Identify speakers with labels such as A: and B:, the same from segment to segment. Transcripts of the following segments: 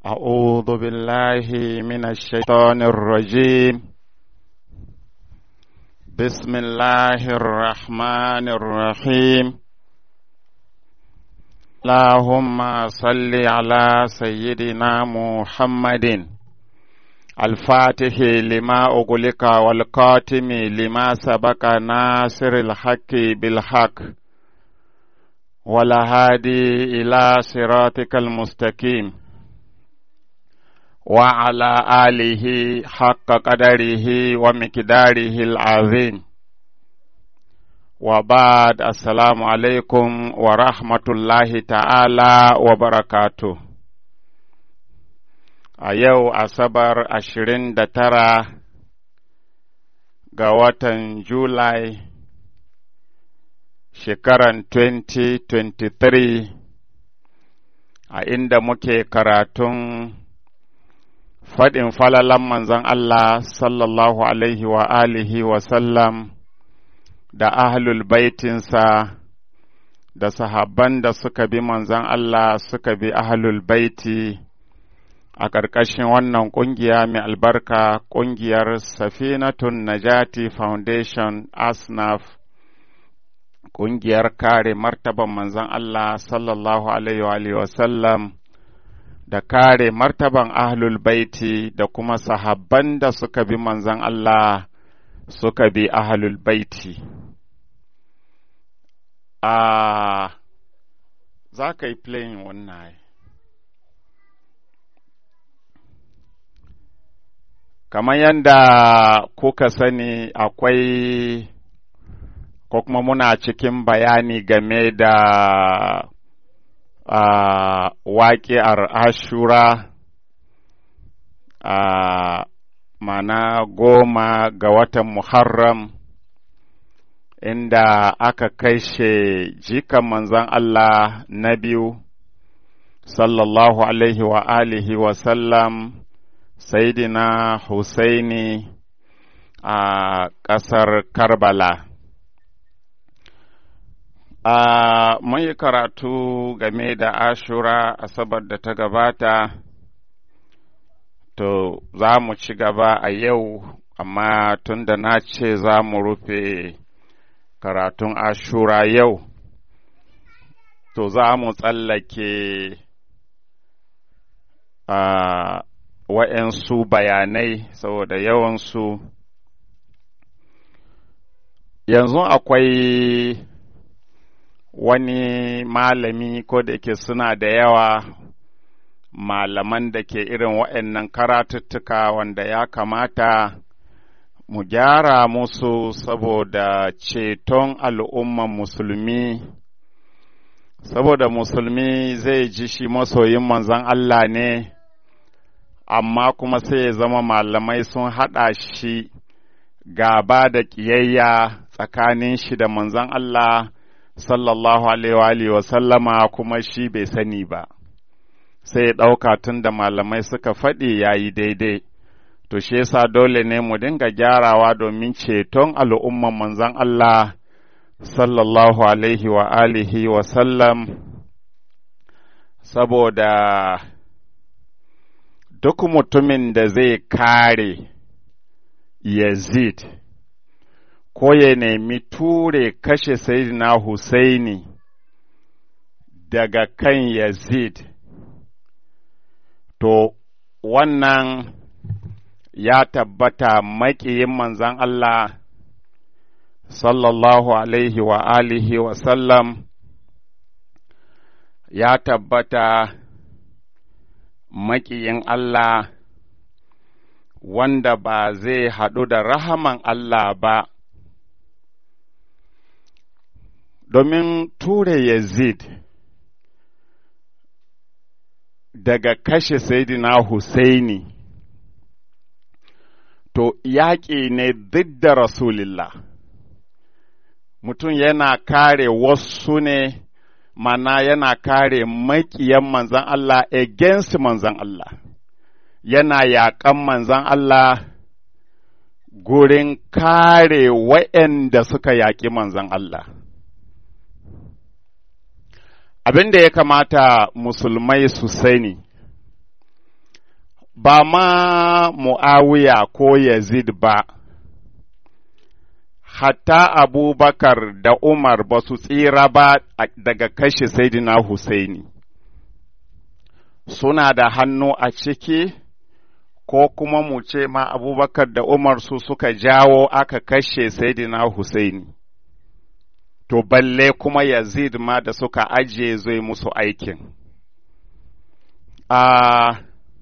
A: أعوذ بالله من الشيطان الرجيم بسم الله الرحمن الرحيم اللهم صل على سيدنا محمد الفاتح لما أغلق والقاتم لما سبق ناصر الحق بالحق والهادي إلى صراطك المستقيم وعلى آله حق قدره ومقداره العظيم وبعد السلام عليكم ورحمة الله تعالى وبركاته a yau asabar ashirin da tara ga watan julai shekaran 2023 a inda muke karatun faɗin falalan manzon Allah sallallahu alaihi wa alihi wa sallam da ahlul baitinsa da sahabban da suka bi manzon Allah suka bi ahlul baiti a ƙarƙashin wannan ƙungiya mai albarka ƙungiyar Safinatun Najati Foundation ASNAF ƙungiyar kare martaban manzon Allah sallallahu alaihi wa sallam da kare martaban ahlul baiti da kuma sahabban da suka bi manzon Allah suka bi ahlul baiti. A za ka yi playing wannan Kamar yadda kuka sani akwai ko kuma muna cikin bayani game da uh, waƙi'ar ashura a uh, mana goma ga watan Muharram inda aka kaishe jikan manzon Allah na biyu sallallahu alaihi wa alihi wa sallam Saidina Husaini a uh, ƙasar Karbala. Uh, mun yi karatu game da ashura asabar da ta gabata, to za mu ci gaba a yau, amma tun da na ce za mu rufe karatun ashura yau, to za mu tsallake uh, wa'yansu bayanai saboda yawansu. Yanzu akwai wani malami ko da yake suna da yawa malaman da ke irin waɗannan karatuttuka wanda ya kamata mu gyara musu saboda ceton al'umman musulmi saboda musulmi zai ji shi masoyin manzon Allah ne amma kuma sai ya zama malamai sun haɗa shi gaba da ƙiyayya tsakanin shi da manzon Allah sallallahu alaihi wa sallama kuma shi bai sani ba, sai ya ɗauka tun da malamai suka faɗi ya yi daidai, to shi yasa dole ne mu dinga gyarawa domin ceton al'umman manzon Allah sallallahu alaihi wa alihi wa sallam, saboda duk mutumin da zai kare Yazid. ko ya nemi ture kashe Sayyidina Husaini daga kan Yazid, to wannan ya tabbata maƙiyin manzan Allah sallallahu alaihi wa alihi wa sallam ya tabbata maƙiyin Allah wanda ba zai haɗu da rahaman Allah ba. domin ture Yazid daga kashe Sayyidina Husaini, to yaƙi ne duk da Rasulillah, mutum yana kare wasu ne, mana yana kare maƙiyan manzan Allah against manzan Allah, yana yaƙan manzan Allah gurin kare wa'yanda suka yaƙi manzan Allah. abin da ya kamata musulmai su sani ba ma Mu'awiya ko Yazid ba, hatta Abubakar da Umar ba su tsira ba daga kashe Saidina Husaini. Suna da hannu a ciki, ko kuma mu ce ma Abubakar da Umar su suka jawo aka kashe Saidina Husaini. To, balle kuma Yazid ma da suka ajiye zai musu aikin. Uh,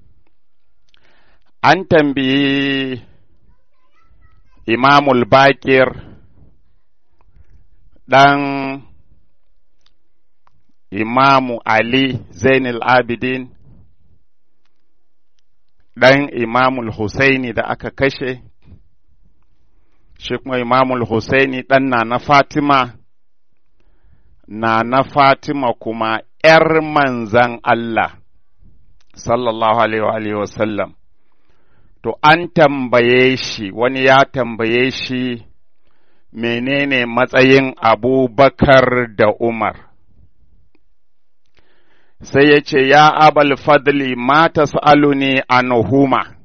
A: an tambayi imamul bakir ɗan imamu Ali Zainul Abidin ɗan imamul Husaini da aka kashe, shi kuma imamul Husaini ɗan na na Fatima, na na Fatima kuma ’yar manzan Allah, sallallahu Alaihi wasallam. To, an tambaye shi, wani ya tambaye shi menene matsayin Abubakar da Umar. Sai ya ce, Ya abal fadli mata sa'aluni a Nuhuma,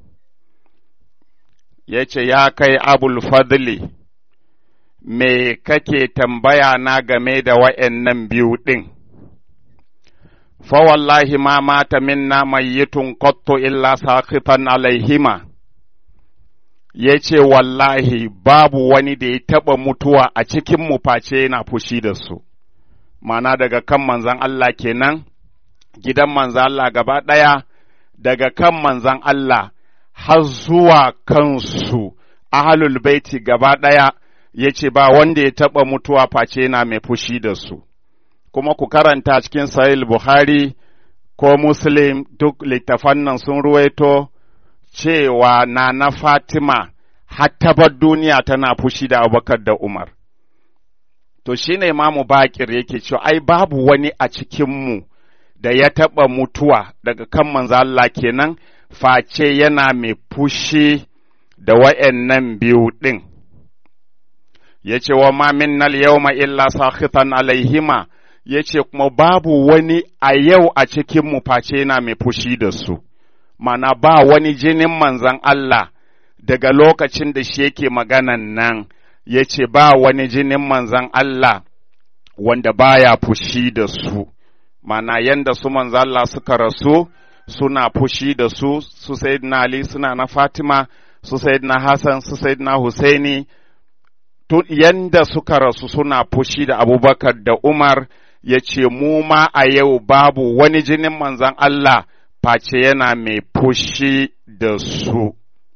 A: ya ce, Ya kai abul fadli, me kake tambaya na game da wa'yan biyu ɗin? Fa wallahi ma mata minna mayyitun qattu illa saqitan alaihima. ya ce wallahi babu wani da ya taɓa mutuwa a cikin mu face yana fushi da su, mana daga kan manzan Allah kenan, gidan manzan Allah gaba ɗaya, daga kan manzan Allah har zuwa kansu, ahalul baiti gaba ɗaya, ya ce ba wanda ya taɓa mutuwa face yana mai fushi da su. Kuma ku karanta cikin Sahih Buhari ko Muslim duk littafan nan sun ruwaito. cewa na na Fatima hattabar duniya tana fushi da Abubakar da Umar. To shi ne Imamu Bakir yake cewa ai babu wani a cikinmu da ya taɓa mutuwa daga kan manzo Allah kenan face yana mai fushi da wa'yannan biyu ɗin. Ya ce wa ma minnal yawma illa sakhitan alaihima ya ce kuma babu wani a yau a cikinmu face yana mai fushi da su. mana ba wani jinin manzan Allah daga lokacin da shi yake maganan nan ya ce ba wani jinin manzan Allah wanda baya fushi da su, mana yanda su manzan Allah suka rasu suna fushi da su, su Sayyidina Ali suna na Fatima, su Sayyidina Hassan, su Sayyidina Husaini, yanda suka rasu suna fushi da Abubakar da Umar ya ce mu ma a yau babu wani jinin manzan Allah face yana mai fushi da su.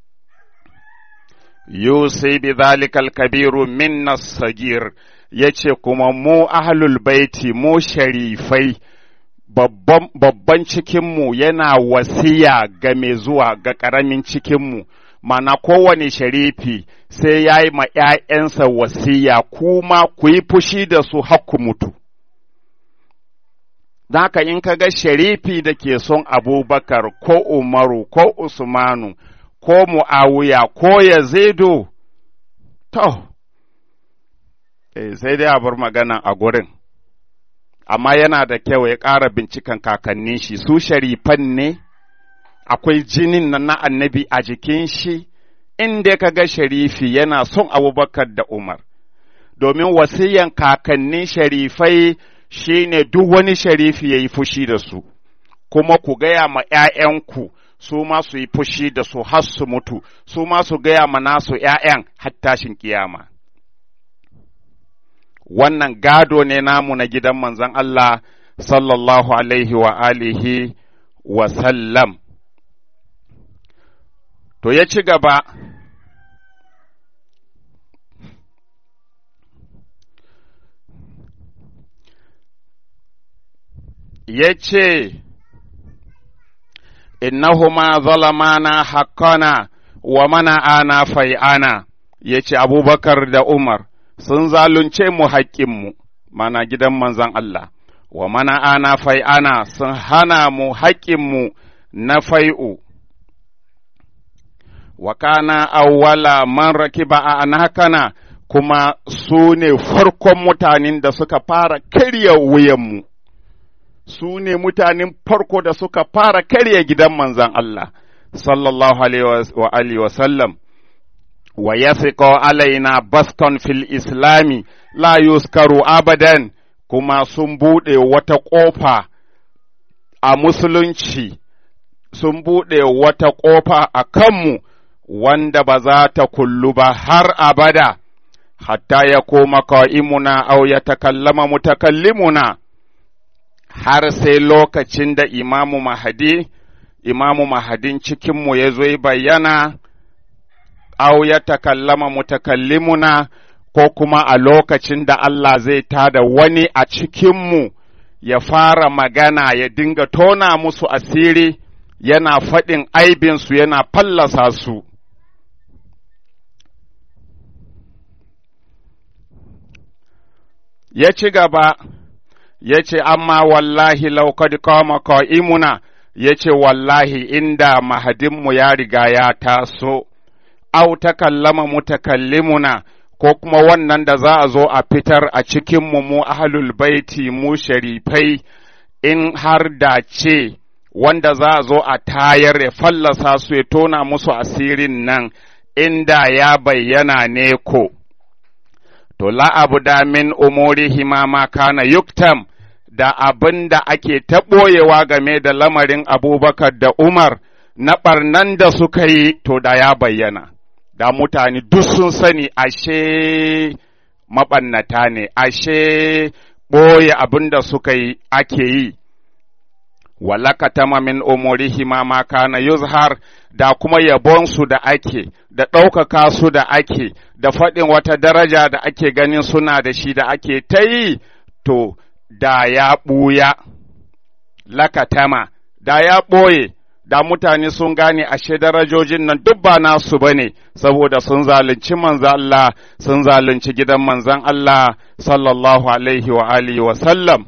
A: Yusai bi zalikal kabiru minna sagir ya ce kuma mu ahlul baiti mu sharifai babban cikinmu yana wasiya ga mai zuwa ga ƙaramin cikinmu, mana kowane sharifi sai ya yi ma ’ya'yansa wasiya kuma ku yi fushi da su hakku mutu. haka in ka ga sharifi da ke son abubakar ko umaru ko usmanu ko mu'awiya ko yazidu to eh, sai dai a bar magana a gurin amma yana da kyau ya ƙara binciken kakannin shi su sharifan ne akwai jinin nan na annabi a jikin shi inda ka ga sharifi yana son abubakar da umar domin wasiyan kakannin sharifai shi ne duk wani sharifi ya yi fushi da su, kuma ku gaya ma ’ya'yanku su ma su yi fushi da su har su mutu, su ma su gaya ma nasu ’ya'yan har tashin kiyama. Wannan gado ne namu na gidan manzon Allah sallallahu alaihi wa alihi wa sallam. To ya ci gaba. ya ce, Innahuma zalamana haqqana wa mana'ana fai'ana, ya ce Abubakar da Umar sun zalunce mu haƙƙinmu, mana gidan manzon Allah, wa mana'ana fai'ana sun hana mu haƙƙinmu na fai'u. Wa kana awwala man rakiba a anakana kuma su ne farkon mutanen da suka fara karya wuyanmu. su ne mutanen farko da suka fara karya gidan manzan Allah, sallallahu alaihi wa sallam wa yasiqo alaina baston fil islami la yuskaru abadan kuma sun buɗe wata ƙofa a musulunci sun buɗe wata ƙofa a kanmu wanda ba za ta kullu ba har abada hatta ya koma ka'imuna au ya takallama mutakallimuna har sai lokacin da imamu mahadi imamu mahadin cikinmu ya zo bayyana au ya takallama mutakallimuna ko kuma a lokacin da Allah zai tada wani a cikinmu ya fara magana ya dinga tona musu asiri yana faɗin aibinsu yana fallasa su. Ya ci gaba, ya ce, Amma wallahi laukad kama ka'imuna, ya ce, Wallahi inda mahadinmu ya riga ya taso, au takallama mutakallimuna. ko kuma wannan da za a zo a fitar a cikinmu mu ahlul baiti mu sharifai in har da ce wanda za a zo a tayar ya fallasa su ya tona musu asirin nan inda ya bayyana ne ko. To la'abu da min umurihi ma kana yuktam da abin da ake taɓoyewa game da lamarin abubakar da Umar na ɓarnan da suka yi to da ya bayyana. da mutane duk sun sani ashe maɓannata ne, ashe ɓoye abin da suka yi ake yi, walaka tama min umurihi ma ma kana yuzhar da kuma yabonsu da ake, da ɗaukaka su da ake, da faɗin wata daraja da ake ganin suna da shi da ake ta yi, to da ya ɓuya, lakatama, da ya ɓoye. da mutane sun gane ashe darajojin nan duk ba nasu ba ne, saboda sun zalunci manzan Allah, sun zalunci gidan manzan Allah, sallallahu alaihi wa alihi wa sallam.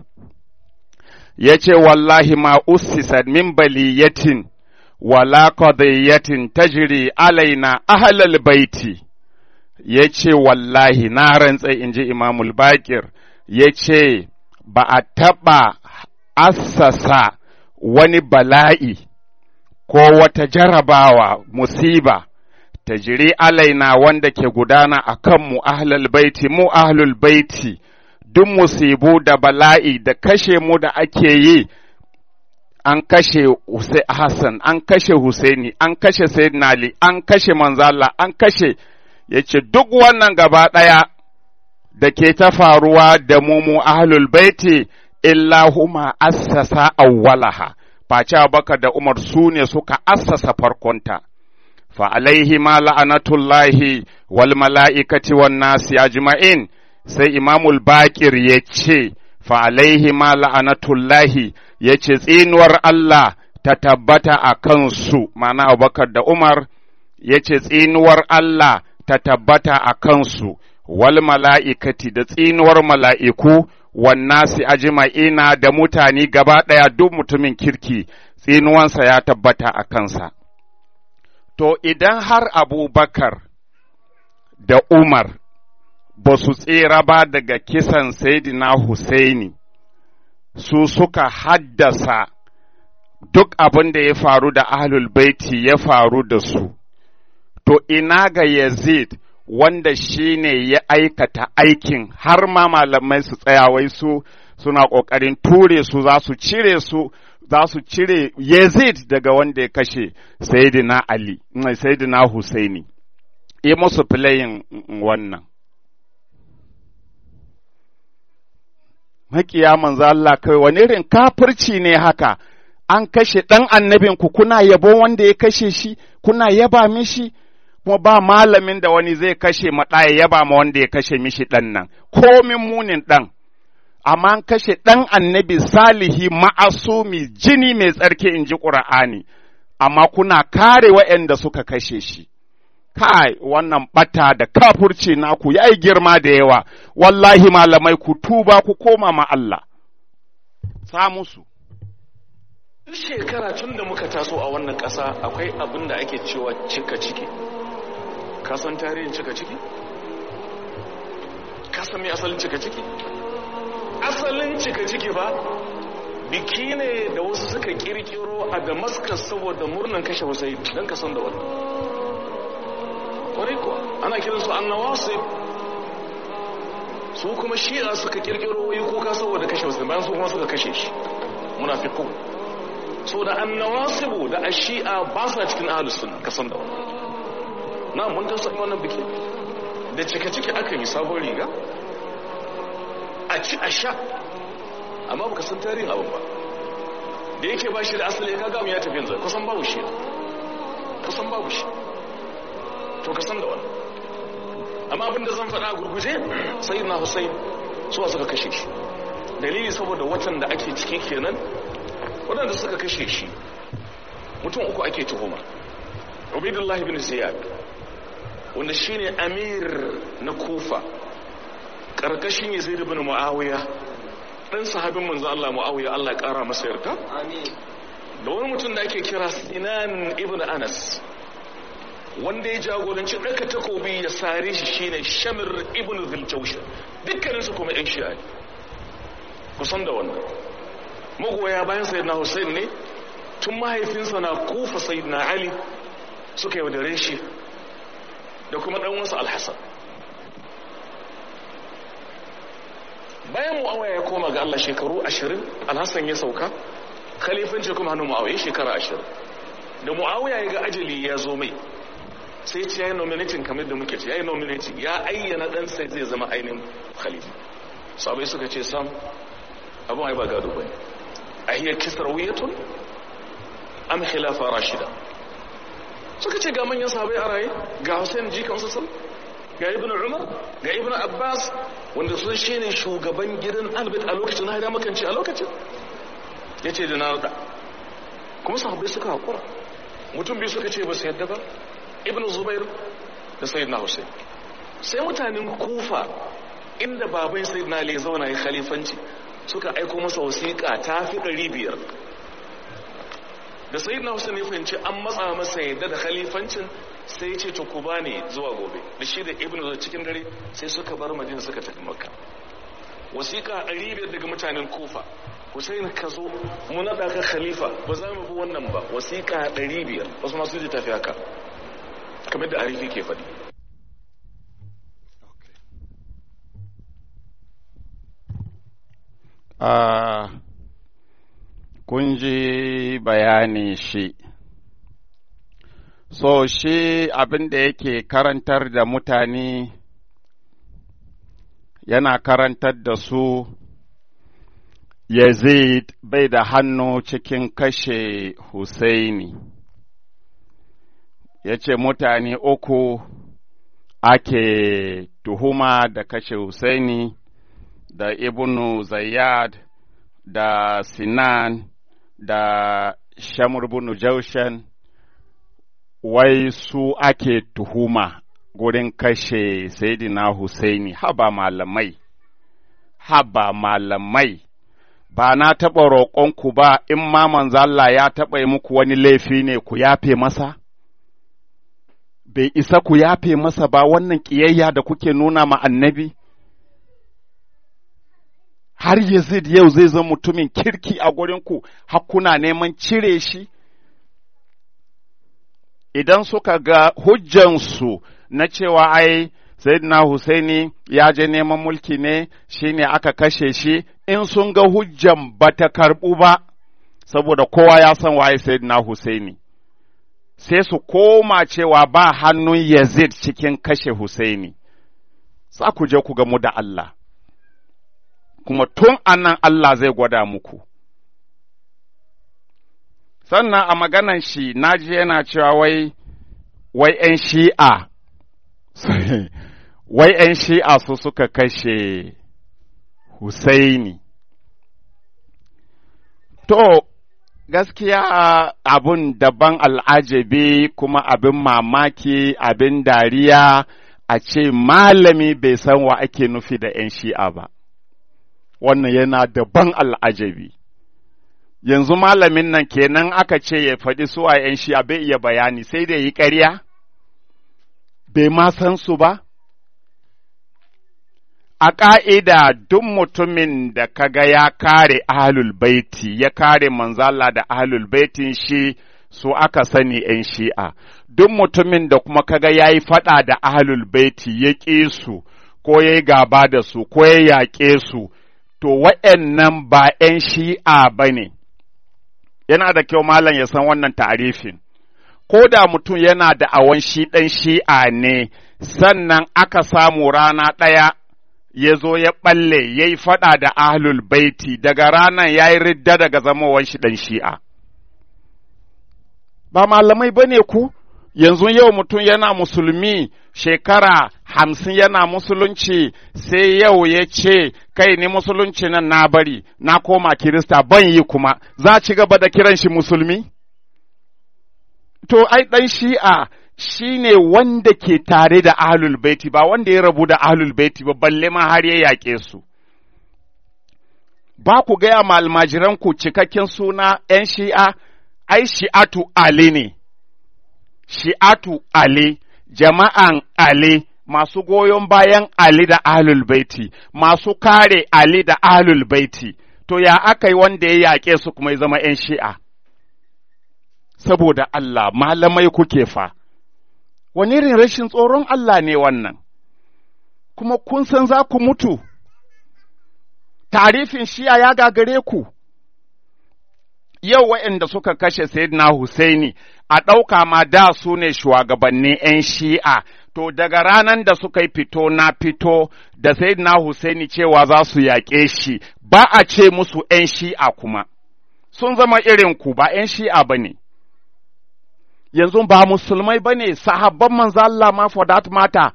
A: Ya ce, Wallahi ma ussisat min baliyatin, wala qadiyatin tajri alaina ahlal baiti. Ya ce, Wallahi, na rantsa in ji Imamul Bakir, ya ce, Ba a taɓa assasa wani bala'i. ko wata jarabawa musiba ta jiri alaina wanda ke gudana a kanmu ahlul baiti mu ahlul baiti duk musibu da bala'i da kashe mu da ake yi an kashe Hassan an kashe Husaini an kashe Sayyidina Ali an kashe Manzala an kashe yace duk wannan gaba ɗaya da ke ta faruwa da mu mu ahlul baiti illa huma assasa awwalaha face Abubakar da Umar su ne suka assasa farkonta, fa alaihi ma la'anatullahi wal mala'ikati wan nasi ajma'in sai Imamul Bakir ya ce, fa alaihi ma la'anatullahi ya ce tsinuwar Allah ta tabbata a kansu, mana Abubakar da Umar ya ce tsinuwar Allah ta tabbata a kansu, wal mala'ikati da tsinuwar mala'iku wannasi ajma'ina da mutane gaba ɗaya duk mutumin kirki tsinuwansa ya tabbata a kansa. To idan har Abubakar da Umar ba su tsira ba daga kisan Saidina Husaini, su suka haddasa duk abin da ya faru da ahlul baiti ya faru da su, to ina ga Yazid wanda shi ne ya aikata aikin har ma malamai su tsayawai su suna ƙoƙarin ture su za su cire su za su cire Yazid daga wanda ya kashe Sayyidina Ali, Sayyidina Husaini, yi musu filayin wannan. Makiya manzo Allah kai wani irin kafirci ne haka, an kashe ɗan annabinku kuna yabo wanda ya kashe shi, kuna yaba mishi. kuma ba malamin da wani zai kashe maɗaya ya ba ma wanda ya kashe mishi ɗan nan, komin munin ɗan, amma an kashe ɗan annabi salihi ma'asumi jini mai tsarki in ji ƙura'ani, amma kuna kare waɗanda suka kashe shi. Kai, wannan ɓata da kafurci naku ya yi girma da yawa, wallahi malamai ku tuba ku koma ma Allah. Sa musu.
B: shekara tun da muka taso a wannan ƙasa akwai abin da ake cewa cika ciki. ka san tarihin cika ciki? ka san mai asalin cika ciki? asalin cika ciki ba biki ne da wasu suka kirkiro a damascus saboda murnan kashe hussein don ka san da wannan kwarai kuwa ana kiransu annawasib su kuma shi'a suka kirkiro wai kuka saboda kashe hussein bayan su kuma suka kashe shi munafiqu so da annawasibu da ashi'a ba sa cikin ahlus sunna ka san da wannan na mun ta san wannan biki da cike cike aka yi sabon riga a ci a sha amma baka san tarihin abin ba da yake ba shi da asali ka gamu ya tafi yanzu kusan babu shi kusan babu shi to ka san da wannan amma abin da zan faɗa gurguje sai na Hussein suwa suka kashe shi dalili saboda watan da ake ciki kenan waɗanda suka kashe shi mutum uku ake tuhuma Ubaidullah bin Ziyad wanda shine amir na Kufa karkashin Yazid ibn Muawiya dan sahabin manzo Allah Muawiya Allah ya kara masa yarda da wani mutum da ake kira Sinan ibn Anas wanda ya jagoranci ɗaka takobi ya sare shi shine Shamir ibn Zuljaushan dukkanin su kuma ƴan shi'a ne kusan da wannan magoya bayan sayyidina Hussein ne tun mahaifinsa na kufa sayyidina Ali suka yaudare shi da kuma ɗan wasu Al-Hasan bayan mu'awiya ya koma ga Allah shekaru ashirin alhassan ya sauka khalifanci kuma hannun mu'awiya shekara ashirin da mu'awiya ya ga ajali ya zo mai sai ce ya yi nominating kamar da muke ce ya yi nominating ya ayyana dan sai zai zama ainihin khalifa sabai suka ce sam abin ai ba gado bane a hiyar kisar wuyatun am khilafa rashida suka ce ga manyan sahabai a raye ga hussein jikan sassan ga ibn umar ga ibn abbas wanda sun shi ne shugaban gidan albert a lokacin na haida makanci a lokacin ya ce da na rada kuma sahabbai suka haƙura mutum biyu suka ce ba su yadda ba ibn zubair da sayyid na hussein sai mutanen kufa inda baban sayyid na ali zauna ya khalifanci suka aiko masa wasiƙa ta fi ɗari biyar da sayyid na hussein ya fahimci an matsa masa yadda da khalifancin sai ce to ku bani zuwa gobe da shi da ibnu da cikin dare sai suka bar madina suka tafi makka wasiƙa ɗari biyar daga mutanen kufa Hussein ka zo mu naɗa ka khalifa ba za mu bi wannan ba wasiƙa ɗari biyar wasu masu ji tafi haka kamar da arifi ke faɗi
A: Uh, kun ji bayani shi so shi abin da yake karantar da mutane yana karantar da su Yazid bai da hannu cikin kashe Husaini ya ce mutane uku ake tuhuma da kashe Husaini da Ibnu Zayyad da Sinan da Shamur bunu Jaushan wai su ake tuhuma gurin kashe Sayyidina Husaini haba malamai haba malamai ba na taɓa roƙonku ba in ma manzo Allah ya taɓa yi muku wani laifi ne ku yafe masa bai isa ku yafe masa ba wannan ƙiyayya da kuke nuna ma annabi har Yazid yau zai zama mutumin kirki a gurinku har kuna neman cire shi idan suka ga hujjansu na cewa ai Sayyidina Husaini ya je neman mulki ne shine aka kashe shi in sun ga hujjan ba ta karɓu ba saboda kowa ya san waye Sayyidina Husaini sai su koma cewa ba hannun Yazid cikin kashe Husaini za ku je ku gamu da Allah kuma tun anan Allah zai gwada muku sannan a maganan shi naji yana cewa wai wai ‘yan shi'a wai ‘yan shi'a su suka kashe Husaini to gaskiya abun daban al'ajabi kuma abin mamaki abin dariya a ce malami bai san wa ake nufi da ‘yan shi'a ba wannan yana daban al'ajabi yanzu malamin nan kenan aka ce ya faɗi su a ‘yan shi'a bai iya bayani sai da yi ƙarya bai ma san su ba a ƙa'ida duk mutumin da kaga ya kare ahlul baiti ya kare manzala da ahlul baitin shi su aka sani ‘yan shi'a, duk mutumin da kuma kaga ya yi faɗa da ahlul baiti ya ƙi su, ko ya yi gaba da su, ko ya yaƙe su, to wa'yannan ba ‘yan shi'a ba ne, yana da kyau malam ya san wannan ta'arifin. Ko da mutum yana da awon shi ɗan shi'a ne, sannan aka samu rana ɗaya ya zo ya ɓalle ya yi faɗa da ahlul baiti daga ranar ya yi ridda daga zamowar shi ɗan shi'a. Ba malamai ba ne ku, yanzu yau mutum yana musulmi shekara hamsin yana musulunci sai yau ya ce kai ni musulunci nan na bari na koma kirista ban yi kuma za ci gaba da kiran shi musulmi? To, ai ɗan shi'a shi ne wanda ke tare da ahlul baiti ba wanda ya rabu da ahlul baiti ba balle ma har ya yaƙe su. Ba ku gaya ma almajiranku cikakken suna ‘yan shi'a, ai shi'atu Ali ne, shi'atu Ali, jama'an Ali, masu goyon bayan Ali da ahlul baiti, masu kare Ali da ahlul baiti, to ya aka yi wanda ya yaƙe su kuma ya zama ‘yan shi'a. Saboda Allah, malamai kuke fa. wani irin rashin tsoron Allah ne wannan, kuma kun san za ku mutu, tarifin shiya ya gagare ku, yau waɗanda suka kashe Sayyidina Husaini a ɗauka ma da su ne shugabannin ‘yan shi'a, to daga ranar da suka yi fito na fito da Sayyidina Husaini cewa za su yaƙe shi, ba a ce musu ‘yan shi'a kuma, sun zama irin ku ba ‘yan shi'a ba ne. yanzu ba musulmai ba ne sahabban manzo Allah ma for that matter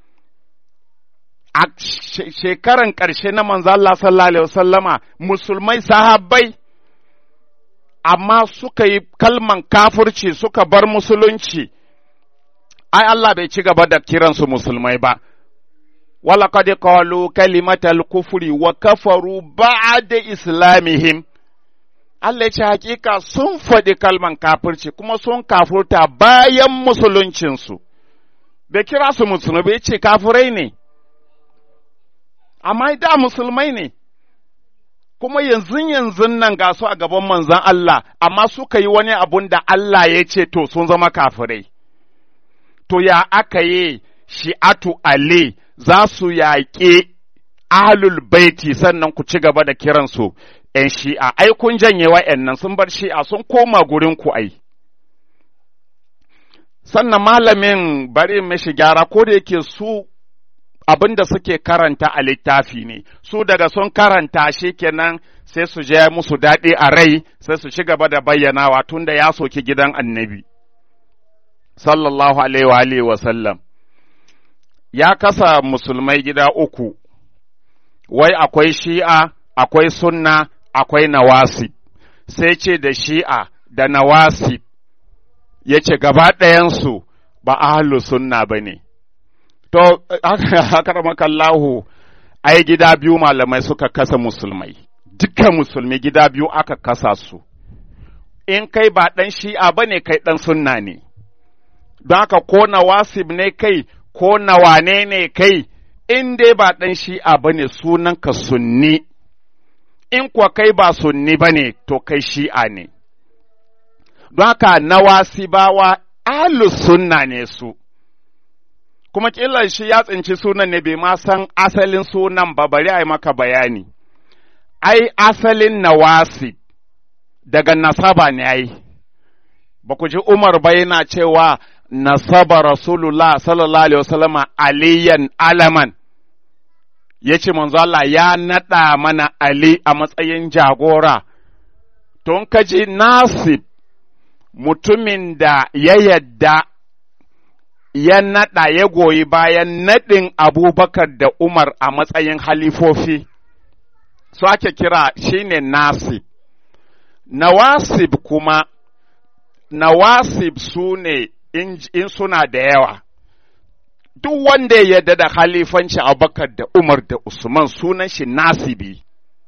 A: a shekaran ƙarshe na manzo Allah sallallahu alaihi wasallama musulmai sahabbai amma suka yi kalman kafirci suka bar musulunci ai Allah bai ci gaba da kiransu musulmai ba ولقد قالوا كلمة الكفر وكفروا بعد إسلامهم Allah ce hakika sun faɗi kalman kafirci kuma sun kafurta bayan musuluncinsu, bai kira su musulmi bai ce kafirai ne, amma da musulmai ne, kuma yanzu yanzu nan ga su a gaban manzan Allah, amma suka yi wani abun da Allah ya ce to sun zama kafirai. To ya aka yi shi'atu Ali za su yaƙi ahlul baiti sannan ku ci gaba da kiransu ‘yan shi'a, ai, kun janye wa'yan sun bar shi'a sun koma gurin ku ai. Sannan malamin bari mashi gyara ko da yake su abin da suke karanta a littafi ne, su daga sun karanta shi kenan sai su je musu daɗi a rai sai su ci gaba da bayyanawa tun da ya soki gidan annabi. Sallallahu Alaihi wa sallam. Ya kasa musulmai gida uku, wai akwai shi'a, akwai sunna, akwai nawasib sai ce da shi'a da nawasib ya ce gaba ɗayansu ba ahalu sunna ba ne. To, akaramakallahu ai gida biyu malamai suka kasa musulmai, dukkan musulmi gida biyu aka kasa su, in kai ba ɗan shi'a ba ne kai ɗan sunna ne, don haka ko nawasib ne kai ko nawane ne kai, in dai ba ɗan shi'a ba ne sunanka sunni. in kuwa kai ba sunni ba ne, to kai shi'a ne. Don haka nawasibawa ahlus sunna ne su, kuma ƙillar shi ya tsinci sunan ne bai ma san asalin sunan ba bari a yi maka bayani. Ai, asalin nawasib daga nasaba ne ai, ba ku ji Umar ba yana cewa nasaba Rasulullah sallallahu Alaihi wasallama aliyan alaman. ya ce manzo Allah ya naɗa mana Ali a matsayin jagora, tun kaji Nasib mutumin da ya yadda ya naɗa ya goyi bayan naɗin Abubakar da Umar a matsayin halifofi, su ake kira shine Nasib. Nawasib kuma, Nawasib su ne in suna da yawa. duk wanda ya yarda da halifanci Abubakar da Umar da Usman sunan shi nasibi,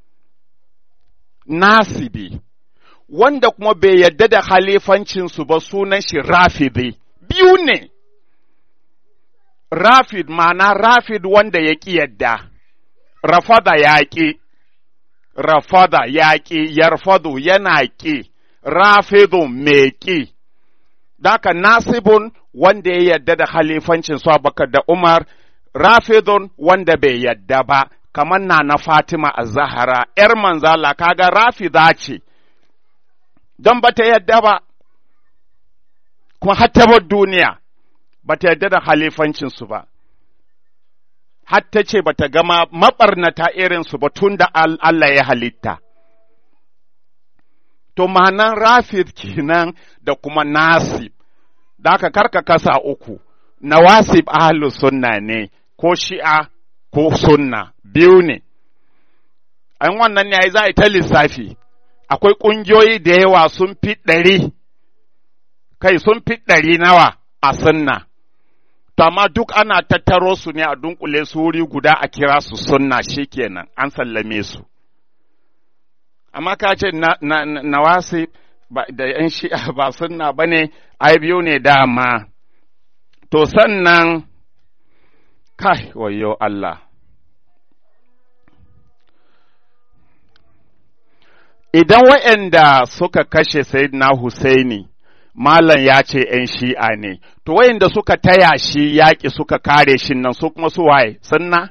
A: nasibi, wanda kuma bai yarda da halifancinsu ba sunan shi rafidi, biyu ne, rafid ma'ana rafid wanda ya ƙi yadda, rafada yaƙi rafada yaƙi yarfadu yana ƙi rafidu mai ƙi daka nasibun wanda ya yadda da halifancin su Abubakar da Umar rafidun wanda bai yadda ba kamar na na Fatima a Zahara ‘yar manzala kaga rafida ce don ba ta yadda ba kuma hatta duniya ba ta yadda da halifancinsu ba hatta ce ba ta gama maɓarnata irinsu ba tun da Allah ya halitta. To, ma'anan rafid kenan da kuma nasib, da aka karka kasa uku, nawasib ahlus sunna ne, ko shi'a ko sunna, biyu ne. An wannan ne za a yi ta lissafi, akwai ƙungiyoyi da yawa sun fi ɗari, kai sun fi ɗari nawa a sunna. To amma duk ana tattaro su ne a dunkule su wuri guda a kira su sunna kenan an sallame su. Amma ka ce na, wasi da ‘yan shi'a ba sunna ba ne, ai biyu ne dama. To sannan, kai wayo Allah. Idan waɗanda suka kashe Sayyidina Husaini, Malam ya ce ‘yan shi'a ne, to wayanda suka taya shi yaƙi suka kare shi nan su kuma su waye, sunna?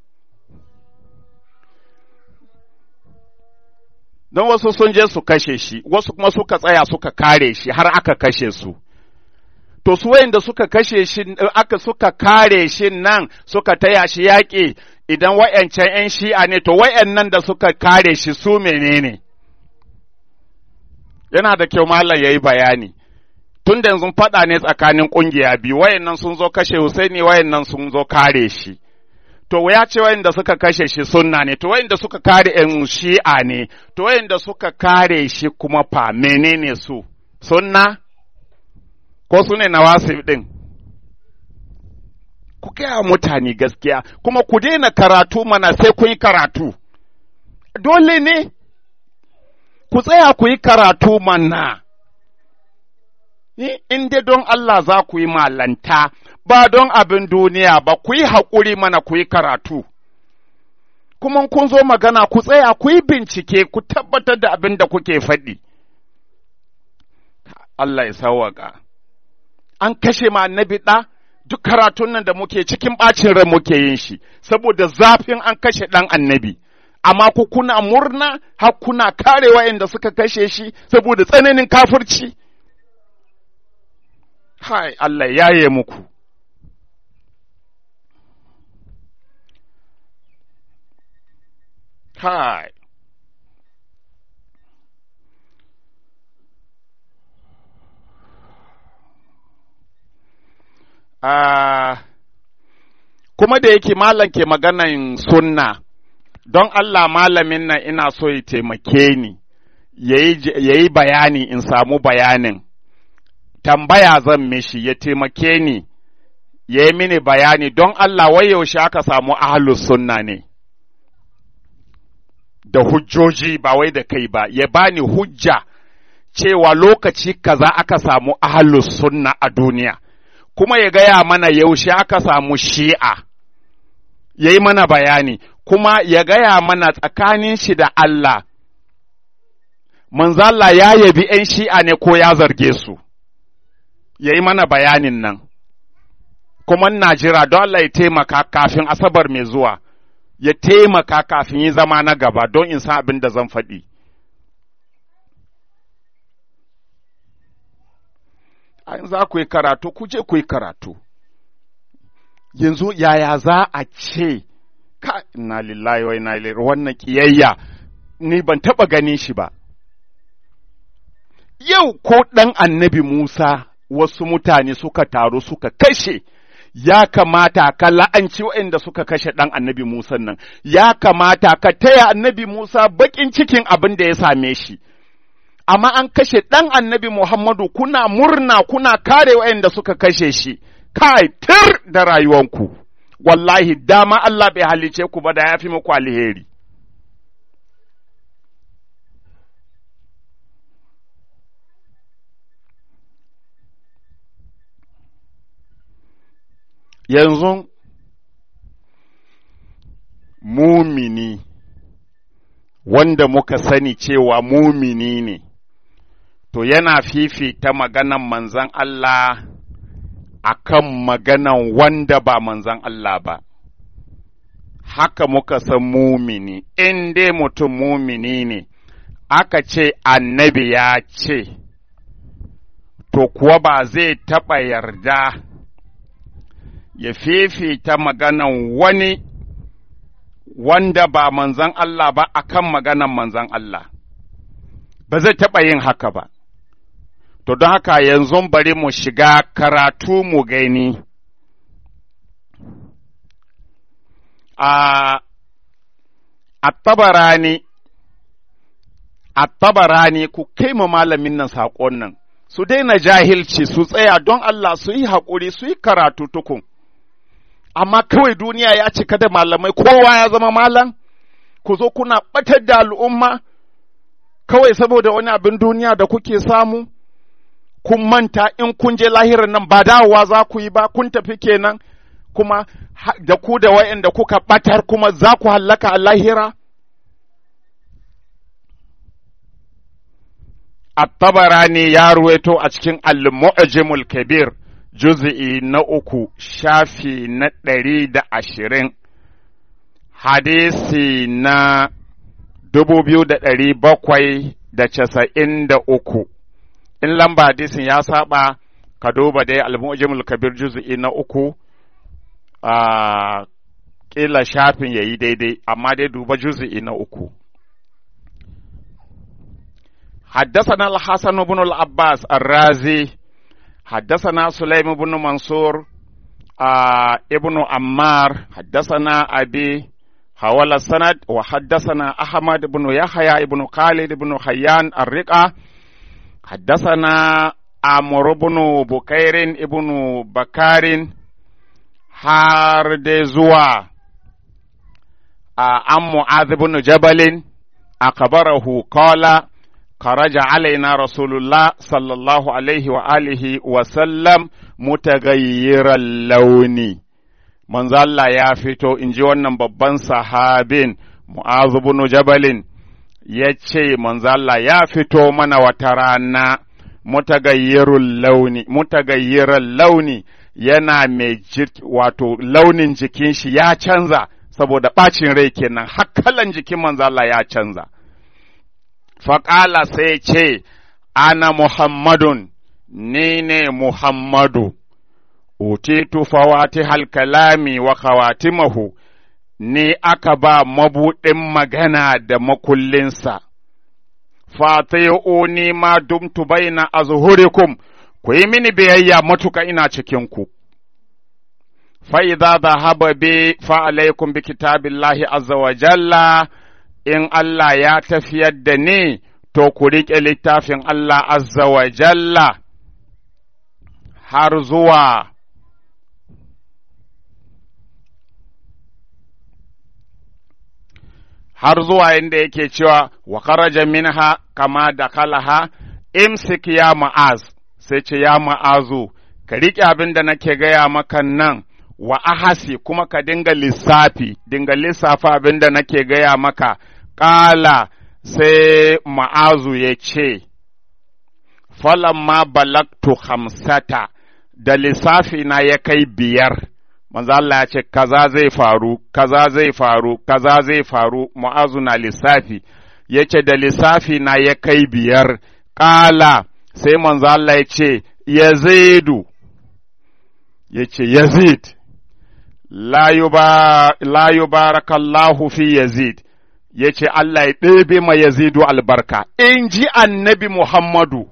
A: Don wasu sun je su kashe shi, wasu kuma suka tsaya suka kare shi har aka kashe su. To su wayanda suka kashe shi, aka suka kare shi nan suka taya shi yaƙi idan wayancan ‘yan shi'a ne, to wayannan da suka kare shi su menene? Yana da kyau Malam ya yi bayani. tun da yanzu faɗa ne tsakanin ƙungiya biyu wayannan sun zo kashe Husaini wayannan sun zo kare shi to ya ce wayanda suka kashe shi sunna ne to wayanda suka kare ƴan shi'a ne to wayanda suka kare shi kuma fa menene su sunna ko su ne nawasib din ku gaya mutane gaskiya kuma ku daina karatu mana sai kun yi karatu dole ne ku tsaya ku yi karatu mana in dai don Allah za ku yi malanta, ba don abin duniya ba, ku yi haƙuri mana ku yi karatu. Kuma kun zo magana ku tsaya ku yi bincike ku tabbatar da abin da kuke faɗi. Allah ya sawaka. An kashe ma annabi ɗa, duk karatun nan da muke cikin ɓacin rai muke yin shi, saboda zafin an kashe ɗan annabi. Amma ku kuna murna, har kuna kare wa'inda suka kashe shi saboda tsananin kafirci. Hai, Allah ya yi muku. Hai. Ah, kuma da yake malam ke maganan sunna, don Allah malamin nan ina so ya taimake ni, ya yi bayani in samu bayanin. tambaya zan mishi ya taimake ni, ya yi mini bayani don Allah wai yaushe aka samu ahlus sunna ne, da hujjoji ba wai da kai ba, ya bani hujja cewa lokaci kaza aka samu ahlus sunna a duniya, kuma ya gaya mana yaushe aka samu shi'a, ya yi mana bayani, kuma ya gaya mana tsakanin shi da Allah, manzala ya yabi ‘yan shi'a ne ko ya zarge su. ya yi mana bayanin nan, kuma na jira don Allah ya taimaka kafin asabar mai zuwa, ya taimaka kafin yi zama na gaba don in san abin da zan faɗi. An za ku yi karatu, ku je ku yi karatu. Yanzu yaya za a ce, ka ina lillahi wa ina ilaihi wannan ƙiyayya, ni ban taɓa ganin shi ba. Yau ko ɗan annabi Musa wasu mutane suka taru suka kashe, ya kamata ka la'anci waɗanda suka kashe ɗan annabi Musa nan, ya kamata ka taya annabi Musa baƙin cikin abin da ya same shi. Amma an kashe ɗan annabi Muhammadu kuna murna kuna kare waɗanda suka kashe shi, kai tir da rayuwanku, wallahi dama Allah bai halice ku ba da ya fi muku alheri. yanzu mumi mumini wanda muka sani cewa mumini ne to yana fifita maganan manzan Allah akan maganan wanda ba manzan Allah ba haka muka san mumini in dai mutum mumini ne aka ce annabi ya ce to kuwa ba zai taɓa yarda ya fifita maganan wani wanda ba manzan Allah ba akan maganan manzan Allah ba zai taɓa yin haka ba to don haka yanzu bari mu shiga karatu mu gani a attabarani attabarani ku kai ma malamin nan saƙon nan su daina jahilci su tsaya don Allah su yi haƙuri su yi karatu tukun amma kawai duniya ya cika da malamai kowa ya zama malam ku zo kuna ɓatar da al'umma kawai saboda wani abin duniya da kuke samu kun manta in kun je lahirar nan ba dawowa za ku yi ba kun tafi kenan kuma da ku da wa'anda kuka ɓatar kuma za ku hallaka a lahira At-Tabarani ya ruwaito a cikin Al-Mu'jamul Kabir juz'i na uku shafi na ɗari da ashirin hadisi na dubu biyu da ɗari bakwai da casa'in da uku in lamba hadisin ya saba ka duba dai Al-Mu'jamul Kabir juz'i na uku a ƙila shafin ya yi daidai amma dai duba juz'i na uku حدثنا الحسن بن العباس الرازي حدثنا سليم بن منصور آه ابن عمار حدثنا أبي حول السند وحدثنا أحمد بن يحيى بن خالد بن خيان الرقة حدثنا عمرو بن بكير ابن بكار هاردزوا آه عن معاذ بن جبل أخبره قال خرج علينا رسول الله صلى الله عليه وآله وسلم متغير اللون من Allah ya fito in ji wannan babban sahabin Mu'azu bin Jabalin ya ce Allah ya fito mana wata rana mutagayyirul launi mutagayyiral launi yana mai wato launin jikin shi ya canza saboda ɓacin rai kenan hakkalan jikin manzo Allah ya canza faƙala sai ce, Ana Muhammadun, ni ne Muhammadu, utitu fawati halkalami wa khawatimahu, ni aka ba mabuɗin magana da makullinsa, fati'uni ma dumtu baina azhurikum ku yi mini biyayya matuka ina cikinku. Fa'iza zahaba bi fa'alaikum bi kitabillahi azza wa jalla in Allah ya tafiyar da ni, to ku riƙe littafin Allah azza wa jalla har zuwa har zuwa inda yake cewa wa kharaja minha kama da kalaha imsik ya ma'az sai ce ya ma'azu ka riƙe abin da nake gaya maka nan wa ahasi kuma ka dinga lissafi dinga lissafa abin da nake gaya maka ƙala sai ma'azu ya ce, Falamma balaktu hamsata da lissafi na ya kai biyar, manzo Allah ya ce, kaza zai faru, kaza zai faru, kaza zai faru, ma'azu na lissafi, ya ce da lissafi na ya kai biyar, ƙala sai manzo Allah ya ce, Yazidu, ya ce, Yazid, la yubarakallahu fi Yazid. ya ce Allah ya ɗebe ma Yazidu albarka, in ji annabi Muhammadu,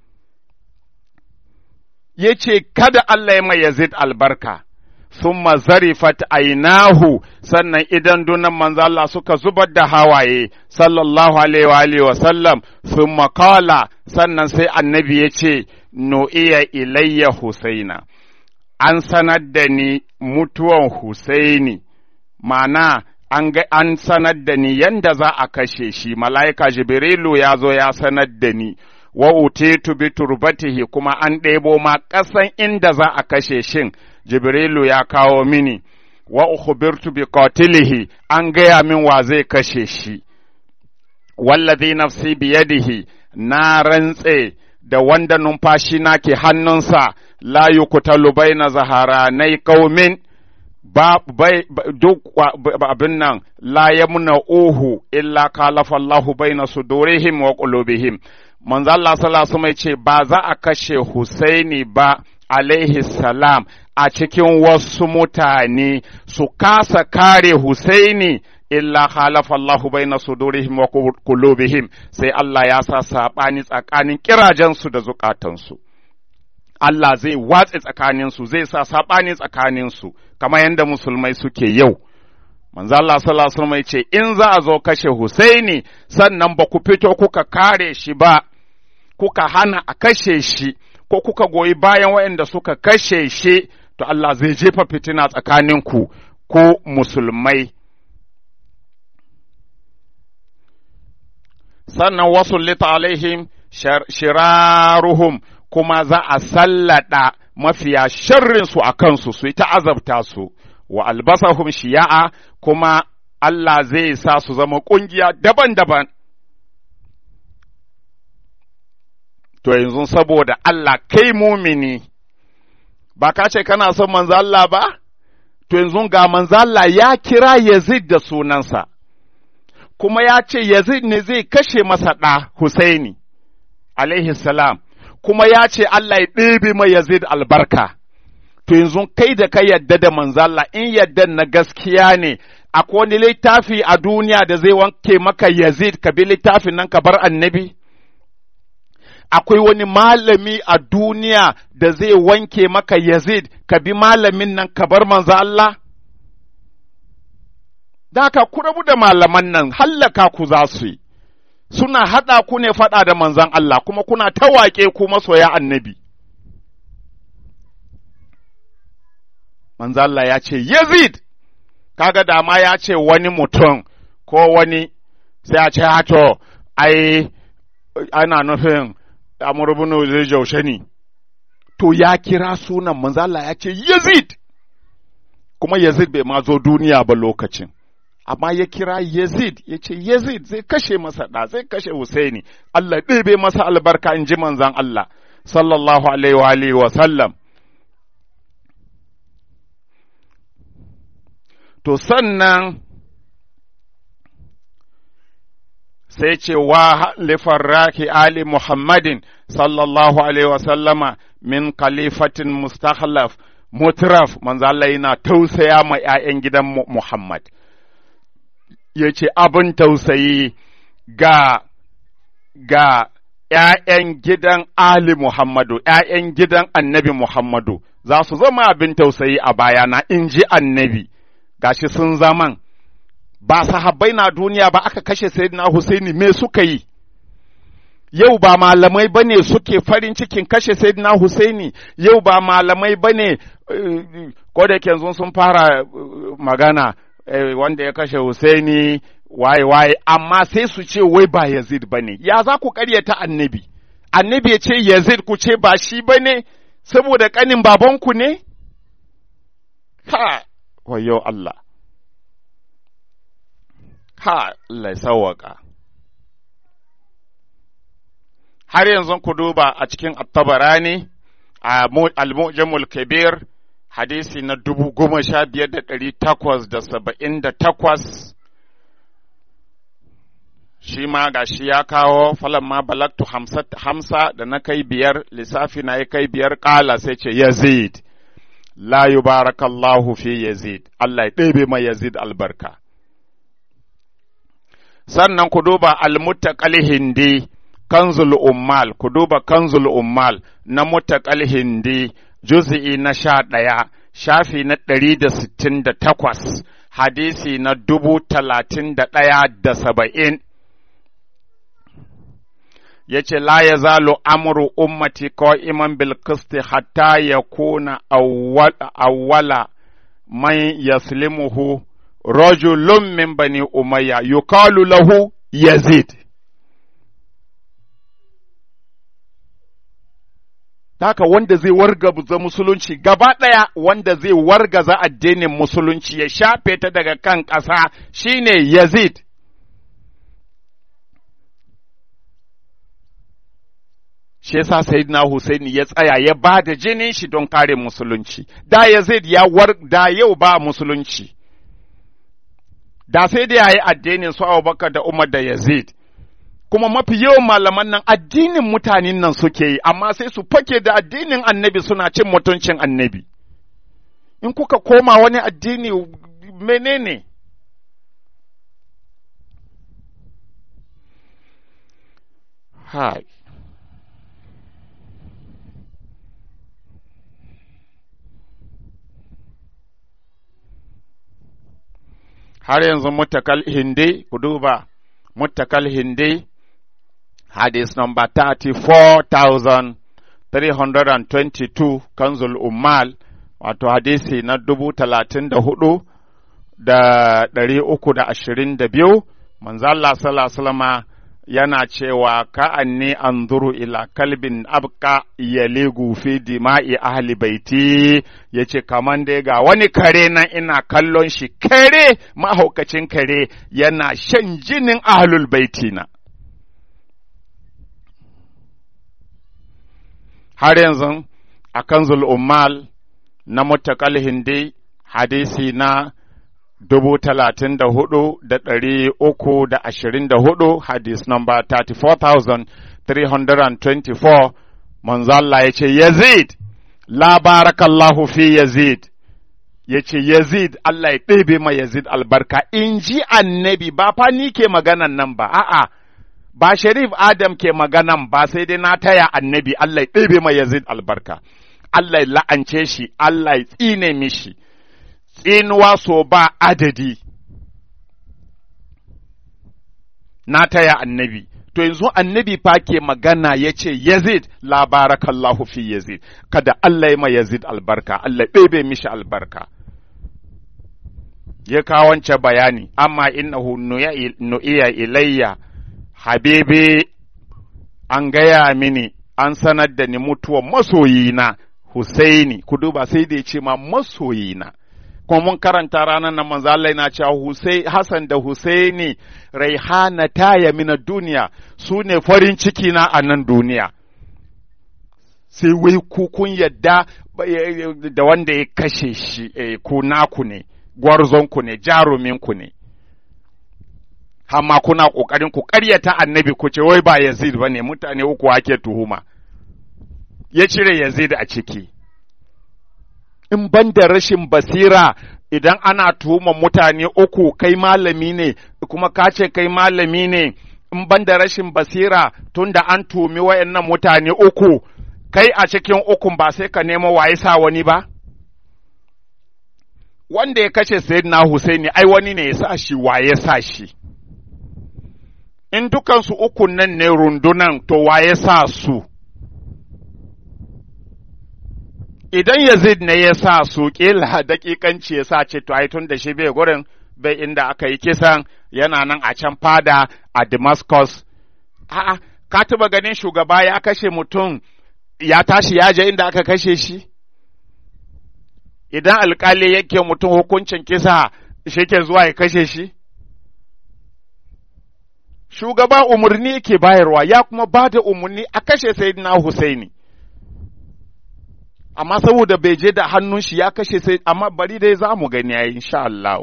A: ya ce kada Allah ya ma Yazid albarka, sun zarifat ainahu sannan idan dunan manzo Allah suka zubar da hawaye, sallallahu alaihi wa sallam, sun makala sannan sai annabi ya ce, No iya ilayya Husaina, an sanar da ni mutuwan Husaini, mana an ga an sanar da ni yanda za a kashe shi mala'ika jibrilu ya zo ya sanar da ni wa utitu bi turbatihi kuma an ɗebo ma ƙasan inda za a kashe shin jibrilu ya kawo mini wa ukhbirtu bi qatilihi an gaya min wa zai kashe shi wallazi nafsi biyadihi na rantse da wanda numfashi na ke hannunsa la yuqtalu baina zaharanai qaumin ba bai duk abin nan la yamna uhu illa kalafa Allahu baina sudurihim wa qulubihim manzo Allah sallallahu alaihi ce ba za a kashe Husaini ba alaihi salam a cikin wasu mutane su kasa kare Husaini illa khalafa Allahu baina sudurihim wa qulubihim sai Allah ya sa sabani tsakanin kirajensu da zukatansu Allah zai watse tsakaninsu zai sa sabani tsakaninsu kamar yadda musulmai suke yau manzo Allah sallallahu alaihi wasallam ce in za a zo kashe Husaini sannan ba ku fito kuka kare shi ba kuka hana a kashe shi ko kuka goyi bayan waɗanda suka kashe shi to Allah zai jefa fitina tsakaninku ko musulmai sannan wasu lita alaihim shiraruhum kuma za a sallada mafiya sharrinsu a kansu su yi ta azabta su wa albasahum shiya'a kuma Allah zai sa su zama ƙungiya daban-daban to yanzu saboda Allah kai mumini ba ka ce kana son manzo Allah ba to yanzu ga manzo Allah ya kira Yazid da sunansa kuma ya ce Yazid ne zai kashe masa ɗa Husaini alaihi salam kuma ya ce Allah ya ɗebe ma Yazid albarka to yanzu kai da ka yadda da manzo Allah in yadda na gaskiya ne akwai wani littafi a duniya da zai wanke maka Yazid ka bi littafin nan ka bar annabi akwai wani malami a duniya da zai wanke maka Yazid ka bi malamin nan ka bar manzo Allah? Da ka ku rabu da malaman nan hallaka ku za su yi, suna haɗa ku ne faɗa da manzon Allah kuma kuna tawaƙe ku masoya annabi. Manzo Allah ya ce, Yazid, kaga dama ya ce wani mutum ko wani sai a ce, hato, ai, ana nufin Amr ibn zai jaushe ni to ya kira sunan manzo Allah ya ce Yazid kuma Yazid bai ma zo duniya ba lokacin amma ya kira Yazid ya ce Yazid zai kashe masa da zai kashe Husaini Allah ɗebe masa albarka in ji manzon Allah sallallahu alaihi wa alihi wa sallam to sannan sai ce wa lifarraki ali Muhammadin sallallahu alaihi wasallama min khalifatin mustakhlaf mutraf manzo Allah yana tausaya ma ‘ya'yan gidan Muhammad ya ce abin tausayi ga ga ‘ya'yan gidan Ali Muhammadu, ‘ya'yan gidan annabi Muhammadu za su zama abin tausayi a bayana in ji annabi, gashi sun zaman. ba sahabbai na duniya ba aka kashe sayyidina Husaini me suka yi yau ba malamai bane suke farin cikin kashe sayyidina Husaini yau ba malamai bane ko da yanzu sun fara magana wanda ya kashe Husaini waye waye amma sai su ce wai ba Yazid bane ya za ku karyata annabi annabi ya ce Yazid ku ce ba shi bane saboda kanin babanku ne ha wayo Allah ha Allah sawaka har yanzu ku duba a cikin attabarani a al-mu'jamul kabir hadisi na dubu goma sha biyar da ɗari takwas da saba'in da takwas shi ma ga shi ya kawo falan ma balaktu hamsa da na kai biyar lissafi na ya kai biyar ƙala sai ce yazid la yubarakallahu fi yazid Allah ya ɗebe ma yazid albarka sannan ku duba almuttaqal hindi kanzul ummal ku duba kanzul ummal na muttaqal hindi juz'i na sha ɗaya shafi na ɗari da sittin da takwas hadisi na dubu talatin da ɗaya da saba'in ya ce la ya zalo amuru ummati ko iman bilkisti hatta ya kuna awwala man yaslimuhu rajulun min bani umayya yukalu lahu yazid haka wanda zai wargaza musulunci gaba ɗaya wanda zai wargaza addinin musulunci ya shafe ta daga kan ƙasa shine Yazid. Shi yasa Sayyidina Husaini ya tsaya ya ba da jinin shi don kare musulunci, da Yazid ya war da yau ba musulunci, da sai da ya yi addinin su Abubakar da Umar da Yazid. kuma mafi yawan malaman nan addinin mutanen nan suke yi, amma sai su fake da addinin annabi suna cin mutuncin annabi. In kuka koma wani addini menene? Hai. Har yanzu mutakal hindi, ku duba, mutakal hindi, hadith number 34,322 kanzul ummal wato hadisi na dubu talatin da hudu da ɗari uku da ashirin da biyu manzala salama yana cewa ka'anni anzuru ila kalbin abka yaligu fi dima'i ahli baiti yace kaman dai ga wani kare nan ina kallon shi kare mahaukacin kare yana shan jinin ahlul baiti na har yanzu a kanzul ummal na mutakal hindi hadisi na dubu talatin da hudu da ɗari uku da ashirin da hudu hadis number 34,324 manzalla ya ce yazid la barakallahu fi yazid ya ce yazid Allah ya ɗebe ma yazid albarka in ji annabi ba fa ni ke maganan nan ba a'a ba Sharif Adam ke maganan ba sai dai na taya annabi Allah ya ɗebe ma Yazid albarka, Allah ya la'ance shi, Allah ya tsine mishi, tsinuwa so ba adadi. Na taya annabi, to yanzu annabi fa ke magana ya ce Yazid la barakallahu fi Yazid, kada Allah ya ma Yazid albarka, Allah ya ɗebe mishi albarka. Ya kawance bayani, amma innahu nu'iya ilayya. Habibi an gaya mini an sanar da ni mutuwar masoyina Husaini ku duba sai da ya ce ma masoyina kuma mun karanta ranar nan manzo Allah yana cewa Husai Hassan da Husaini raihana taya mina duniya su ne farin ciki na a nan duniya sai wai ku kun yadda da wanda ya kashe shi ku naku ne gwarzonku ne jaruminku ne amma kuna ƙoƙarin ku ƙaryata annabi ku ce wai ba Yazid ba ne mutane uku ake tuhuma, ya cire Yazid a ciki. In ban da rashin basira idan ana tuhuma mutane uku kai malami ne, kuma ka ce kai malami ne, in ban da rashin basira tun da an tumi wayannan mutane uku, kai a cikin ukun ba sai ka nemo waye sa wani ba? Wanda ya kashe Sayyidina Husaini ai wani ne ya sa shi waye sa shi. in dukansu ukun nan ne rundunan to waye sa su, idan Yazid ne ya sa su ƙila daƙiƙanci ya sa ce to ai tun da shi bai gurin bai inda aka yi kisan yana nan a can fada a Damascus. A'a, ka taba ganin shugaba ya kashe mutum ya tashi ya je inda aka kashe shi? Idan alkali yake mutum hukuncin kisa shi ke zuwa ya kashe shi? shugaba umarni yake bayarwa ya kuma ba da umarni a kashe sayyidina Husaini. Amma saboda bai je da hannun shi ya kashe sai amma bari dai za mu gani yayin insha Allah.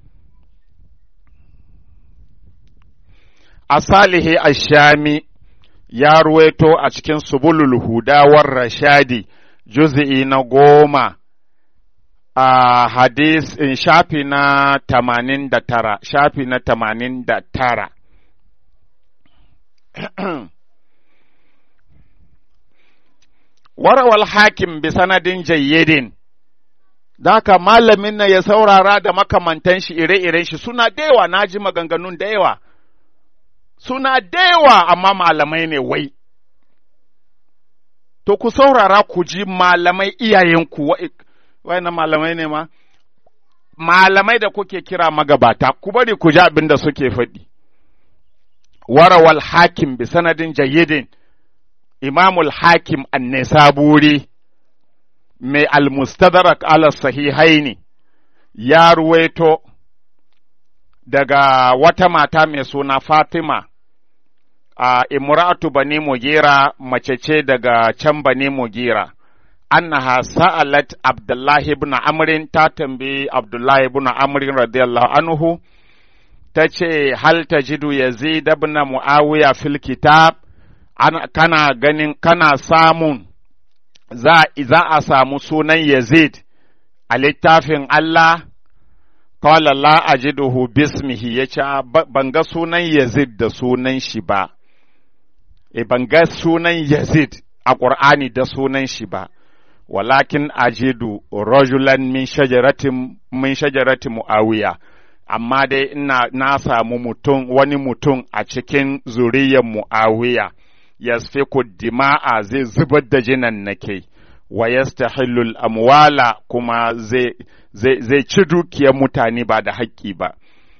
A: A Salihi Ashami ya ruwaito a cikin Subulul Hudawar Rashadi juz'i na goma a hadis in shafi na tamanin da tara, shafi na tamanin da tara. warawal hakim bi sanadin jayyidin Daka malamin na ya saurara da makamantan shi ire-iren shi suna da yawa na ji maganganun da yawa, suna da yawa amma malamai ne wai. To ku saurara ku ji malamai iyayenku, wai na malamai ne ma? Malamai da kuke kira magabata, ku bari ku ji abin da suke faɗi. warawal hakim bi sanadin jayyidin imamul hakim an-nisaburi mai al-mustadrak ala sahihaini ya ruwaito daga wata mata mai suna Fatima a imra'atu bani mugira mace ce daga can bani mugira annaha sa'alat abdullahi ibn amrin ta tambayi abdullahi ibn amrin radiyallahu anhu ta ce hal tajidu yazid ibn muawiya fil kitab kana ganin kana samun za, za a samu sunan yazid a littafin Allah Kawala la ajiduhu bismihi ya ce, Ban ga sunan Yazid da sunan shi ba, e ban ga sunan Yazid a ƙur'ani da sunan shi ba, walakin ajidu rajulan min shajaratin min shajarati mu'awiya, amma dai ina na samu mutum wani mutum a cikin zuriyar mu'awiya, yasfiku dima'a zai zubar da jinan nake. wa yastahillul amwala kuma zai zai ci dukiyar mutane ba da haƙƙi ba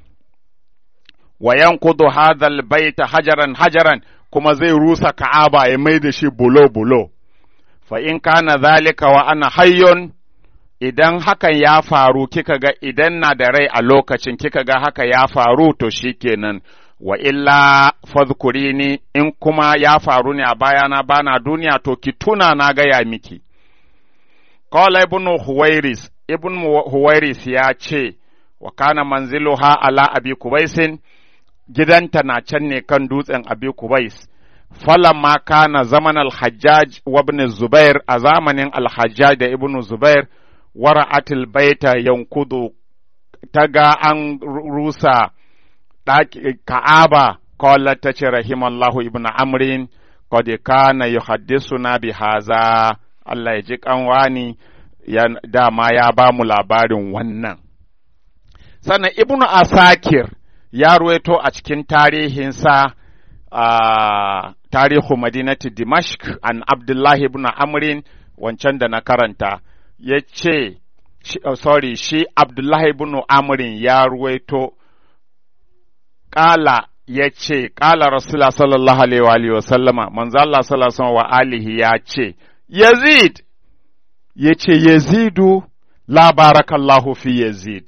A: wa yankudu hadhal baita hajaran hajaran kuma zai rusa ka'aba ya mai da shi bulo bulo fa in kana zalika wa ana hayyun idan hakan ya faru kika ga idan na da rai a lokacin kika ga haka ya faru to shikenan wa illa fadhkurini in kuma ya faru ne a bayana bana duniya to ki tuna na gaya miki Qala ibn Huwairis, ibn Huwairis ya ce, wa kana manziluha ala abi kubaisin, gidanta na can ne kan dutsen abi kubais. Falamma kana zaman al-Hajjaj wa ibn Zubair a zamanin al-Hajjaj da ibn Zubair, wara'atil baita yankudu ta ga an rusa Ka'aba, qala ta ce rahimallahu ibn Amrin, qad kana yuhaddisuna bi haza. Allah ya ji kanwani ya dama ya ba mu labarin wannan. Sannan Ibnu Asakir ya ruwaito a cikin tarihinsa a tarihu Madinati Dimashq an Abdullahi ibn Amrin wancan da na karanta ya ce, sorry, shi Abdullahi ibn Amrin ya ruwaito ƙala ya ce, ƙala Rasulullah sallallahu Alaihi wa sallama, manzo Allah sallallahu wa alihi ya ce, Yazid, ya ce, Yazidu, la barakallahu fi Yazid.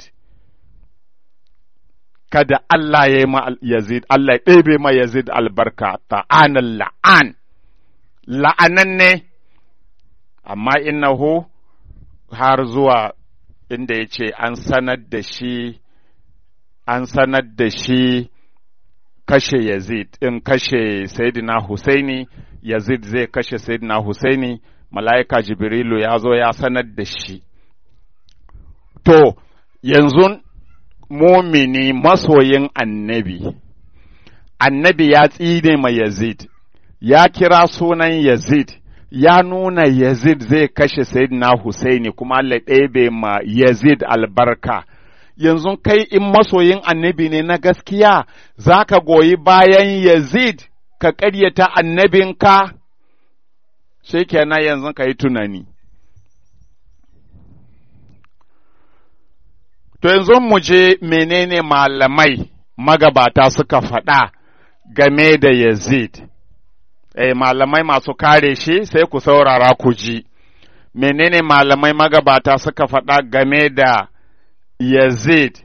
A: Kada Allah ya yi ma Yazid, Allah ya ɗebe ma Yazid albarka, ta'anan la'an, la'anan ne, amma innahu har zuwa inda ya ce an sanar da shi, an sanar da shi kashe Yazid, in kashe Sayyidina Husaini, Yazid zai kashe Sayyidina Husaini, mala'ika Jibrilu ya zo ya sanar da shi. To, yanzu mumini masoyin annabi, annabi ya tsine ma Yazid, ya kira sunan Yazid, ya nuna Yazid zai kashe Sayyidina Husaini kuma Allah ɗebe ma Yazid albarka. Yanzu kai in masoyin annabi ne na gaskiya, za ka goyi bayan Yazid ka ƙaryata annabinka, shi kenan yanzu ka yi tunani. To yanzu mu je menene malamai magabata suka faɗa game da Yazid. Eh, malamai masu kare shi sai ku saurara ku ji. Menene malamai magabata suka faɗa game da Yazid.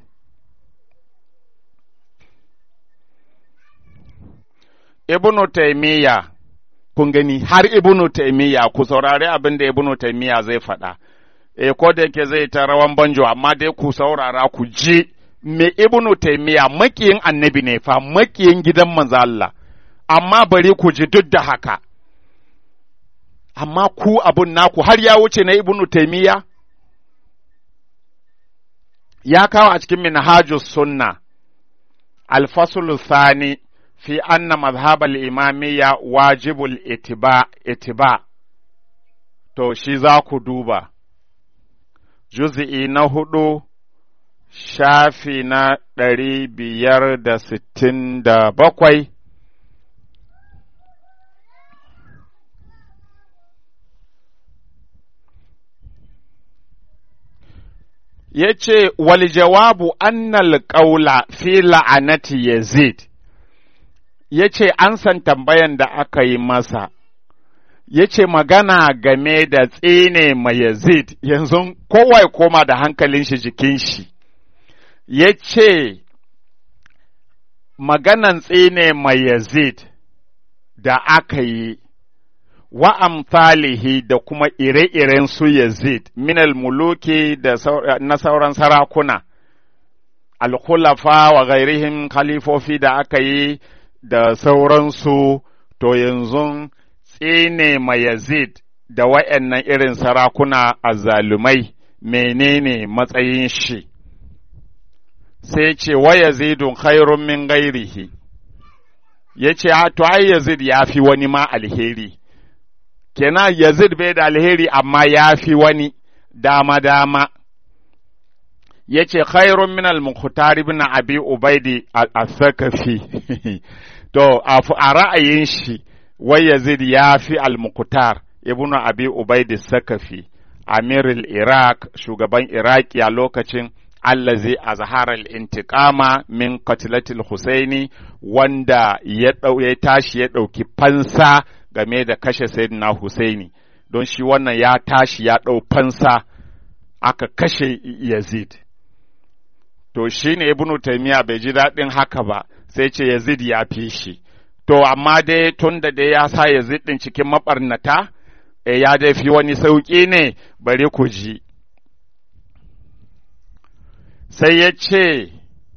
A: Ibnu Taymiyya kun gani har Ibnu Taymiyya ku saurari abin da Ibnu Taymiyya zai faɗa. e ko da yake zai ta rawan banjo amma dai ku saurara ku ji me ibnu taymiya makiyin annabi ne fa makiyin gidan manzo Allah amma bari ku ji duk da haka amma ku abun naku har ya wuce na ibnu taymiya ya kawo a cikin minhajus sunna al-fasl thani fi anna madhhab al-imamiyya wajibul itiba itiba to shi za ku duba juz'i na hudu shafi na ɗari biyar da sittin da bakwai ya ce wal jawabu annal ƙaula fi la'anati yazid ya ce an san tambayan da aka yi masa ya ce magana game da tsine mai Yazid, yanzu kowa ya koma da hankalin shi jikin shi, ya ce maganan tsine mai Yazid da aka yi wa amsalihi da kuma ire-iren su Yazid minal muluki da na sauran sarakuna, alkhulafa wa gairihim khalifofi da aka yi da sauransu, to yanzu tsine ma Yazid da wa'yannan irin sarakuna a zalumai menene matsayin shi, sai ce wa Yazidun khairun min gairihi, ya ce, to ai Yazid ya fi wani ma alheri. kenan Yazid bai da alheri amma ya fi wani dama-dama, ya ce, Khairun min al-Mukhtar ibn Abi Ubaidi al-Sakafi, to, a ra'ayin shi, wai Yazid ya fi al-Mukhtar ibn Abi Ubaidi Sakafi, Amirul Iraq, shugaban Iraki a lokacin allazi azhara al-intiqama min qatlatil Husaini wanda ya tashi ya ɗauki fansa game da kashe Sayyidina Husaini don shi wannan ya tashi ya ɗau fansa aka kashe Yazid. To shi ne Ibn Taymiya bai ji daɗin haka ba sai ce Yazid ya fi shi. To amma dai tun da dai ya sa Yazid ɗin cikin maɓarnata, e ya dai fi wani sauƙi ne bari ku ji. Sai ya ce,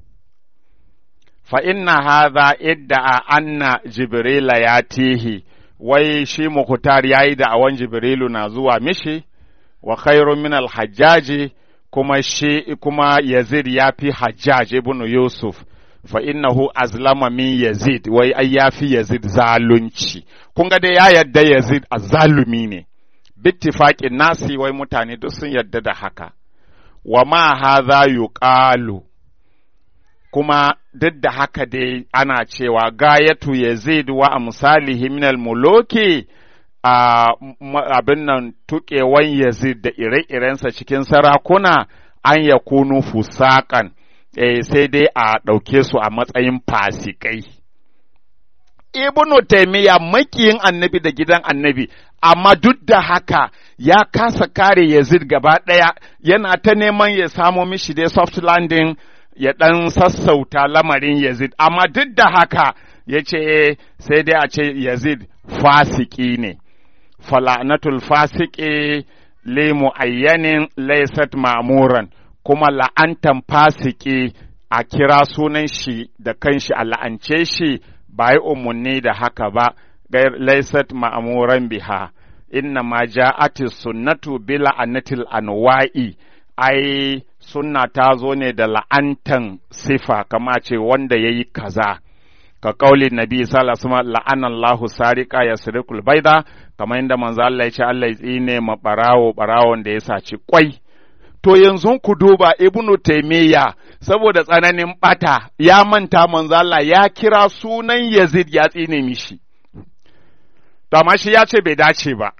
A: Fa inna hadha idda a anna Jibrila ya tihi. wai shi Mukhtar ya yi da'awan Jibrilu na zuwa mishi, wa khairun min al-hajjaji kuma shi kuma Yazid ya fi Hajjaj ibn Yusuf, fa innahu azlama min Yazid, wai ai ya fi Yazid zalunci. Kun ga dai ya yadda Yazid a zalumi ne, bittifaƙin nasi wai mutane duk sun yadda da haka. Wa ma haza yuqalu kuma duk da haka dai ana cewa gayatu yazid wa amsalihi minal muluki a abin nan tuƙewan yazid da ire-irensa cikin sarakuna an ya kunu fusakan eh, sai dai a ɗauke su a matsayin fasikai. Ibnu taimiyya makiyin annabi da gidan annabi, amma duk da haka ya kasa kare Yazid gaba ɗaya yana ta neman ya samo mishi dai soft landing ya ɗan sassauta lamarin Yazid, amma duk da haka ya ce sai dai a ce Yazid fasiki ne, fala'natul fasiki li mu'ayyanin laysat ma'muran kuma la'antan fasiki a kira sunan shi da kanshi a la'ance shi ba yi umarni da haka ba, laysat ma'muran biha. Inna ma ja'ati sunnatu bila anatil anwa'i ai sunna ta zo ne da la'antan sifa kama ce wanda ya yi kaza ka kauli nabi sallallahu alaihi la'anan Allahu sarika ya sirikul baida kamar yadda manzo Allah ya ce Allah ya tsine ma barawo barawon da ya saci kwai to yanzu ku duba ibnu taymiya saboda tsananin bata ya manta manzo Allah ya kira sunan Yazid ya tsine mishi to amma shi ya ce bai dace ba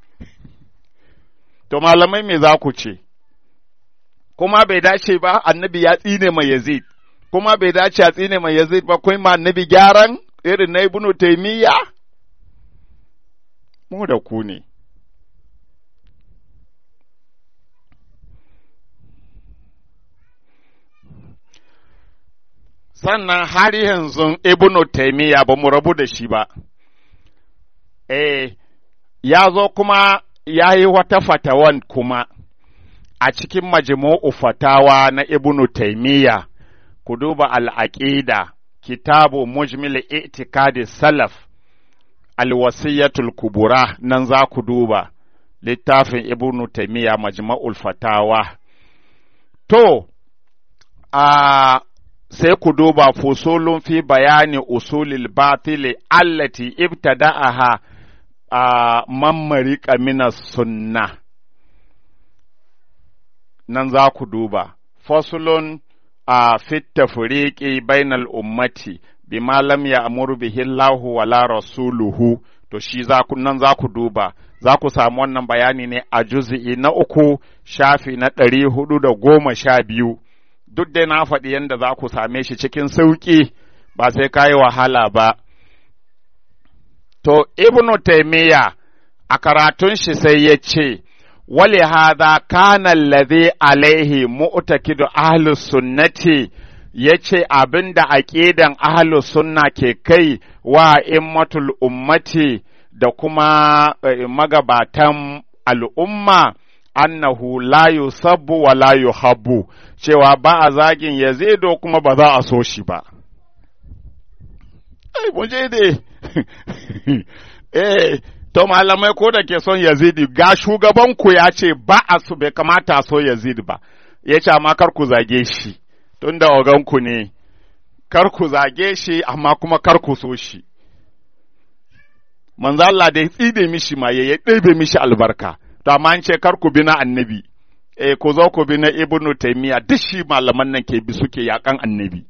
A: to malamai me za ku ce kuma bai dace ba annabi ya tsine mai Yazid, kuma bai dace a tsine mai Yazid ba kuma annabi gyaran irin na ibnu taimiyya? Mu da ku ne. Sannan har yanzu ibnu taimiyya ba mu rabu da shi ba, eh, ya zo kuma ya yi wata fatawan kuma. a cikin majmu'u fatawa na Ibnu Taymiyya ku duba al'aqida kitabu mujmil i'tikadi salaf alwasiyatul kubura nan za ku duba littafin Ibnu Taymiyya majmu'ul fatawa to a sai ku duba fusulun fi bayani usulil batili allati ibtada'aha a mammarika minas sunnah nan za ku duba, fasulun a fitta furiƙi bainal ummati bima lam ya amuru bihi Allahu wala rasuluhu to shi za ku nan za ku duba za ku samu wannan bayani ne a juz'i na uku shafi na ɗari hudu da goma sha biyu duk dai na faɗi yadda za ku same shi cikin sauƙi ba sai ka yi wahala ba to ibnu taimiyya a karatun shi sai ya ce wale hada kana alladhi alaihi mu'takidu ahlus sunnati yace abinda aqidan ahlus sunna ke kai wa immatul ummati da kuma magabatan al'umma annahu la yusabbu wa la yuhabbu cewa ba a zagin yazido kuma ba za a so shi ba ai mun je dai eh to malamai ko da ke son yazidi ga shugabanku ya ce ba a su bai kamata a so yazidi ba ya ce amma kar ku zage shi tun da oganku ne kar ku zage shi amma kuma kar ku so shi manzo Allah da ya tside mishi ma ya ɗebe mishi albarka to amma an ce kar ku bi na annabi eh ku zo ku bi na ibnu taymiya duk shi malaman nan ke bi suke yakan annabi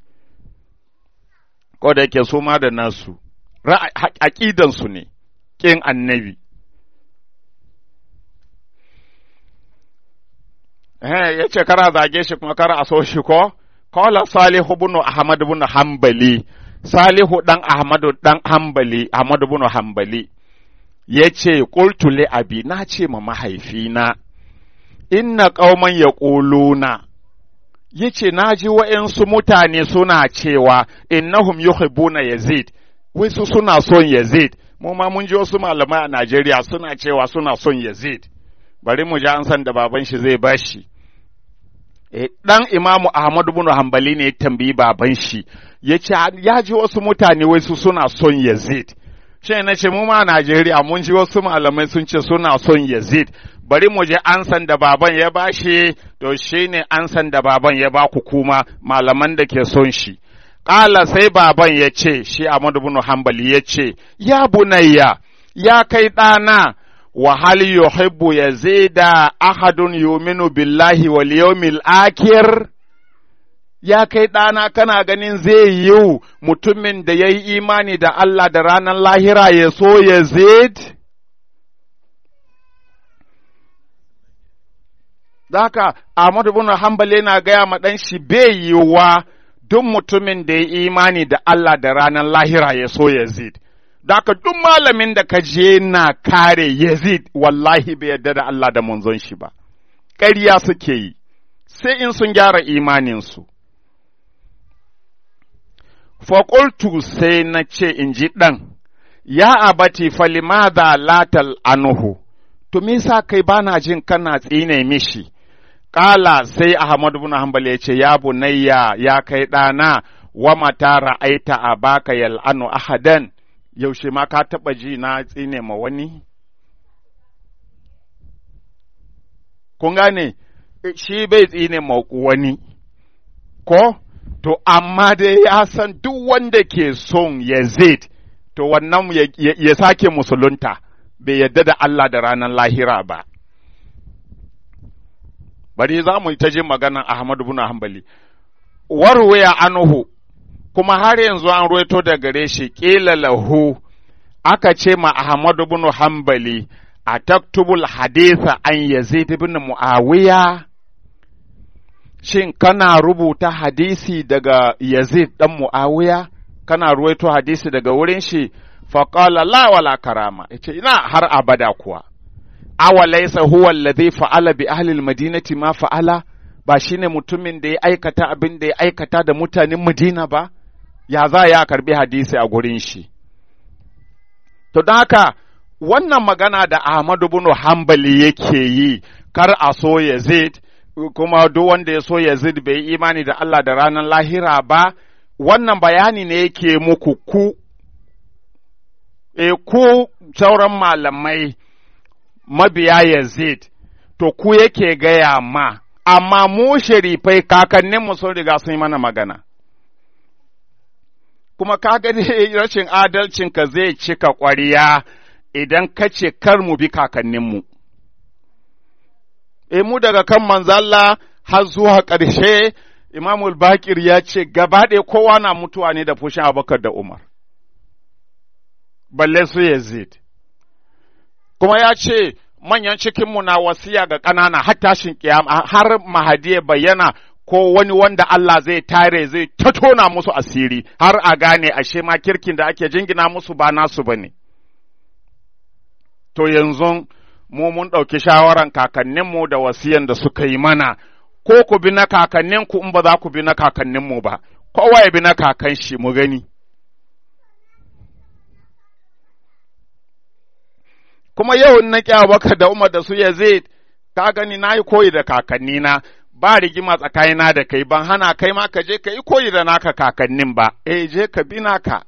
A: ko da yake su ma da nasu aqidan su ne kin annabi eh yace kara zage shi kuma kara a so shi ko qala salihu ibn ahmad ibn hanbali salihu dan ahmadu dan hanbali ahmad ibn hanbali yace qultu li abi na ce ma mahaifina inna qauman yaquluna yace naji wa'yansu mutane suna cewa innahum yuhibbuna yazid wai su suna son yazid mu ma mun ji wasu malamai a Najeriya suna cewa suna son yazid bari mu ji an san da baban shi zai bashi eh dan imamu ahmad ibn hanbali ne ya tambayi baban shi yace ya ji wasu mutane wai su suna son yazid shi na ce mu ma a Najeriya mun ji wasu malamai sun ce suna son yazid bari mu je ansan da baban ya bashi to shine ansan da baban ya ba ku kuma malaman da ke son shi Ƙala sai baban ya ce, shi Ahmadu bin Hanbali ya ce, Ya bunayya, ya kai ɗana, wa hal yuhibbu yazida ahadun yuminu billahi wal yawmil akhir ya kai ɗana kana ganin zai yi mutumin da ya yi imani da Allah da ranar lahira ya so Yazid? Daka Ahmadu bin Hanbali yana gaya ma ɗan shi bai yiwuwa duk mutumin da ya imani da Allah da ranar lahira ya so Yazid. Daka duk malamin da ka je na kare Yazid wallahi bai yarda da Allah da manzon shi ba. Ƙarya suke yi, sai in sun gyara imaninsu. Faƙultu sai na ce in ji ɗan, ya abati falimada latal anuhu, to me sa kai bana jin kana tsine mishi. Ƙala sai Ahmadu bin Hanbal ya ce, Ya bunayya ya kai ɗana, wa mata ra'aita a baka yal'anu ahadan, yaushe ma ka taɓa ji na tsine ma wani? Kun gane, shi bai tsine ma wani, ko? To, amma dai ya san duk wanda ke son Yazid, to wannan ya, ya sake musulunta, bai yadda da Allah da ranar lahira ba. bari za mu ta jin maganan Ahmadu bin Hanbali warwaya anuhu kuma har yanzu an ruwaito da gare shi ƙila lahu aka ce ma Ahmadu bin Hanbali a taktubul haditha an Yazid bin Muawiya shin kana rubuta hadisi daga Yazid dan Muawiya kana ruwaito hadisi daga wurin shi faqala la wala karama yace ina har abada kuwa awalaisa huwa alladhi fa'ala bi ahli almadinati ma fa'ala ba shine mutumin da ya aikata abin da ya aikata da mutanen Madina ba ya za ya karbi hadisi a gurin shi to don haka wannan magana da Ahmadu bin Hanbali yake yi kar a so Yazid kuma duk wanda ya so Yazid bai yi imani da Allah da ranar lahira ba wannan bayani ne yake muku ku e ku sauran malamai mabiya Yazid, to ku yake gaya ma, amma mu sharifai kakanninmu sun riga sun yi mana magana. Kuma ka gani rashin adalcinka zai cika ƙwariya idan ka ce kar mu bi kakanninmu. E mu daga kan manzalla har zuwa ƙarshe, Imamul Bakir ya ce gaba ɗaya kowa na mutuwa ne da fushin Abubakar da Umar. Balle su Yazid. kuma ya ce manyan cikinmu na wasiya ga ƙanana har tashin kiyama har mahadi ya bayyana ko wani wanda Allah zai tare zai tatona musu asiri har a gane ashe ma kirkin da ake jingina musu ba nasu bane to yanzu mu mun ɗauki shawaran kakanninmu da wasiyan da suka yi mana ko ku bi na kakanninku in ba za ku bi na kakanninmu ba kowa ya bi na kakan shi mu gani kuma yau in na kyawa baka da umar da su ya zai ka gani na yi koyi da kakannina ba rigima tsakanina da kai ban hana kai ma ka je ka yi koyi da naka kakannin ba eh je ka bi naka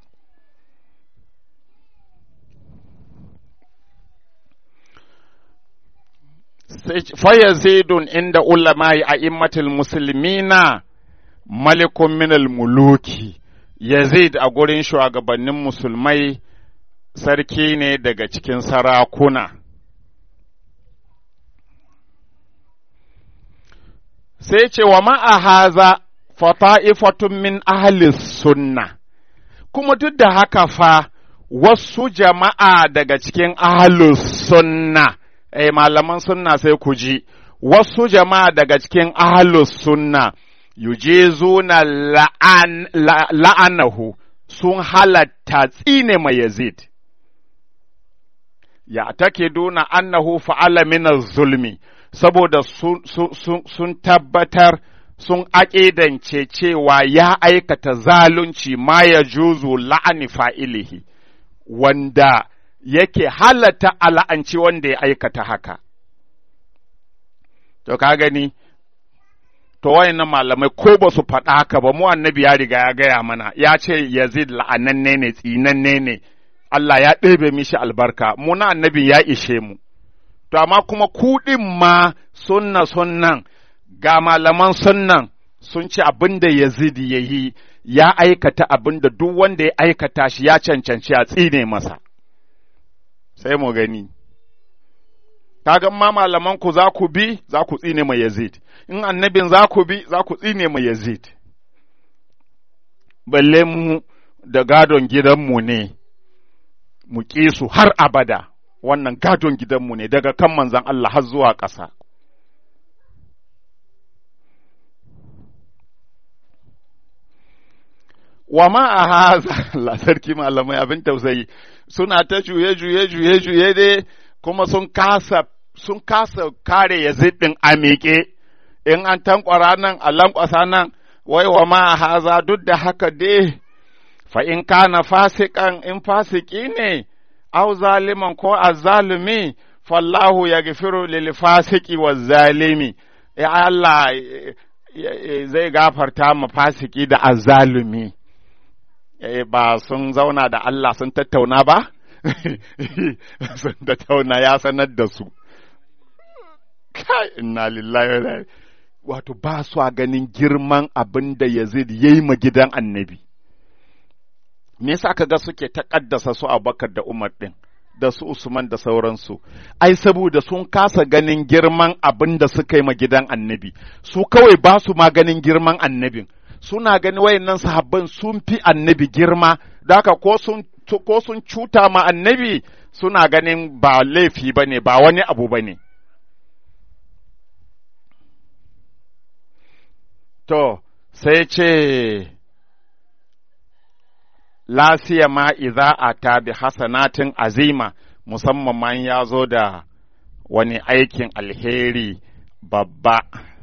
A: fayazidun inda ulama'i a immatul musulmina malikun minal muluki yazid a gurin shugabannin musulmai sarki ne daga cikin sarakuna sai ce wa ma'ahaza fata'ifatun min ahli sunna kuma duk da haka fa wasu jama'a daga cikin ahli sunna eh malaman sunna sai ku ji wasu jama'a daga cikin ahli sunna yujizuna la'an, la'anahu sun halatta tsine mai yazid ya take duna annahu fa'ala min zulmi saboda sun, sun, sun tabbatar sun aƙidance cewa ya aikata zalunci ma ya juzu la'ani fa'ilihi wanda yake halatta ala'anci wanda ya aikata haka. To, ka gani, to wayannan malamai ko ba su faɗa haka ba, mu annabi ya riga ya gaya mana, ya ce Yazid la'ananne ne, tsinanne ne, Allah ya ɗebe mishi albarka, mu na annabi ya ishe mu. To, amma kuma kuɗin ma sunna sunnan, ga malaman sunnan sun ce abin da Yazid ya yi, ya aikata abin da duk wanda ya aikata shi ya cancanci a tsine masa. Sai mu gani. Kaga ma malaman ku za ku bi, za ku tsine mai Yazid, in annabin za ku bi, za ku tsine mai Yazid. Balle mu da gadon gidanmu ne, mu ƙi su har abada. wannan gadon gidanmu ne daga kan manzan Allah har zuwa ƙasa. Wa ma a haza, Allah sarki malamai abin tausayi, suna ta juye juye juye juye dai kuma sun kasa sun kasa kare ya ɗin a miƙe, in an tankwara nan a lankwasa nan, wai wa ma a haza duk da haka dai, fa in kana fasikan in fasiki ne, aw zaliman ko azzalumi fallahu ya gafiru lil fasiki wa zalimi ya Allah zai gafarta ma fasiki da azzalumi ba sun zauna da Allah sun tattauna ba sun tattauna ya sanar da su kai inna lillahi wa wato ba su ganin girman abin da Yazid yayi ma gidan annabi me yasa ka ga suke taƙaddasa su Abubakar da Umar ɗin da su Usman da sauransu ai saboda sun kasa ganin girman abin da suka yi ma gidan annabi su kawai ba su ma ganin girman annabin suna gani wayannan sahabban sun fi annabi girma da haka ko sun ko sun cuta ma annabi suna ganin ba laifi bane ba wani abu bane to sai ce la siyama idza ata bi hasanatin azima musamman man ya zo da wani aikin alheri babba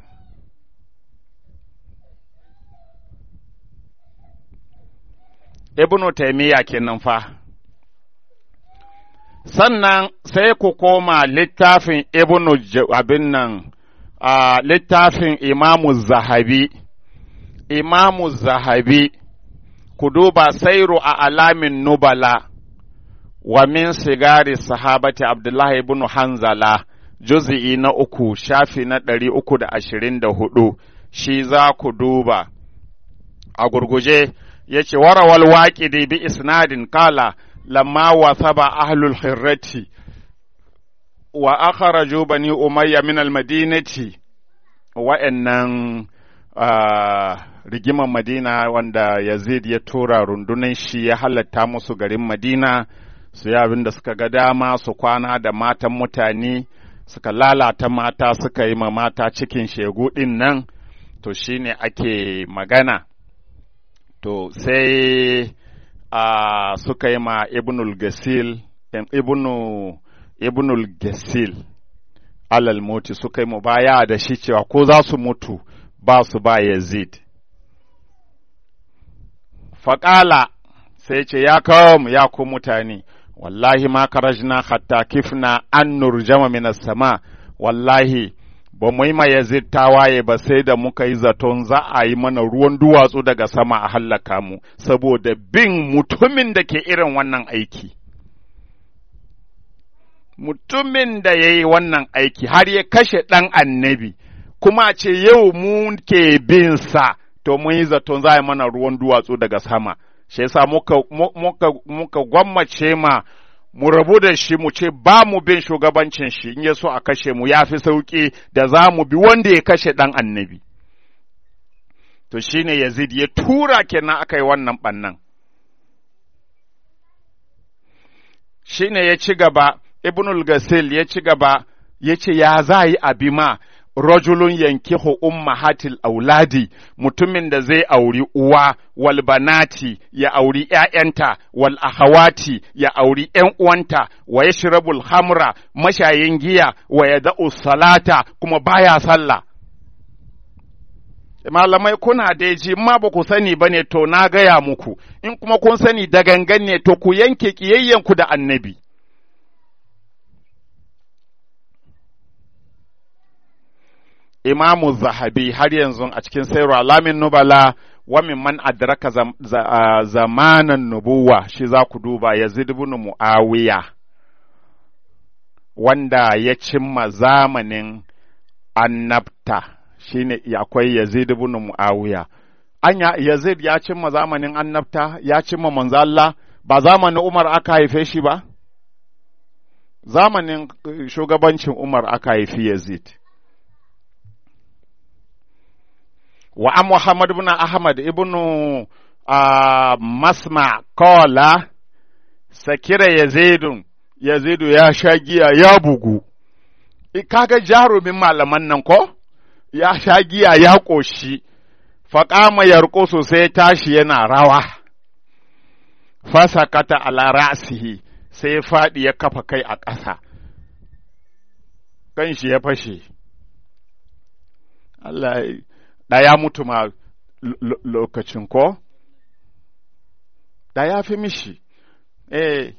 A: ibnu taimiyya kenan fa sannan sai ku koma littafin ibnu abin nan a littafin imamu zahabi imamu zahabi ku duba sairu a alamin nubala wa min sigari sahabati Abdullahi ibn Hanzala juz'i na uku shafi na ɗari uku da ashirin da hudu shi za ku duba a gurguje ya ce warawal waƙidi bi isnadin kala lamma wasaba ahlul hirrati wa akharaju bani umayya min almadinati wa'annan rigiman madina wanda yazid ya tura rundunan shi ya halatta musu garin madina su yi abin da suka ga dama su kwana da matan mutane suka lalata mata suka yi ma mata cikin shegu ɗin nan to shine ake magana to sai a suka yi ma ibnul gasil ibnu ibnul gasil alal moti suka yi mubaya da shi cewa ko za su mutu ba su ba yazid faƙala sai ce ya kawo mu ya ku mutane wallahi ma karajna hatta kifna an nurjama minas sama wallahi ba mu yi ma yazid tawaye ba sai da muka yi zaton za a yi mana ruwan duwatsu daga sama a hallaka mu saboda bin mutumin da ke irin wannan aiki mutumin da ya yi wannan aiki har ya kashe ɗan annabi kuma ce yau mu ke bin sa to mun yi zaton za a yi mana ruwan duwatsu daga sama shi yasa muka, muka, muka gwammace ma mu rabu da shi mu ce ba mu bin shugabancin shi in ya so a kashe mu ya fi sauƙi da za mu bi wanda ya kashe ɗan annabi. To shi ne Yazid ya tura kenan aka yi wannan ɓannan. Shi ne ya ci gaba, Ibnul Gasil ya ci gaba, ya ce ya za yi abi ma rajulun yankihu ummahatil auladi mutumin da zai auri uwa wal banati ya auri ’ya'yanta wal ahawati ya auri ’yan uwanta wa yashrabul hamra mashayin giya wa yada'u salata kuma baya sallah malamai kuna da ji ma ba ku sani ba ne to na gaya muku in kuma kun sani da gangan ne to ku yanke ƙiyayyenku da annabi imamu zahabi har yanzu a cikin sayarwa alamin nubala wa man adraka zamanan nubuwa shi za ku duba yazid ibn muawiya wanda ya cimma zamanin annabta shine akwai yazid ibn muawiya anya yazid ya cimma zamanin annabta ya cimma manzo Allah ba zamanin Umar aka haife shi ba zamanin shugabancin Umar aka haifi Yazid wa an Muhammad ibn Ahmad ibn uh, Masma kola sakira Yazidun Yazidu ya sha giya ya bugu kaga jarumin malaman nan ko ya sha giya ya ƙoshi faƙama yarko sosai tashi yana rawa fasakata ala ra'sihi sai faɗi ya kafa kai a ƙasa kan shi ya fashe Allah ɗaya mutu ma lokacin ko da ya fi mishi eh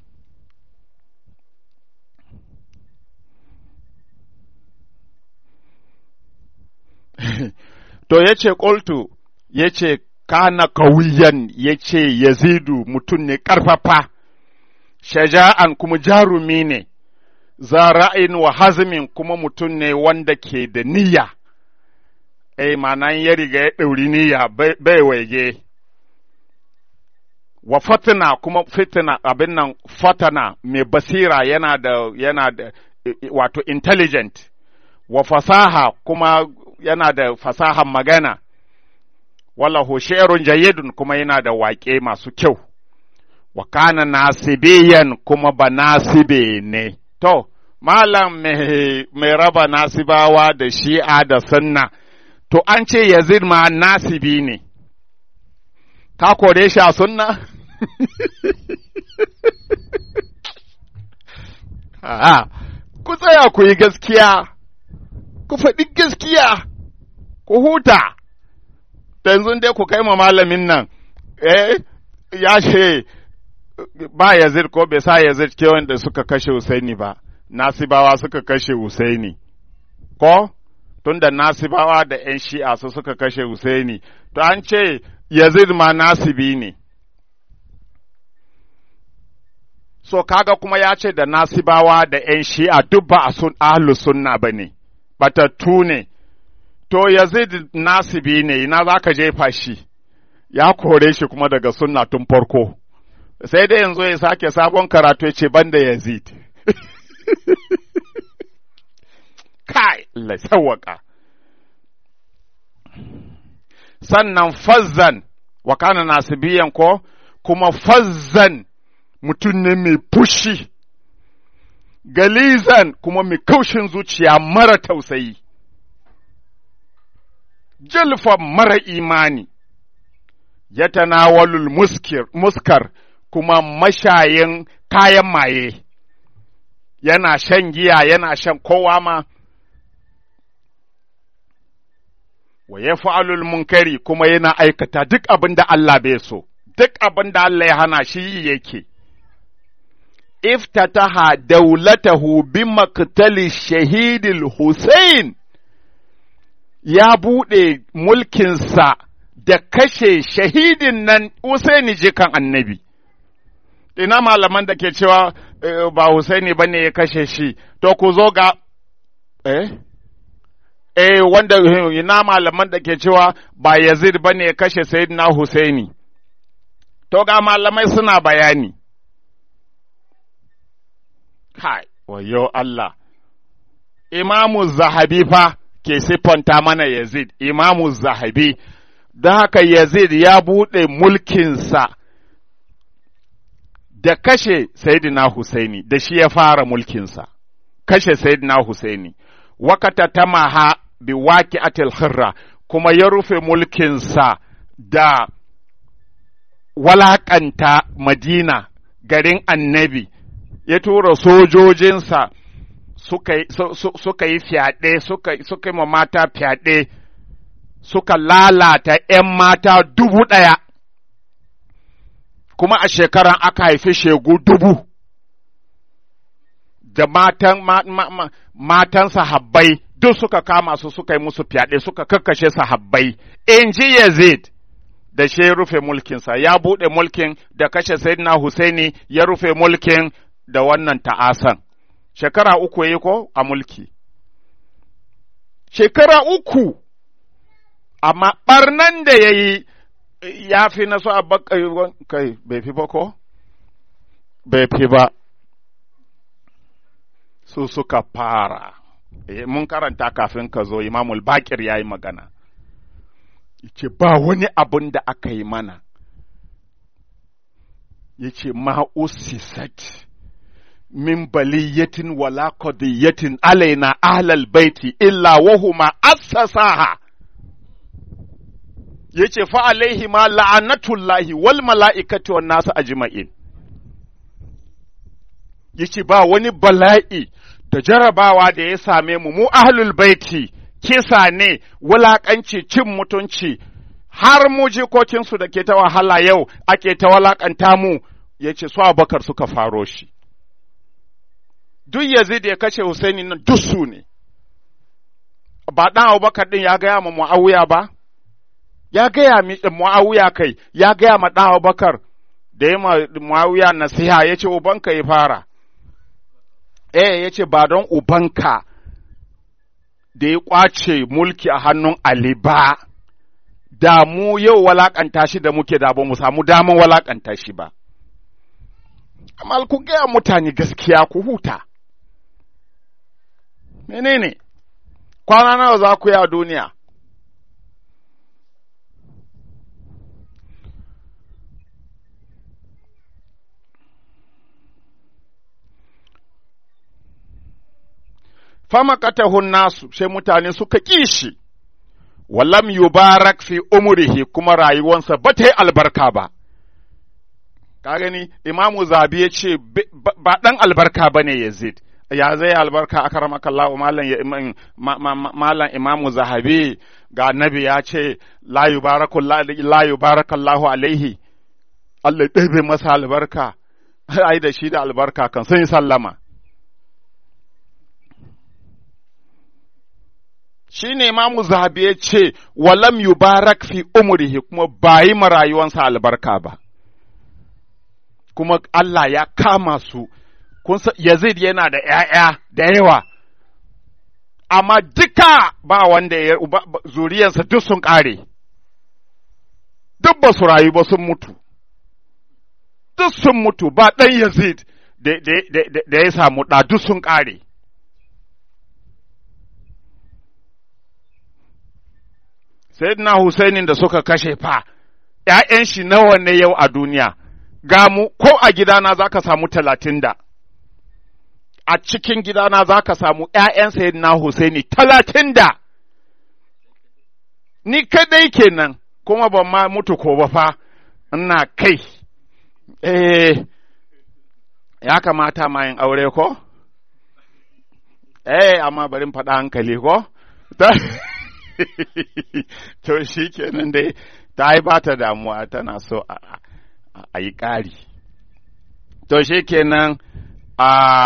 A: to ya ce ƙoltu ya ce kana kawiyan ya ce yazidu mutum ne ƙarfafa shaja'an kuma jarumi ne zara'in wa hazmin kuma mutum ne wanda ke da niyya eh ma'anan ya riga ya ɗauri niyya bai waige wa fatina kuma fitina abin nan fatana mai basira yana da yana da wato intelligent wa fasaha kuma yana da fasahan magana wallahu shi'run jayyidun kuma yana da waƙe masu kyau wa kana nasibiyan kuma ba nasibe ne to malam mai raba nasibawa da shi'a da sunna to an ce yazid ma nasibi ne ka kore shi a sunna A'a, ku tsaya ku yi gaskiya, ku faɗi gaskiya, ku huta, yanzu dai ku kai ma malamin nan, eh, ya ce ba Yazid ko bai sa Yazid ke wanda suka kashe Husaini ba, Nasibawa suka kashe Husaini, ko? Tunda Nasibawa da ‘yan shi'a su suka kashe Husaini, to an ce Yazid ma nasibi ne. so kaga kuma ya ce da nasibawa da ‘yan shi'a duk ba a sun ahlus sunna ba ne, batattu ne, to yazid nasibi ne, ina za ka jefa shi, ya kore shi kuma daga sunna tun farko, sai dai yanzu ya sake sabon karatu ya ce banda yazid. Kai, Allah sawwaka. Sannan fazzan, wa kana nasibiyan ko, kuma fazzan mutum ne mai fushi, galizan kuma mai kaushin zuciya mara tausayi, jalfa mara imani, ya tanawalul muskar kuma mashayin kayan maye, yana shan giya yana shan kowa ma wa ya fa'alul munkari kuma yana aikata duk abin da Allah bai so, duk abin da Allah ya hana shi yi yake. Iftataha daulatahu bi maktali shahidil Hussein ya buɗe mulkinsa da kashe shahidin nan Husaini jikan annabi. Ina malaman da ke cewa ba Husaini ba ne ya kashe shi, to ku zo ga, eh? eh wanda ina malaman da ke cewa ba Yazid ba ne ya kashe Sayyidina Husaini. To ga malamai suna bayani. Kai, wayo Allah. Imamu Zahabi fa ke siffanta mana Yazid, Imamu Zahabi, don haka Yazid ya buɗe mulkinsa da kashe Sayyidina Husaini, da shi ya fara mulkinsa, kashe Sayyidina Husaini. wakata tamaha bi waki atil khirra kuma ya rufe mulkinsa da walakanta Madina garin annabi ya tura sojojinsa suka yi fyaɗe suka yi mata fyaɗe suka lalata ‘yan mata dubu ɗaya kuma a shekaran aka haifi shegu dubu da matan ma, ma, ma, matan sahabbai duk suka kama su suka yi musu fyaɗe suka kakkashe sahabbai in ji Yazid da shi ya rufe mulkinsa ya buɗe mulkin da kashe Sayyidina Husaini ya rufe mulkin da wannan ta'asan shekara uku yi ko a mulki shekara uku amma ɓarnan da ya yi ya fi na so a kai bai fi ba ko bai fi ba su suka fara mun karanta kafin ka zo imamul bakir ya yi magana yace ba wani abun da aka yi mana yace ma usisat min baliyatin wala qadiyatin alaina ahlal baiti illa wahuma assasaha yace fa alaihi ma la'anatullahi wal mala'ikati wan nasu ajma'in yace ba wani bala'i da jarabawa da ya same mu mu ahlul baiti kisa ne wulaƙanci cin mutunci har mu jikokinsu da ke ta wahala yau ake ta walaƙanta mu ya ce su abakar suka faro shi duk yazid ya kashe husaini nan duk su ne ba ɗan abubakar ɗin ya gaya ma mu'awiya ba ya gaya mi mu'awiya kai ya gaya ma ɗan abubakar da ya ma mu'awiya nasiha ya ce ubanka ya fara eh ya ce ba don ubanka da ya ƙwace mulki a hannun Ali ba, da mu yau walakanta shi da muke da ba mu samu daman walakanta shi ba. Amma ku gaya mutane gaskiya ku huta. Menene? Kwana nawa za ku yi a duniya? famakatahun nasu sai mutane suka ƙi shi, walam yubarak fi umurihi kuma rayuwansa ba ta yi albarka ba. Ka gani, Imamu Zabi ya ce, ba ɗan albarka ba ne Yazid, ya zai albarka a karamakallahu malam Imamu Zahabi ga nabi ya ce, la yubarakallahu alaihi, Allah ɗabe masa albarka, ai da shi da albarka kan sun yi sallama. shi ne imamu zahabi ya ce walam yubarak fi umrihi kuma ba yi rayuwansa albarka ba kuma Allah ya kama su kun Yazid yana da ‘ya'ya da yawa amma duka ba wanda ya zuriyarsa duk sun ƙare duk ba su rayu ba sun mutu duk sun mutu ba ɗan Yazid da ya samu ɗa duk sun ƙare Sayyidina Husainin da suka kashe fa, ’ya'yan shi nawa ne yau a duniya, ga mu ko a gidana za ka samu talatin da, a cikin gidana za ka samu ’ya'yan Sayyidina Husaini talatin da, ni kadai kenan, kuma ban ma mutu ko ba fa, ina kai, eh, ya kamata ma yin aure ko? eh amma bari faɗa hankali ko to shi kenan dai ta yi ba ta damuwa tana so a yi ƙari to shi kenan a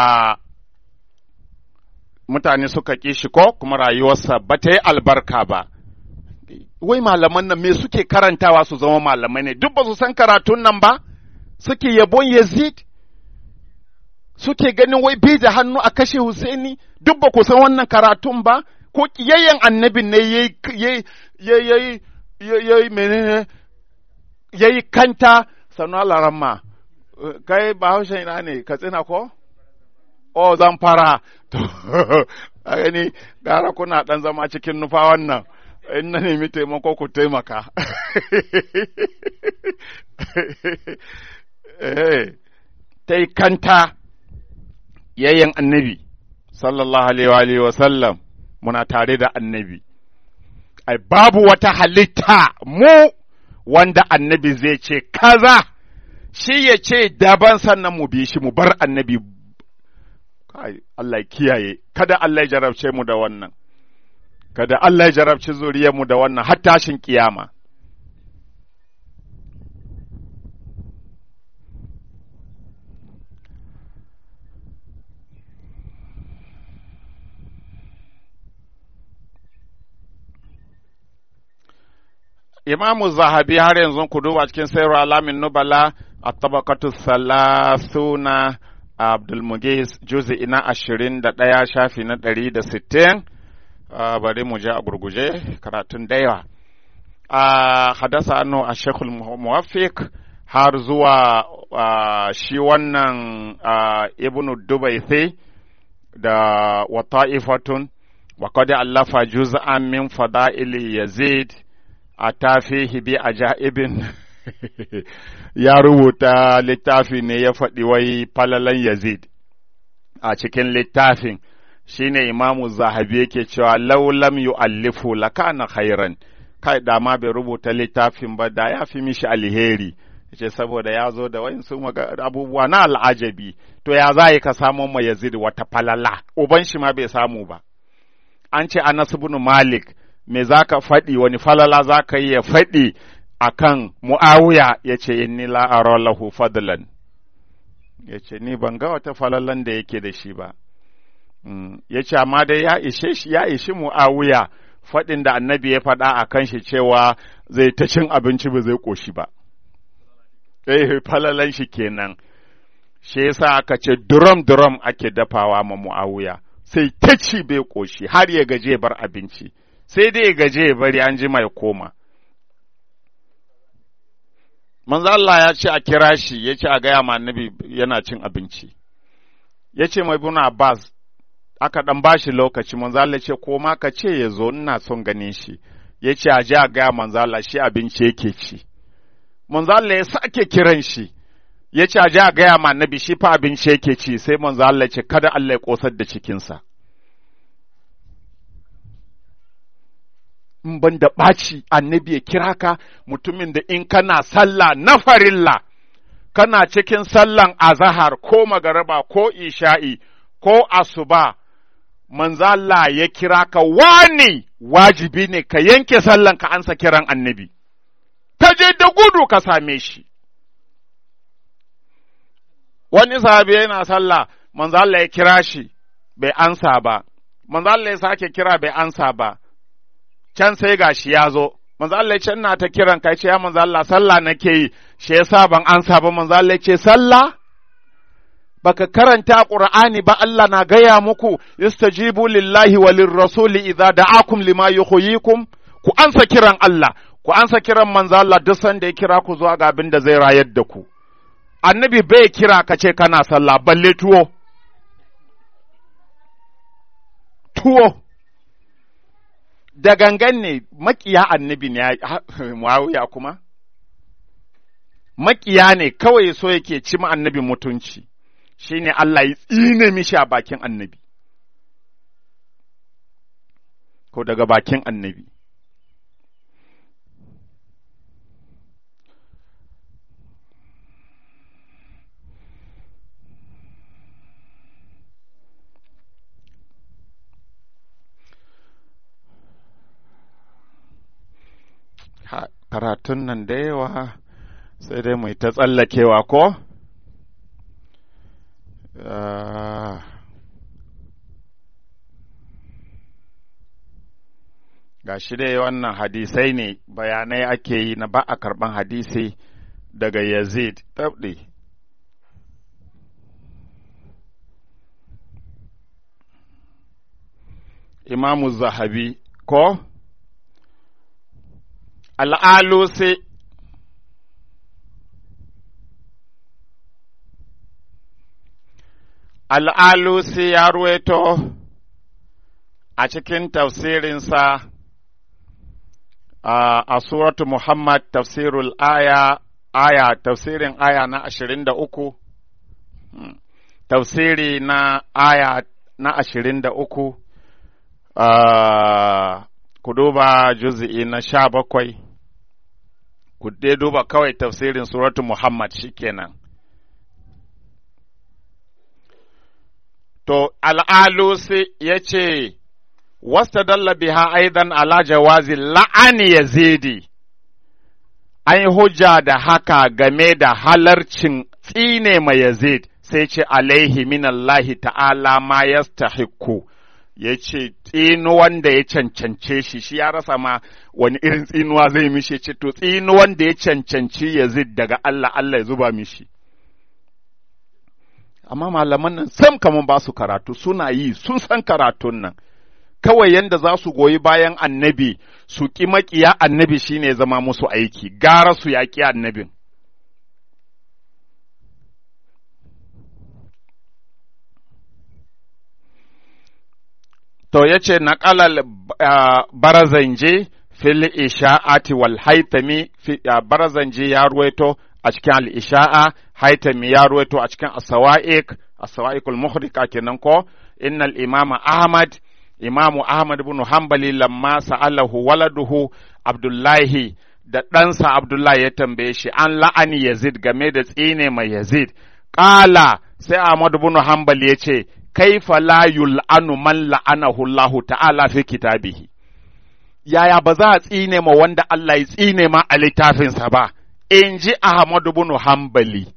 A: mutane suka ƙi shi ko kuma rayuwarsa ba ta yi albarka ba wai malaman nan me suke karantawa su zama malamai ne duk ba su san karatun nan ba suke yabon yazid suke ganin wai bai da hannu a kashe Husaini duk ba ku san wannan karatun ba ko kiyayyen annabin ne yayi yayi yayi menene yayi kanta sanu alaramma kai bahaushen ina ne katsina ko o zan fara to a gani gara kuna dan zama cikin nufa wannan in na nemi taimako ku taimaka ta yi kanta yayyan annabi sallallahu alaihi wa sallam muna tare da annabi ai babu wata halitta mu wanda annabi zai ce kaza shi ya ce daban sannan mu bi shi mu bar annabi kai Allah kiyaye kada Allah ya jarabce mu da wannan kada Allah ya jarabci mu da wannan har tashin kiyama Imamu Zahabi har yanzu ku duba cikin sayar alamin nubala a tabakatu salasuna Abdulmugis juzi ina ashirin da ɗaya shafi na ɗari da sittin bari mu je a gurguje karatun da yawa. Hadasa annu a Shekul Muwafiq har zuwa shi wannan Ibnu Dubaisi da wata'ifatun wa qad allafa juz'an min fada'ili Yazid a tafihi bi ajaibin ya rubuta littafi ne ya faɗi wai falalan Yazid a cikin littafin shine imamu zahabi yake cewa laulam yu'allifu lakana khairan kai da ma bai rubuta littafin ba da ya fi mishi alheri ce saboda ya zo da wayansu abubuwa na al'ajabi to ya za ka samo ma Yazid wata falala uban shi ma bai samu ba an ce Anas ibn Malik me za ka faɗi wani falala za ka yi ya faɗi a kan mu'awiya ya ce inni la'ara lahu fadlan ya ce ni ban ga wata falalan da yake da shi ba ya ce amma dai ya ishe shi ya ishi mu'awiya faɗin da annabi ya faɗa a kan shi cewa zai ta cin abinci ba zai ƙoshi ba eh falalan shi kenan shi yasa aka ce duram duram ake dafawa ma mu'awiya sai ta ci bai ƙoshi har ya gaje bar abinci sai dai ya gaje ya bari an ji mai koma manzo Allah ya ce a kira shi ya ce a gaya ma annabi yana cin abinci ya ce mai bin Abbas aka dan bashi lokaci manzo Allah ce ko ma ka ce ya zo ina son ganin shi ya ce a ji a gaya manzo Allah shi abinci yake ci manzo Allah ya sake kiran shi ya ce a ji a gaya ma annabi shi fa abinci yake ci sai manzo Allah ce kada Allah ya kosar da cikinsa in ban da ɓaci annabi ya kira ka mutumin da in kana sallah na farilla kana cikin sallan azahar ko magaraba ko isha'i ko asuba manzala ya kira ka wani wajibi ne ka yanke sallan ka ansa kiran annabi ka je da gudu ka same shi wani sahabi yana sallah manzala ya kira shi bai ansa ba manzala ya sake kira bai ansa ba can sai gashi ya zo manzo Allah ce ina ta kiran kai ce ya manzo Allah sallah nake yi shi yasa ban ansa ba manzo Allah ce sallah baka karanta qur'ani ba Allah na gaya muku istajibu lillahi wa lirrasuli idza da'akum lima yuhyikum ku ansa kiran Allah ku ansa kiran manzo Allah duk sanda ya kira ku zuwa ga abin da zai rayar da ku annabi bai kira ka ce kana sallah balle tuwo tuwo da gangan ne makiya annabi ne Muawiya kuma? Makiya ne kawai so yake ci annabi mutunci, shi ne Allah ya tsine mishi a bakin annabi, ko daga bakin annabi. karatun nan da yawa sai dai mu ta tsallakewa ko? Ga shi dai wannan hadisai ne bayanai ake yi na ba a karɓan hadisi daga Yazid, tabɗi. Imamu Zahabi ko? Al'alusi Al'alusi ya ruweto a cikin tafsirinsa a suratu Muhammad tafsirul aya aya tafsirin aya na ashirin da uku tafsiri na aya na ashirin da uku ku duba juzi'i na sha bakwai ku dai duba kawai tafsirin suratu Muhammad shikenan to al'alusi ya ce wasta dalla biha aidan ala jawazi la'ani yazidi an yi hujja da haka game da halarcin tsine mai yazid sai ce alaihi minallahi ta'ala ma yastahiqu ya ce tsinuwan da ya cancance shi shi ya rasa ma wani irin tsinuwa zai mishi ce to tsinuwan da ya cancanci yazid daga Allah Allah ya zuba mishi amma malaman nan sam kaman ba su karatu suna yi sun san karatun nan kawai yanda za su goyi bayan annabi su ƙi maƙiya annabi shine zama musu aiki gara su yaƙi annabin to ya ce naƙalal barazanje fil isha'ati wal haitami barazanje ya ruwaito a cikin al-isha'a haitami ya ruwaito a cikin as-sawa'iq as-sawa'iqul muhrika kenan ko innal imama ahmad imamu ahmad ibn hanbali lamma sa'alahu waladuhu abdullahi da ɗansa abdullahi ya tambaye shi an la'ani yazid game da tsine mai yazid ƙala sai ahmad ibn hanbali ya ce kaifa la yul'anu man la'anahu Allah ta'ala fi kitabihi yaya ba za a tsine ma wanda Allah ya tsine ma a littafinsa ba in ji Ahmadu bin Hanbali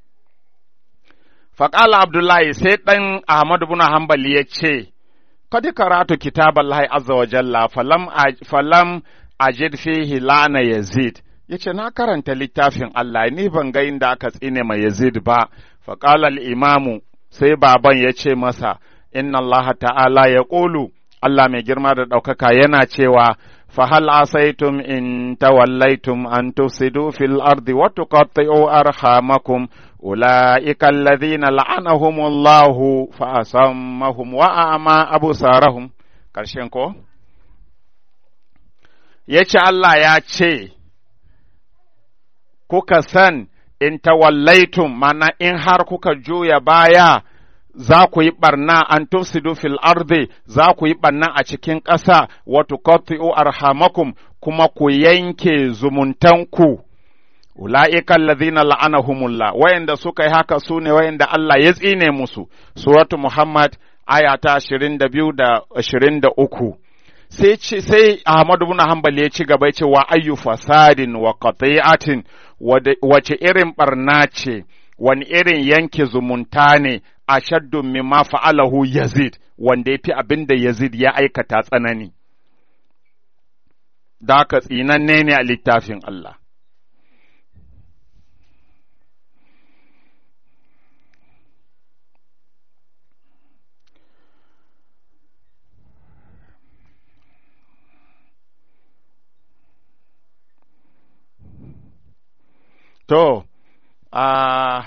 A: faƙala Abdullahi sai ɗan Ahmadu bin Hanbali ya ce kadi karatu kitaballahi azza wa jalla falam falam ajid fihi lana yazid yace na karanta littafin Allah ni ban ga inda aka tsine ma yazid ba faƙala al-imamu sai baban ya ce masa, Inna Allah ta'ala ya ƙulu, Allah mai girma da ɗaukaka yana cewa, Fahal asaitum in tawallaitum an tufsidu fil ardi wa tuqatti'u arhamakum ulaika alladhina la'anahumullahu fa asammahum wa a'ma absarahum karshen ko yace Allah ya ce kuka san in tawallaitum mana in har kuka juya baya za ku yi ɓarna an tufsidu fil ardi za ku yi ɓarna a cikin ƙasa wa tuqatti'u arhamakum kuma ku yanke zumuntanku ula'ika alladhina la'anahumullah wayanda suka yi haka su ne wayanda Allah ya tsine musu suratu Muhammad aya ta 22 da 23 sai ce sai Ahmadu bin Hanbal ya ci gaba ya ce wa ayyu fasadin wa qati'atin wace irin barna ce wani irin yanke zumunta ne a shaddun mimma fa'alahu Yazid wanda ya fi abin da Yazid ya aikata tsanani da haka tsinanne ne a littafin Allah To, a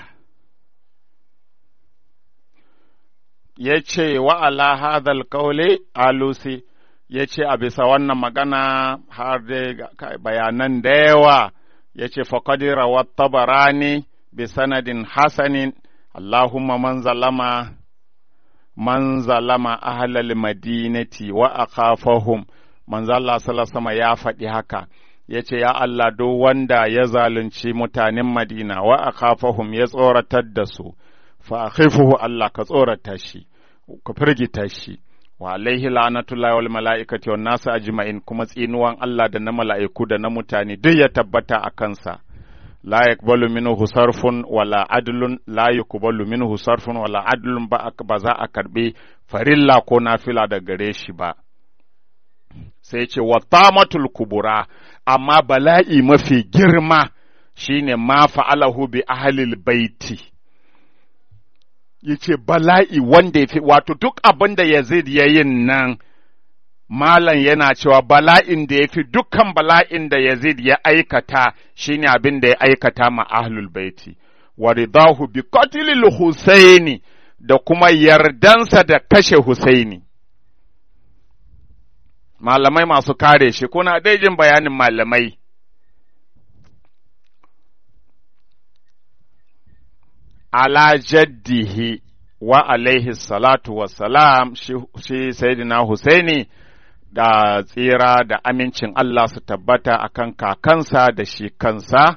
A: ya ce wa ala hadal kaule alusi ya ce a bisa wannan magana har da bayanan da yawa ya ce faƙadira wa tabarani bi sanadin hasanin Allahumma man zalama man zalama ahlal madinati wa akhafahum manzo Allah sallallahu ya faɗi haka ya ce, Ya Allah, duk wanda ya zalunci mutanen Madina wa a kafahum ya tsoratar da su, fa a Allah ka tsorata shi, ka firgita shi, wa alaihi la'natullahi wal mala'ikati wan nasu ajma'in kuma tsinuwan Allah da na mala'iku da na mutane duk ya tabbata a kansa la yaqbalu minhu sarfun wala adlun la yuqbalu minhu sarfun wala adlun ba ba za a karbi farilla ko nafila da gare shi ba sai ce wa tamatul kubura amma bala'i mafi girma shine ma fa'alahu bi ahlil baiti yace bala'i wanda ya fi wato duk abin da Yazid ya yin nan Malam yana cewa bala'in da ya fi dukkan bala'in da Yazid ya aikata shine abin da ya aikata ma ahlul baiti wa ridahu bi qatlil Husaini da kuma yardansa da kashe Husaini malamai masu kare shi kuna dai jin bayanin malamai ala jaddihi wa alaihi salatu wassalam shi, shi sayyidina Husaini da tsira da amincin Allah su tabbata akan kakansa da shi kansa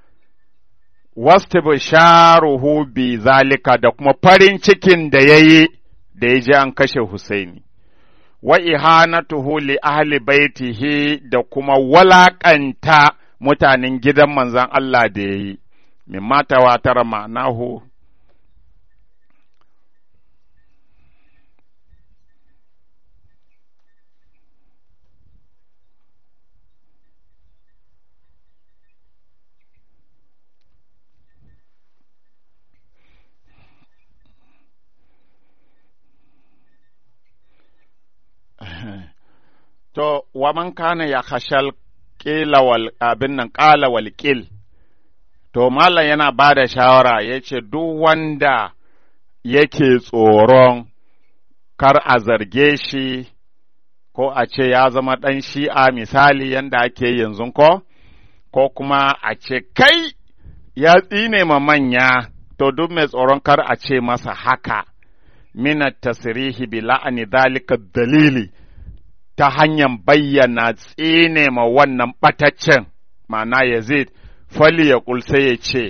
A: wastabsharuhu bi zalika da kuma farin cikin da yayi da ya ji an kashe Husaini wa ihanatuhu li ahli baitihi da kuma walakanta mutanen gidan manzon Allah da yayi mimma tawatara ma'anahu To, wa man kana ya hashal ƙila wal abin nan ƙala wal ƙil, to, Malam yana ba da shawara ya ce, duk wanda yake tsoron kar a zarge shi, ko a ce ya zama ɗan shi'a misali yanda ake yanzu ko, ko kuma a ce, kai ya tsine ma manya, to, duk mai tsoron kar a ce masa haka, minat tasirihi bi la'ani dalika dalili. ta hanyar bayyana tsine ma wannan ɓataccen, ma'ana Yazid, fali ya sai ya ce,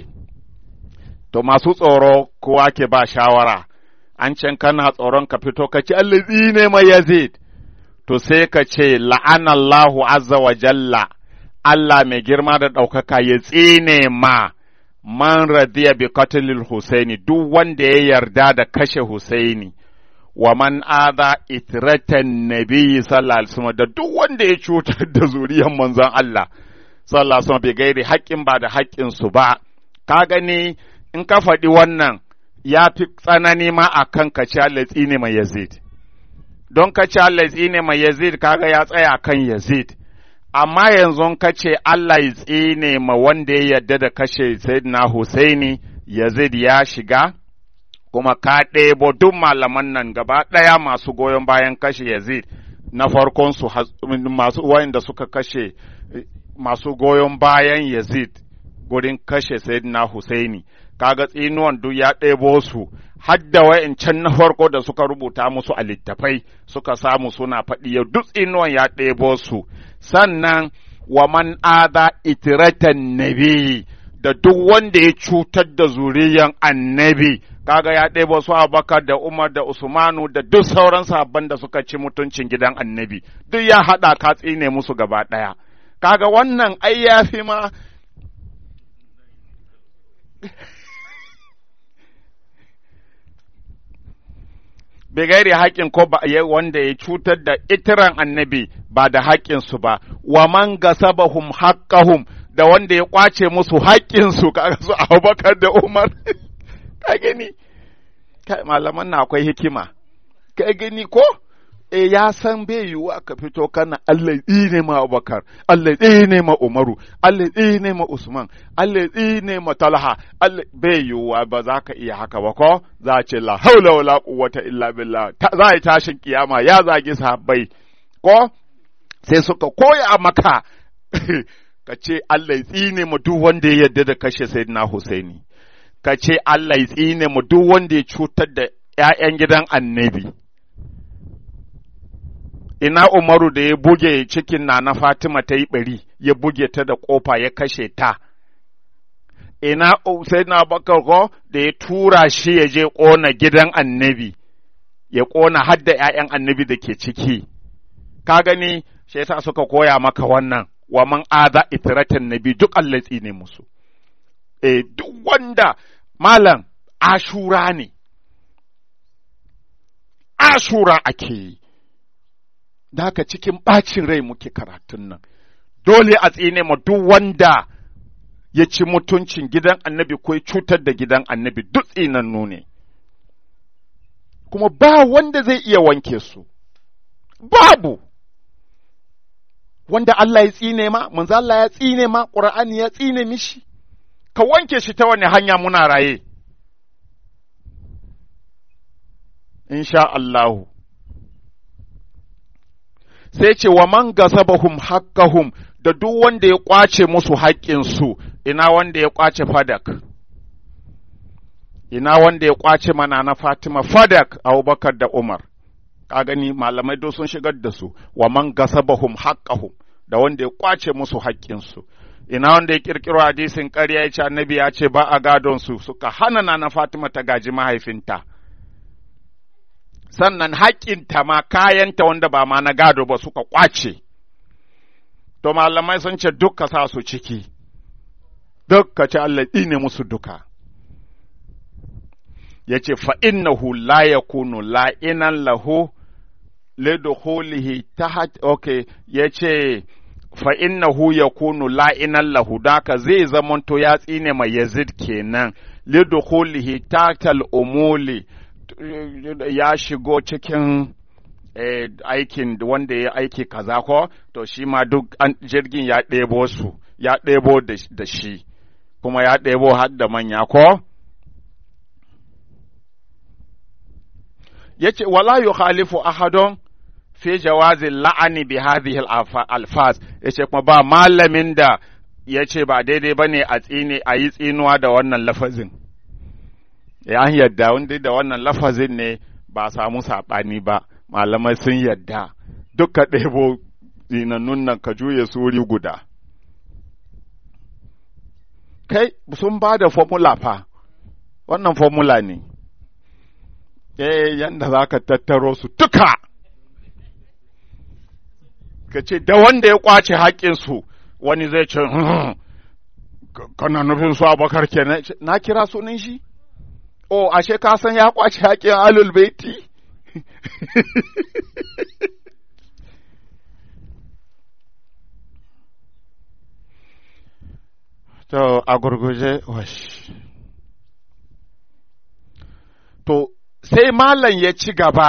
A: To masu tsoro kowa ke ba shawara, an can kana tsoron ka fito ka ce Allah tsine ma Yazid, to sai ka ce la'anallahu azza wa jalla, Allah mai girma da ɗaukaka ya tsine ma man radiya bi qatlil Husaini duk wanda ya yarda da kashe Husaini. wa man adha itratan nabiyyi sallallahu alaihi wasallam da duk wanda ya cutar da zuriyar manzon Allah sallallahu alaihi wasallam bai gairi haƙƙin ba da haƙƙin su ba ka gani in ka faɗi wannan ya fi tsanani ma a kan ka ci Allah tsine mai Yazid don ka ci Allah tsine mai Yazid kaga ya tsaya kan Yazid amma yanzu ka ce Allah ya tsine ma wanda ya yarda da kashe Sayyidina Husaini Yazid ya shiga kuma ka ɗebo duk malaman nan gaba ɗaya masu goyon bayan kashe Yazid na farkon su masu wayanda suka kashe masu goyon bayan Yazid gurin kashe Sayyidina Husaini kaga tsinuwan duk ya ɗebo su hadda wa'incan na farko da suka rubuta musu a littafai suka samu suna faɗi yau duk tsinuwan ya ɗebo su sannan wa man ada itiratan nabi da duk wanda ya cutar da zuriyan annabi kaga ya ɗebo su Abubakar da Umar da Usmanu da duk sauran sabon da suka ci mutuncin gidan annabi duk ya haɗa ka tsine musu gaba ɗaya kaga wannan ai ya fi ma bigairi haƙƙin ko ba wanda ya cutar da itiran annabi ba da haƙƙinsu ba wa man gasabahum haqqahum da wanda ya kwace musu haƙƙinsu kaga su Abubakar da Umar ka gani kai malaman na akwai hikima ka gani ko e ya san bai yiwuwa ka fito kana Allah ne ma Abubakar Allah ne ma Umaru Allah ne ma Usman Allah ne ma Talha Allah bai yiwuwa ba za ka iya haka ba ko za a ce la haula wala quwwata illa billah za a tashin kiyama ya zagi sahabbai ko sai suka koya maka ka ce Allah tsine mu duk wanda ya yarda da kashe Sayyidina Husaini ka ce Allah ya tsine mu duk wanda ya cutar da ‘ya'yan gidan annabi. Ina Umaru da ya buge cikin na na Fatima ta yi ɓari, ya buge ta da ƙofa ya kashe ta. Ina sai na bakar ko da ya tura shi ya je ƙona gidan annabi, ya ƙona hadda ‘ya'yan annabi da ke ciki, ka gani shi yasa suka koya maka wannan, wa man aza itiratin nabi duk Allah ne musu. E, duk wanda malam ashura ne, ashura ake yi, da haka cikin ɓacin rai muke karatun nan, dole a tsine ma duk wanda ya ci mutuncin gidan annabi ko ya cutar da gidan annabi duk tsinannu ne. kuma ba wanda zai iya wanke su, babu, wanda Allah ya tsine ma, manzo Allah ya tsine ma, ƙur'ani ya tsine mishi, ka wanke shi ta wani hanya muna raye. Insha Allahu. Sai ce wa man gasabahum haqqahum da duk wanda ya ƙwace musu haƙƙinsu, ina wanda ya ƙwace fadak. ina wanda ya kwace mana na Fatima Fadak Abubakar da Umar ka gani malamai do sun shigar da su wa man gasabahum haqqahum da wanda ya kwace musu haƙƙinsu ina wanda ya kirkiro hadisin ƙarya ya ce annabi ya ce ba a gadon su suka hana na na Fatima ta gaji mahaifinta sannan haƙƙinta ma kayanta wanda ba ma na gado ba suka kwace to malamai sun ce dukka sa su ciki dukka ce Allah ne musu duka ya ce fa'innahu la ya kunu la'inan lahu liduhulihi ta ok ya ce fa'innahu ya kunu la'inan lahu daka zai zamanto ya tsine mai yazid kenan liduhulihi ta umuli ya shigo cikin eh, aikin wanda ya aiki kaza ko to shi ma duk jirgin ya ɗebo su ya ɗebo da shi kuma ya ɗebo har da manya ko yace wala yukhalifu ahadun fi jawazi la'ani bi hadhihi alfaz yace kuma ba malamin da yace ba daidai bane a tsine a yi tsinuwa da wannan lafazin ya yadda wanda da wannan lafazin ne ba samu saɓani ba malamai sun yadda duka ɗebo tsinannun nan ka juye su wuri guda kai sun ba da formula fa wannan formula ne eh yanda za ka tattaro su duka ka ce da wanda ya kwace haƙƙinsu wani zai ce kana nufin su abakar kenan na kira sunan shi o ashe ka san ya kwace haƙƙin alul baiti to a gurguje wash to sai malam ya ci gaba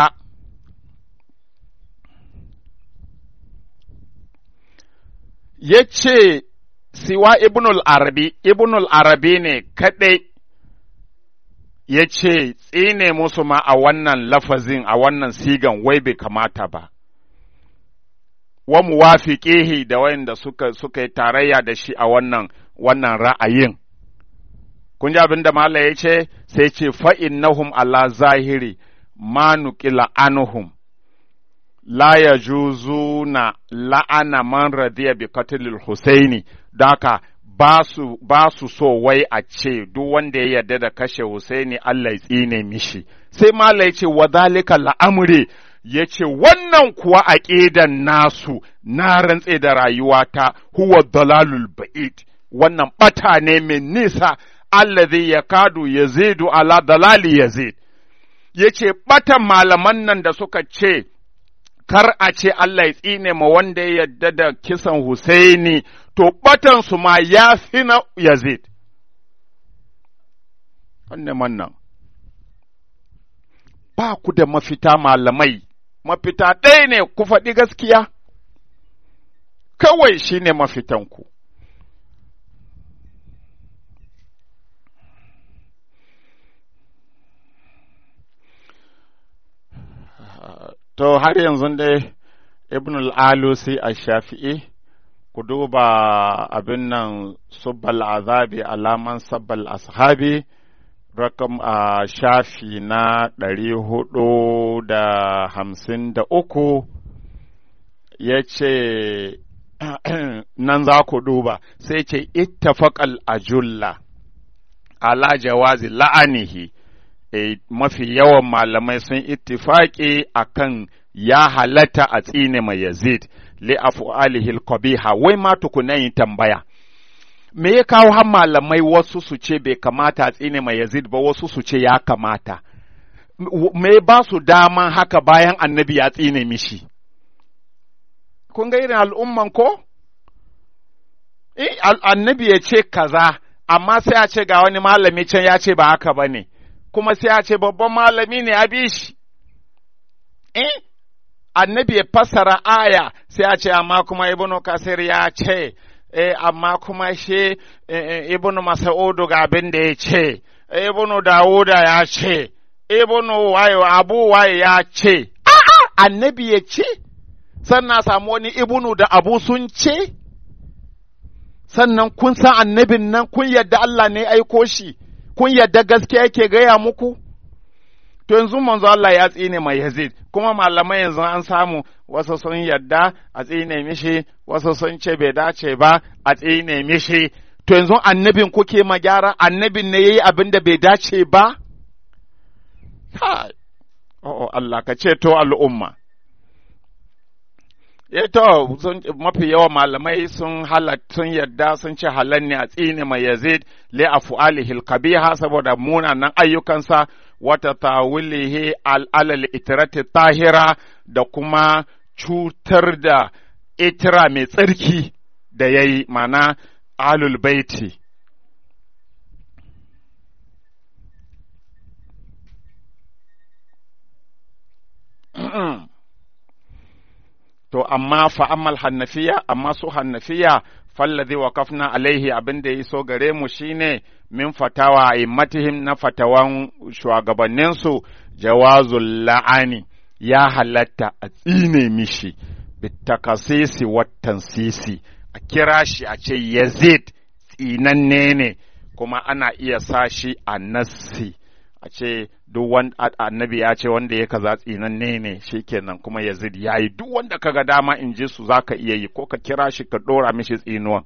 A: ya ce siwa ibnul arabi ibnul arabi ne kaɗai ya ce tsine musu ma a wannan lafazin a wannan sigan wai bai kamata ba wa muwafiqihi da wayanda suka suka yi tarayya da shi a wannan wannan ra'ayin kun ji abin da Malam ya ce sai ce fa'innahum ala zahiri ma nuqila anhum la yajuzuna la'ana man radiya bi qatlil husaini daka ba su ba su so wai a ce duk wanda ya yarda da kashe husaini Allah ya tsine mishi sai Malam ya ce wa zalika la'amri ya ce wannan kuwa aqidan nasu na rantse da rayuwata huwa dalalul ba'id wannan bata ne mai nisa allazi ya kadu ya zidu ala dalali yazid ya ce ɓatan malaman nan da suka ce kar a ce Allah ya tsine ma wanda ya yadda da kisan Husaini to ɓatan su ma ya fi na yazid wannan wannan ba ku da mafita malamai mafita ɗaya ne ku faɗi gaskiya kawai shi ne mafitanku To, har yanzu dai Ibn al'alusi a shafi'i, ku duba abin nan subbal azabi alaman sabbal ashabi, rakam a shafi na ɗari hudu da hamsin da uku, ya ce, nan za ku duba, sai ce, ittafaqal ajulla ala jawazi la'anihi. e, mafi yawan malamai sun ittifaƙi akan ya halatta a tsine mai Yazid li af'alihi qabiha wai ma tukuna yin tambaya me ya kawo har malamai wasu su ce bai kamata a tsine mai Yazid ba wasu su ce ya kamata me ba su daman haka bayan annabi ya tsine mishi kun ga irin al'umman ko eh annabi ya ce kaza amma sai a ce ga wani malami can ya ce ba haka ba ne kuma sai a ce babban malami ne a bi shi eh annabi ya fassara aya sai a ce amma kuma ibnu kasir ya ce eh amma kuma shi ibnu mas'udu ga abin da ya ce ibnu dawuda ya ce ibnu waye abu waye ya ce a'a annabi ya ce sannan samu wani ibnu da abu sun ce sannan kun san annabin nan kun yadda Allah ne aiko shi kun yadda gaskiya yake gaya muku to yanzu manzo Allah ya tsine mai Yazid kuma malamai yanzu an samu wasu sun yadda a tsine mishi wasu sun ce bai dace ba a tsine mishi to yanzu annabin kuke magyara annabin ne yayi abin da bai dace ba oh Allah ka ce to al'umma to mafi yawa malamai sun sun yadda sun ce halal ne a tsine mai yazid li afu'alihi kabiha saboda munanan ayyukansa wata tawilihi al'alal itirati tahira da kuma cutar da itira mai tsarki da ya yi mana alul baiti to amma fa ammal hannafiya amma su hannafiya fallazi waqafna alaihi abin da ya so gare mu shine min fatawa immatihim na fatawan shugabanninsu jawazul la'ani ya halatta a tsine mishi bitakasisi watan sisi a kira shi a ce yazid tsinanne ne kuma ana iya sa shi a nassi a ce duk wanda annabi ya ce wanda ya kaza tsinanne ne shikenan kuma yazid ya yi duk wanda kaga dama in ji su zaka iya yi ko ka kira shi ka dora mishi tsinuwan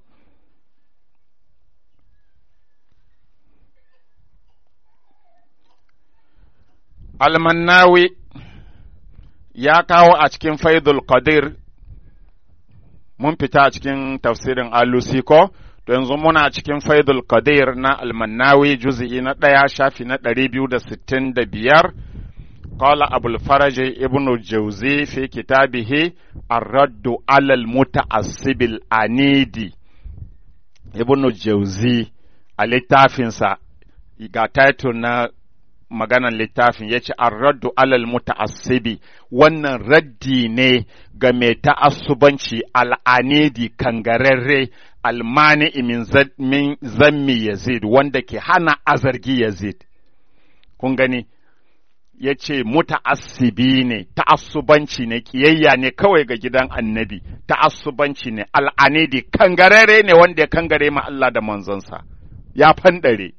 A: almannawi ya kawo a cikin faidul qadir mun fita a cikin tafsirin alusi ko to yanzu muna cikin faidul qadir na almannawi juz'i na ɗaya shafi na ɗari biyu da sittin da biyar قال أبو الفرج ابن الجوزي في كتابه الرد على المتعصب العنيد ابن الجوزي littafinsa ga title na maganan littafin ya ce raddu alal muta'assibi wannan raddi ne ga mai ta'assubanci al'anidi kangararre almani min zammi yazid wanda ke hana azargi yazid kun gani ya ce muta'assibi ne ta'assubanci ne kiyayya ne kawai ga gidan annabi ta'assubanci ne al'anidi kangararre ne wanda ya kangare ma Allah da manzonsa ya fanɗare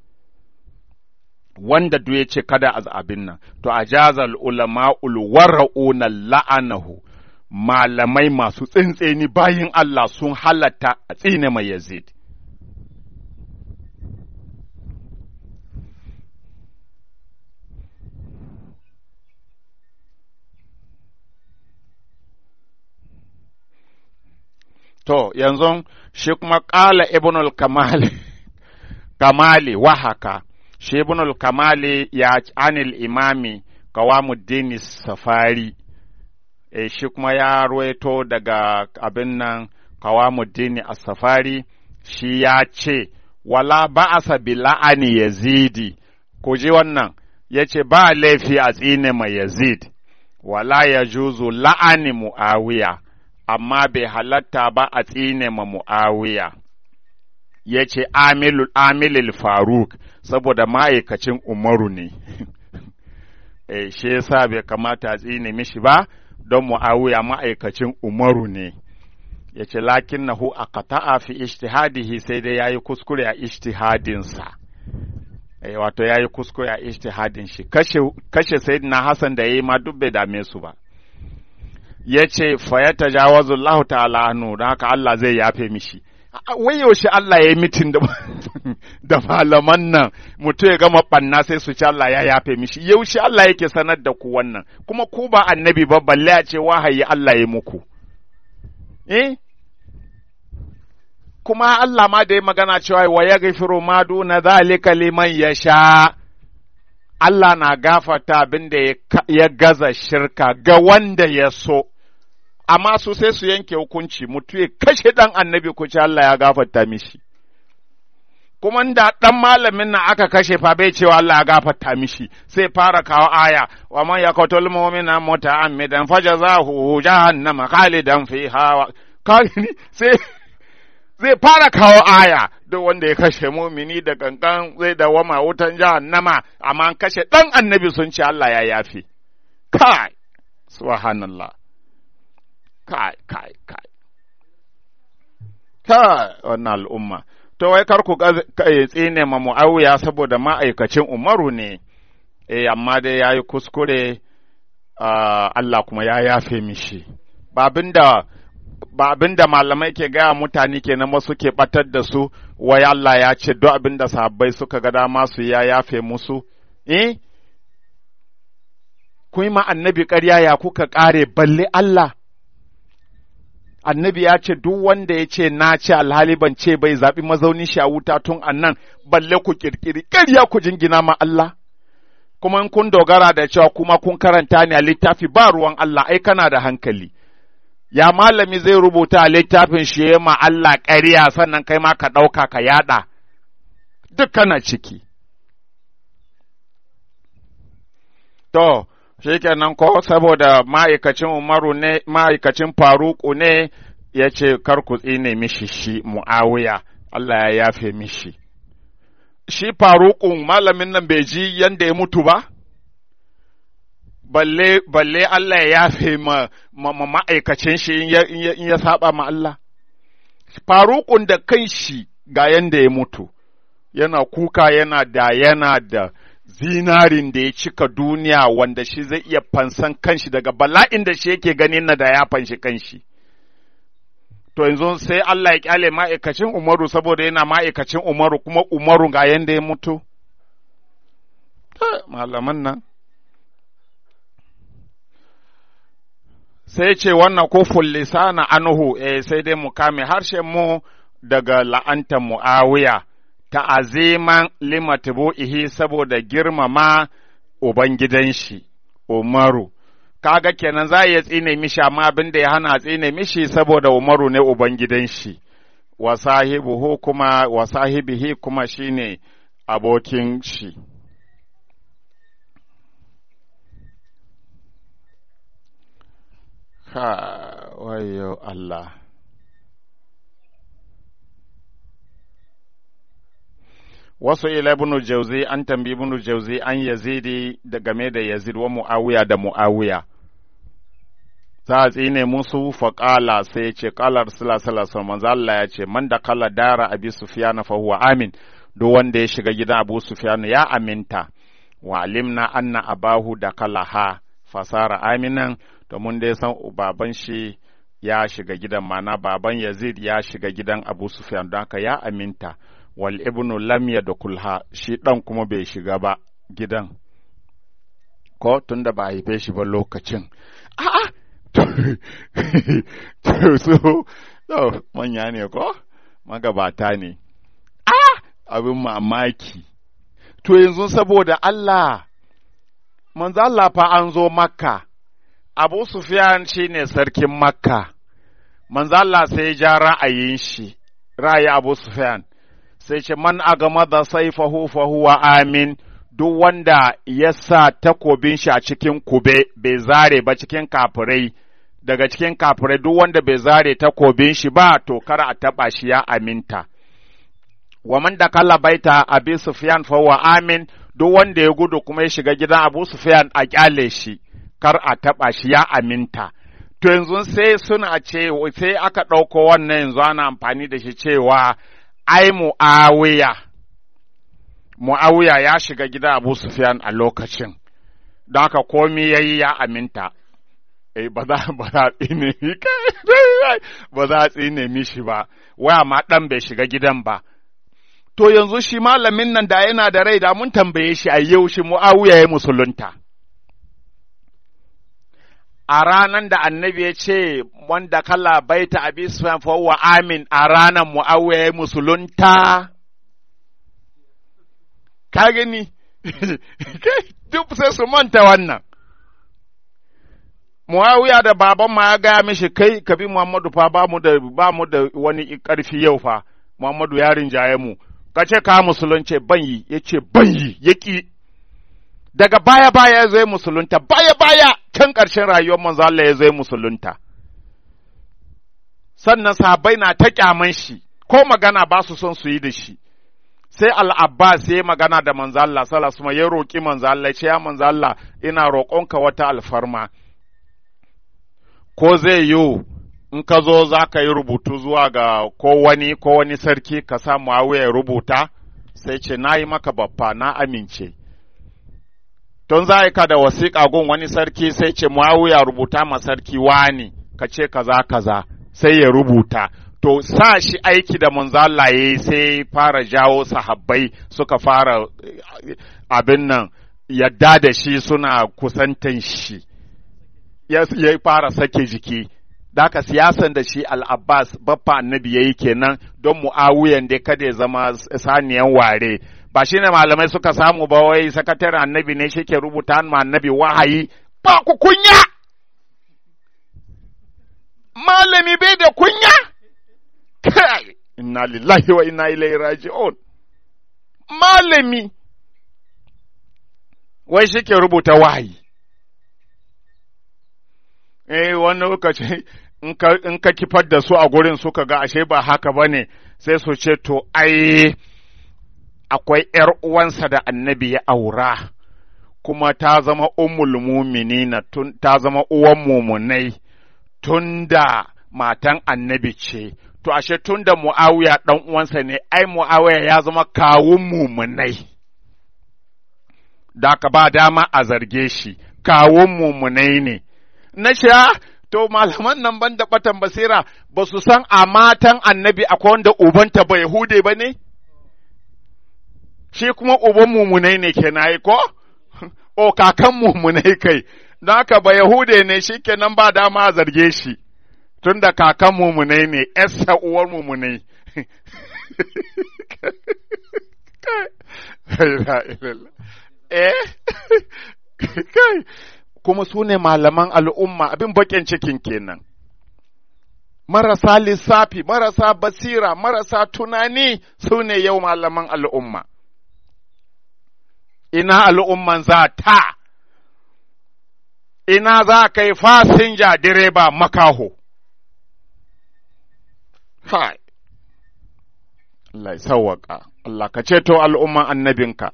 A: wanda duk ya ce kada a abin nan to a jazal ulama ulwara'una la'anahu malamai masu tsintseni bayin Allah sun halatta a tsine mai yazid To, yanzu shi kuma ƙala ibnul kamali, kamali wahaka, shi ibnul kamali ya anil imami kawamuddin safari, e, shi kuma ya ruwaito daga abin nan kawamuddin safari, shi ya ce, wala ba'asa bi la'ani yazidi, ku ji wannan, ya ce ba laifi a tsine mai yazid, wala ya juzu la'ani mu'awiya. amma bai halatta ba a tsine ma mu'awiya ya ce amilul faruk saboda ma'aikacin umaru ne e, shi yasa bai kamata a tsine mishi ba don mu'awiya ma'aikacin umaru ne ya ce lakin na hu a kata'a fi ishtihadihi sai dai ya yi kuskure a ishtihadinsa e, wato ya yi kuskure a ishtihadin shi kashe, kashe sayyidina hassan da ya yi ma duk bai dame su ba ya ce fa ya tajawazu Allah ta'ala anhu don haka Allah zai yafe mishi wai yaushe Allah ya yi mitin da, da malaman nan mutum ya gama ɓanna sai su ci Allah ya yafe mishi yaushe Allah yake sanar da ku wannan kuma ku ba annabi ba balle a ce wahayi Allah ya muku eh kuma Allah ma da ya magana cewa wa ya gafiru ma duna zalika liman ya sha Allah na gafata abin da ya gaza shirka ga wanda ya so amma su sai su yanke hukunci mutu ya kashe ɗan annabi ku ce Allah ya gafarta mishi. Kuma da ɗan malamin nan aka kashe fa bai cewa Allah ya gafarta mishi sai fara kawo aya wa man yaqtul mu'mina muta'ammidan fajazahu jahannama khalidan fiha sai zai fara kawo aya duk wanda ya kashe mumini da gangan zai dawama wutan jahannama amma an kashe ɗan annabi sun ce Allah ya yafi. Kai, subhanallah. kai kai kai kai wannan al'umma to wai kar ku tsine ma mu'awiya saboda ma'aikacin umaru ne eh amma dai yayi kuskure Allah kuma ya yafe mishi ba abinda ba abinda malamai ke gaya mutane kenan wasu ke batar da su wai Allah ya ce duk abinda sahabbai suka ga dama su ya yafe musu eh kun ma annabi ƙarya ya kuka ƙare balle Allah annabi ya ce duk wanda ya ce na ce alhali ban ce bai zaɓi mazaunin shi a wuta tun annan balle ku ƙirƙiri ƙarya ku jingina ma Allah kuma in kun dogara da cewa kuma kun karanta ne a littafi ba ruwan Allah ai kana da hankali ya malami zai rubuta a littafin shi ya ma Allah ƙarya sannan kai ma ka ɗauka ka yaɗa duk kana ciki to shikenan ko saboda ma'aikacin Umaru ne ma'aikacin Faruku ne ya ce kar ku tsine mishi shi Muawiya Allah ya yafe mishi shi Faruku malamin nan bai ji yanda ya mutu ba balle balle Allah ya yafe ma ma'aikacin shi in ya saba ma Allah Farukun da kai shi ga yanda ya mutu yana kuka yana da yana da zinarin da ya cika duniya wanda shi zai iya fansan kanshi daga bala'in da shi yake ganin na da ya fanshi kanshi. To yanzu sai Allah ya kyale ma'aikacin Umaru saboda yana ma'aikacin Umaru kuma Umaru ga yanda ya mutu? Malaman nan. Sai ce wannan kofin lisana anuhu, eh, sai dai mu kame harshen mu daga la'antar Mu'awiya. ta'aziman limatibu'ihi saboda girmama Ubangidan shi, Umaru. Kaga kenan za iya tsine mishi amma abin da ya hana tsine mishi saboda Umaru ne Ubangidan shi, wa sahibuhu kuma wa sahibihi kuma shine abokin shi. Ha, wayo Allah. wasu ila ibn jauzi an tambi ibn jauzi an yazidi da game da yazid wa muawiya da muawiya za a tsine musu faƙala sai ya ce ƙala rasulullah sallallahu alaihi manzo Allah ya ce man da kala dara abi sufyan fa huwa amin duk wanda ya shiga gidan abu sufyan ya aminta wa alimna anna abahu da kalaha fasara aminan domin dai san baban shi ya shiga gidan mana baban yazid ya shiga gidan abu sufyan don haka ya aminta wal ibnu lam yadkhulha shi dan kuma bai shiga ba gidan ko tunda ba haife shi ba lokacin a'a to su to manya ne ko magabata ne a abin mamaki to yanzu saboda Allah manzo Allah fa an zo makka Abu Sufyan shine sarkin makka manzo Allah sai ya ja ra'ayin shi ra'ayi Abu Sufyan sai ce man agama da saifahu fa huwa amin duk wanda ya sa takobin shi a cikin kube bai zare ba cikin kafirai daga cikin kafirai duk wanda bai zare takobin shi ba to kar a taba shi ya aminta wa man da kalla baita abi sufyan fa huwa amin duk wanda ya gudu kuma ya shiga gidan abu sufyan a kyale shi kar a taba shi ya aminta to yanzu sai suna ce sai aka ɗauko wannan yanzu ana amfani da shi cewa ai mu'awiya mu'awiya ya shiga gida abu sufyan a lokacin don haka komi ya yi ya aminta eh ba za ba za a tsine mi ba za a tsine mishi ba waya ma dan bai shiga gidan ba to yanzu shi malamin nan da yana da rai da mun tambaye shi a yau shi mu'awiya ya musulunta a ranan da annabi ya ce wanda kala baita abi sufyan fa wa amin a ranan mu'awiya ya musulunta ka gani duk sai su manta wannan Muawiya da baban ma ya gaya mishi kai ka bi Muhammadu fa ba mu da ba mu da wani ƙarfi yau fa Muhammadu ya rinjaye mu ka ce ka musulunce ban yi ya ce ban yi ya ƙi daga baya baya ya zai musulunta baya baya can ƙarshen rayuwar manzo Allah ya zai musulunta sannan sahabbai na ta kyaman shi ko magana ba su son su yi da shi sai al-Abbas ya magana da manzo Allah sallallahu alaihi wasallam ya roki manzo Allah ya ce ya manzo Allah ina roƙonka wata alfarma ko zai yiwu in ka zo za ka yi rubutu zuwa ga ko wani ko wani sarki ka sa Muawiya ya rubuta sai ce na yi maka baffa na amince tun za ka da wasiƙa gun wani sarki sai ce Muawiya rubuta ma sarki wani ka ce kaza kaza sai ya rubuta to sa shi aiki da manzala ya sai fara jawo sahabbai suka fara abin nan yadda da shi suna kusantan shi ya fara sake jiki Daka siyasan da shi al'abbas baffa annabi ya yi kenan don mu'awiyan dai kada ya zama saniyan ware ba shi ne malamai suka samu ba wai sakataren annabi ne shi ke rubuta ma annabi wahayi ba ku kunya malami bai da kunya kai inna lillahi wa inna ilaihi raji'un malami wai shi ke rubuta wahayi eh wani lokaci in ka kifar da su a gurin suka ga ashe ba haka ba ne sai su ce to ai akwai ’yar uwansa da annabi ya aura kuma ta zama ummul muminina tun ta zama uwan mumunai tun da matan annabi ce to ashe tun da mu'awiya ɗan uwansa ne ai mu'awiya ya zama kawun mumunai da ka ba dama a zarge shi kawun mumunai ne na sha to malaman nan ban da batan basira ba su san a matan annabi akwai wanda ubanta ba Yahude ba ne? Shi kuma uban mumunai ne ke yi ko? O kakan mumunai kai, don haka ba Yahude ne shi kenan ba dama a zarge shi, tun da kakan mumunai ne, ‘yarsa uwar mumunai. Eh? Kai, kuma su ne malaman al'umma abin baƙin cikin kenan. Marasa lissafi, marasa basira, marasa tunani su ne yau malaman al'umma. Ina al'umman za ta, ina za ka yi fasinja direba makaho. Hai, Allah ya sawwaka, Allah ka ceto al'umman annabinka.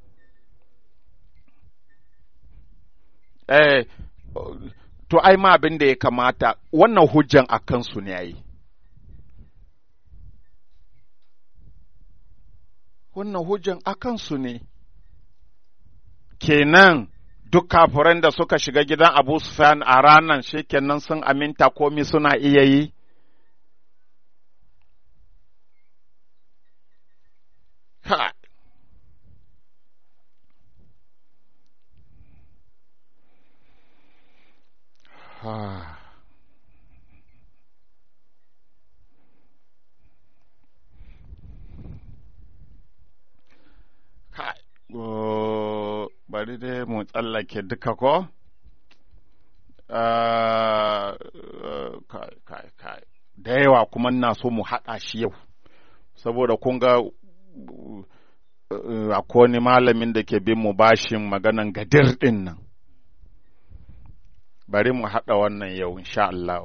A: eh, to ai ma abin da ya kamata wannan hujjan a kansu ne yayi wannan hujjan a kansu ne kenan duk kafiran da suka shiga gidan abu sufyan a ranar kenan sun aminta komi suna iya yi ha bari dai mu tsallake duka ko? kai kai kai da yawa kuma na so mu haɗa shi yau saboda kun ga akwai wani malamin da ke bin mu bashin maganan gadir ɗin nan bari mu haɗa wannan yau insha Allah.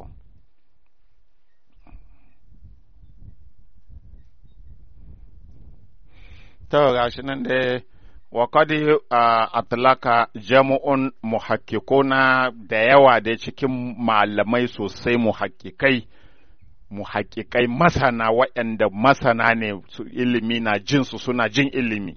A: To gashi nan dai wa kadi atlaka jama'un muhakkikuna da yawa da cikin malamai sosai muhakkikai muhakkikai masana waɗanda masana ne su ilimi na jinsu suna jin ilimi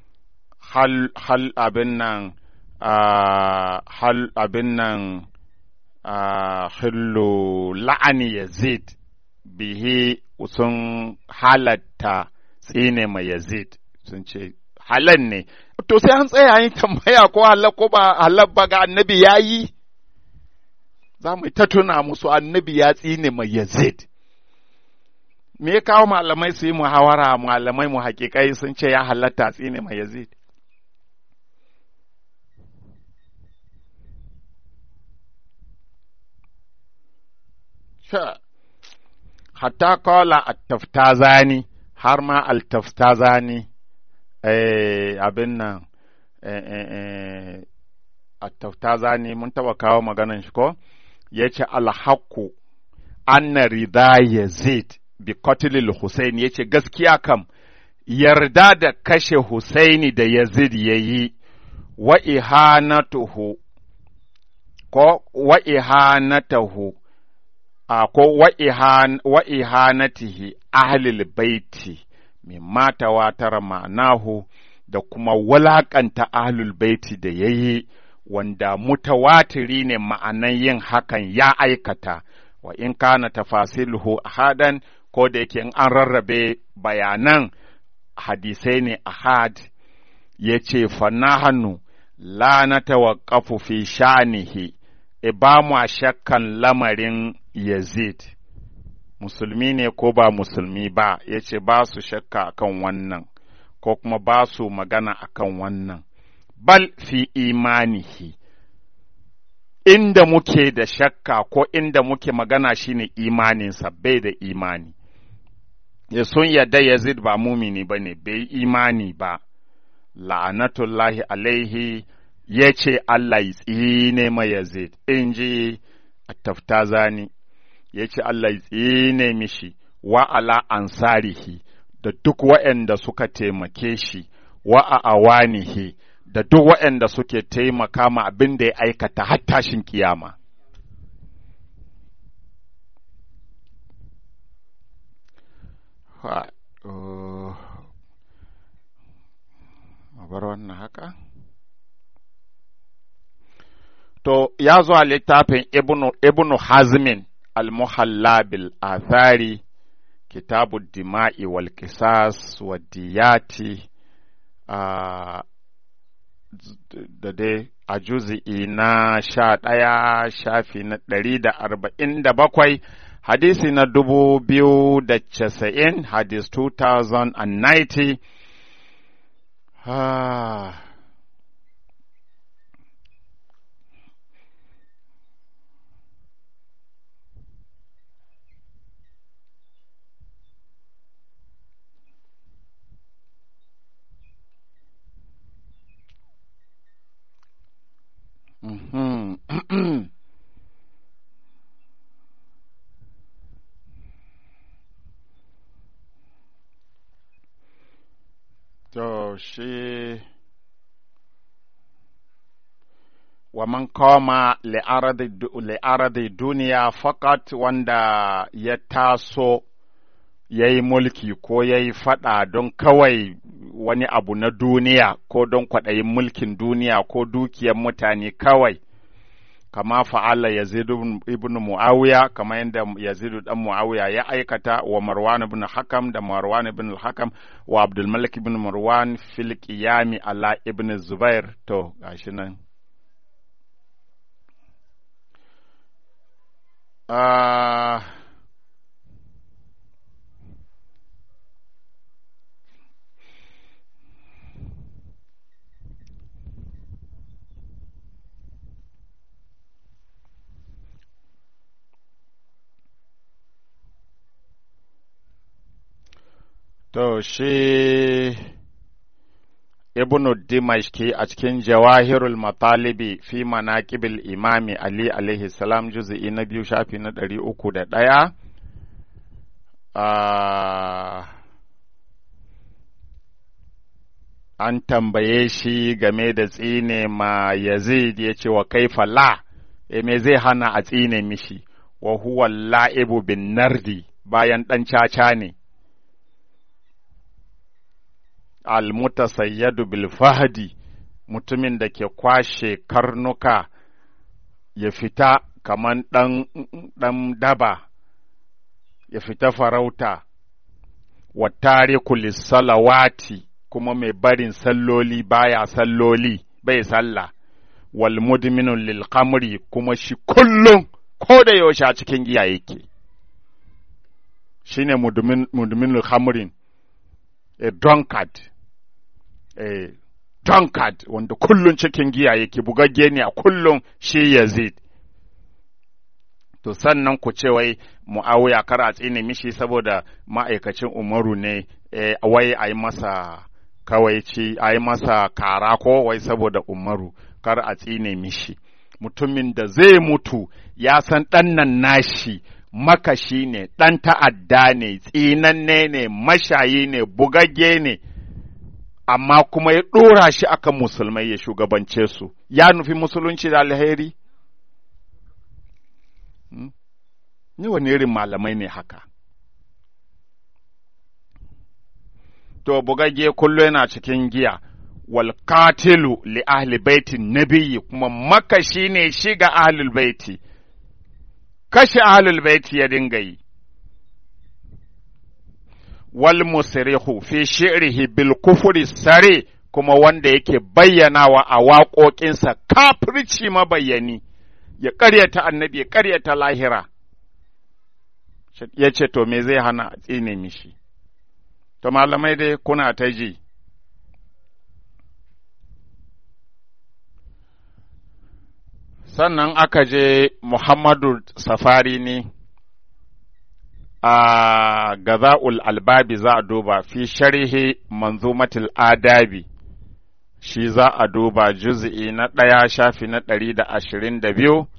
A: hal, hal abin nan Uh, hal abin nan hillu la'ani yazid bihi sun halatta tsine mai yazid sun ce halan ne to sai an tsaya yin tambaya ko halal ko ba halal ba ga annabi ya yi za mu ta tuna musu annabi ya tsine mai yazid me ya kawo malamai su yi muhawara malamai mu hakikai sun ce ya halatta tsine mai yazid hatta kola attaftazani har ma altaftazani abin nan attaftazani mun taba kawo maganan shi ko ya ce alhaku anna rida yazid bi qatlil husaini ya ce gaskiya kam yarda da kashe husaini da yazid ya yi wa ihanatuhu ko wa ihanatahu a ko wa ihanatihi ahlil baiti mimma tawatara ma'anahu da kuma walakanta ahlul baiti da ya yi wanda mutawatiri ne ma'anan yin hakan ya aikata wa in kana tafasiluhu ahadan ko da yake in an rarrabe bayanan hadisai ne ahad ya ce fanahanu la na tawaqqafu fi sha'nihi e ba mu shakkan lamarin Yazid, musulmi ne ko ba musulmi ba, ya ce ba su shakka akan wannan, ko kuma ba su magana akan wannan, bal fi imanihi. Inda muke da shakka ko inda muke magana shine imaninsa bai da imani. Ya sun yadda Yazid ba mumini ba ne, bai imani ba, la'anatullahi alaihi ya ce Allah ya tsine ma Yazid, in ji taftazani. ya ce Allah ya tsine mishi wa ala ansarihi da duk waɗanda suka taimake shi wa a awanihi da duk waɗanda suke taimaka ma abin da ya aikata har tashin kiyama. bar wannan haka? To, ya zo a littafin Ibnu Hazmin المحلى بالآثار كتاب الدماء والقصاص والديات da dai a juzi'i na sha ɗaya shafi na ɗari da arba'in da bakwai hadisi na dubu biyu da casa'in hadis 2090 To shi wa man koma li'aradi duniya fakat wanda ya taso ya yi mulki ko ya yi faɗa don kawai wani abu na duniya ko don kwaɗayin mulkin duniya ko dukiyar mutane kawai kama fa'ala Yazid ibn Muawiya kama yadda Yazid dan Muawiya ya aikata wa Marwan ibn Hakam da Marwan ibn Hakam wa Abdul Malik ibn Marwan fil qiyami ala ibn Zubair to gashi nan uh, To shi Ibn Dimashki a cikin Jawahirul Matalibi fi manaqibil Imami Ali alaihi salam juz'i na biyu shafi na ɗari uku da ɗaya. An tambaye shi game da tsine ma Yazid ya ce wa kaifa la, e me zai hana a tsine mishi, wa huwa la'ibu bin nardi bayan ɗan caca ne. almutasayyadu bil fahdi mutumin da ke kwashe karnuka ya fita kaman ɗan ɗan daba ya fita farauta wa tariku salawati kuma mai barin salloli baya salloli bai sallah wal mudminun lil khamri kuma shi kullum ko da yaushe a cikin giya yake shine mudmin mudminul khamrin a drunkard a drunkard wanda kullum cikin giya yake bugagge ne a kullum shi Yazid to sannan ku ce wai mu'awiya kar a tsine mishi saboda ma'aikacin umaru ne wai a yi masa kawaici a yi masa kara ko wai saboda umaru kar a tsine mishi mutumin da zai mutu ya san ɗan nan nashi makashi ne ɗan ta'adda ne tsinanne ne mashayi ne bugagge ne amma kuma ya ɗora shi akan musulmai ya shugabance su ya nufi musulunci da alheri ni wani irin malamai ne haka to bugagge kullu yana cikin giya wal qatilu li ahli baitin nabiyyi kuma makashi ne shi ga ahlul baiti kashe ahlul baiti ya dinga yi wal musrihu fi shi'rihi bil kufri sare kuma wanda yake bayyanawa a waƙoƙinsa kafirci mabayyani ya ƙaryata annabi ya ƙaryata lahira ya ce to me zai hana tsine mishi to malamai dai kuna ta ji sannan aka je muhammadu safari ne a gaza'ul albabi za a duba fi sharhi manzumatul adabi shi za a duba juz'i na ɗaya shafi na ɗari da ashirin da biyu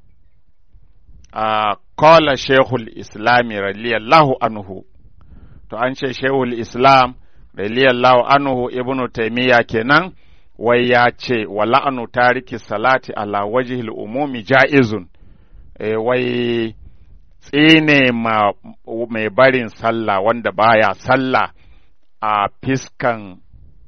A: a kola shehul islami radiyallahu anhu to an ce shehul islam radiyallahu anhu ibnu taimiyya kenan wai ya ce wa la'anu tariki salati ala wajihil umumi ja'izun e, wai tsine ma mai barin sallah wanda baya sallah a fiskan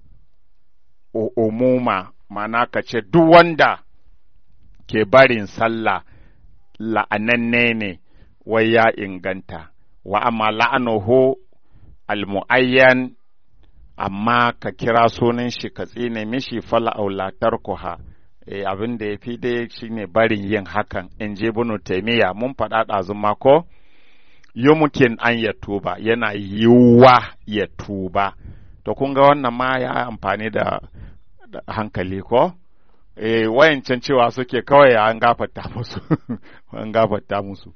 A: umuma mana ka ce duk wanda ke barin sallah la'ananne ne wai ya inganta wa amma la'anuhu almu'ayyan amma ka kira sunan shi ka tsine mishi fala aulatar kuha e, abin da ya fi dai shine barin yin hakan in je bunu taimiyya mun faɗa ɗazun mako yumkin an ya tuba yana yiwuwa ya tuba to kun ga wannan ma ya amfani da, da hankali ko e, wayancan cewa suke kawai an gafarta musu an gafarta musu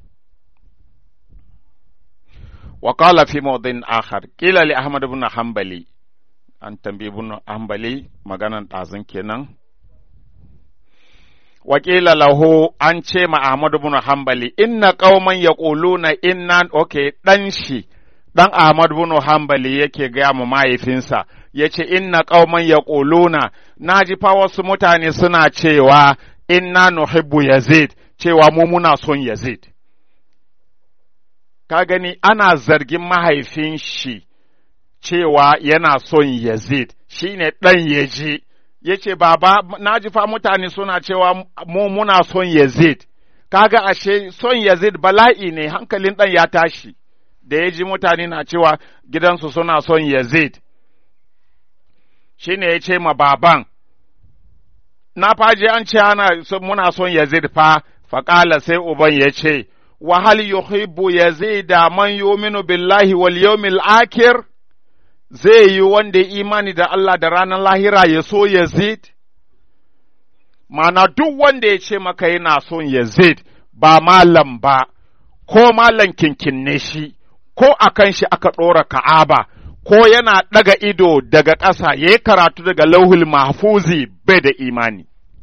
A: وقال في موضع آخر قيل لأحمد بن حنبلي أن تنبي بن حنبلي مغانا تازن كنان وقيل له أن ما أحمد بن حنبلي إن قوما يقولون إن أوكي دنشي dan Ahmad bin Hanbali yake gaya mu mahaifinsa ya ce inna qauman yaquluna naji fa wasu mutane suna cewa inna nuhibbu Yazid cewa mu muna son Yazid ka gani ana zargin mahaifin shi cewa yana son Yazid shi ne ɗan ya ji, ya ce, Baba, na ji fa mutane suna cewa mu muna son Yazid, kaga ashe son Yazid bala'i ne hankalin ɗan ya tashi, da ya ji mutane na cewa gidansu suna son Yazid. Shi ne ya ce ma baban, na faji an ce ana muna son Yazid fa, faƙala sai uban ya ce, وهل يحب يزيد من يؤمن بالله واليوم الآخر zai yi wanda imani da Allah da ranar lahira ya so Yazid? Mana duk wanda ya ce maka yana son Yazid ba malam ba, ko malam kinkinne shi, ko a kan shi aka ɗora ka'aba, ko yana ɗaga ido daga ƙasa ya yi karatu daga lauhul mahfuzi bai da imani.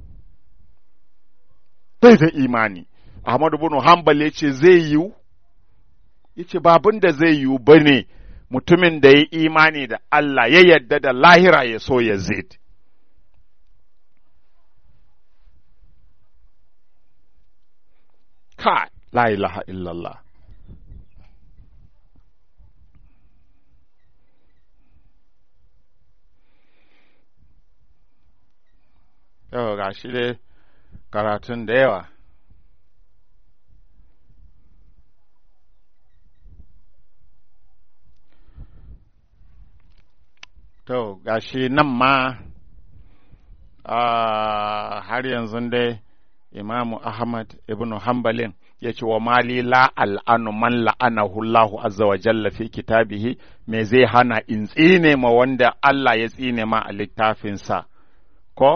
A: Bai da imani. Ahmadu bin Hanbal ya ce zai yiwu, ya ce babin da zai yiwu ba ne mutumin da ya imani da Allah ya yadda da lahira ya so ya zid. Ka, la ilaha illallah. Yau ga shi dai karatun da yawa. To, gashi nan ma har yanzu dai Imamu Ahmad ibn Hanbalin ya ce wa mali la al'anu man la'anahu Allahu azza wa jalla fi kitabihi me zai hana in tsine ma wanda Allah ya tsine ma a littafinsa ko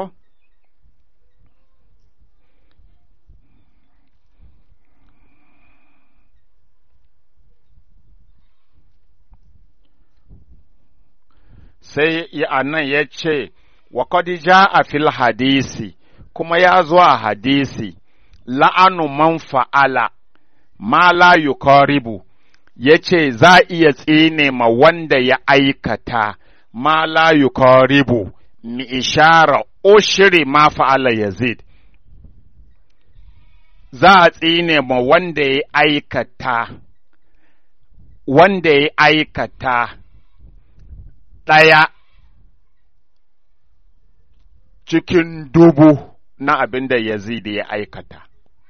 A: sai a nan ya ce wa ja a fil hadisi kuma ya zo a hadisi la'anu man fa'ala ma la yukaribu ya ce za iya tsine ma wanda ya aikata ma la yukaribu mi ishara ushiri ma fa'ala yazid za a tsine ma wanda ya aikata wanda ya aikata ɗaya cikin dubu na abin da Yazid ya aikata.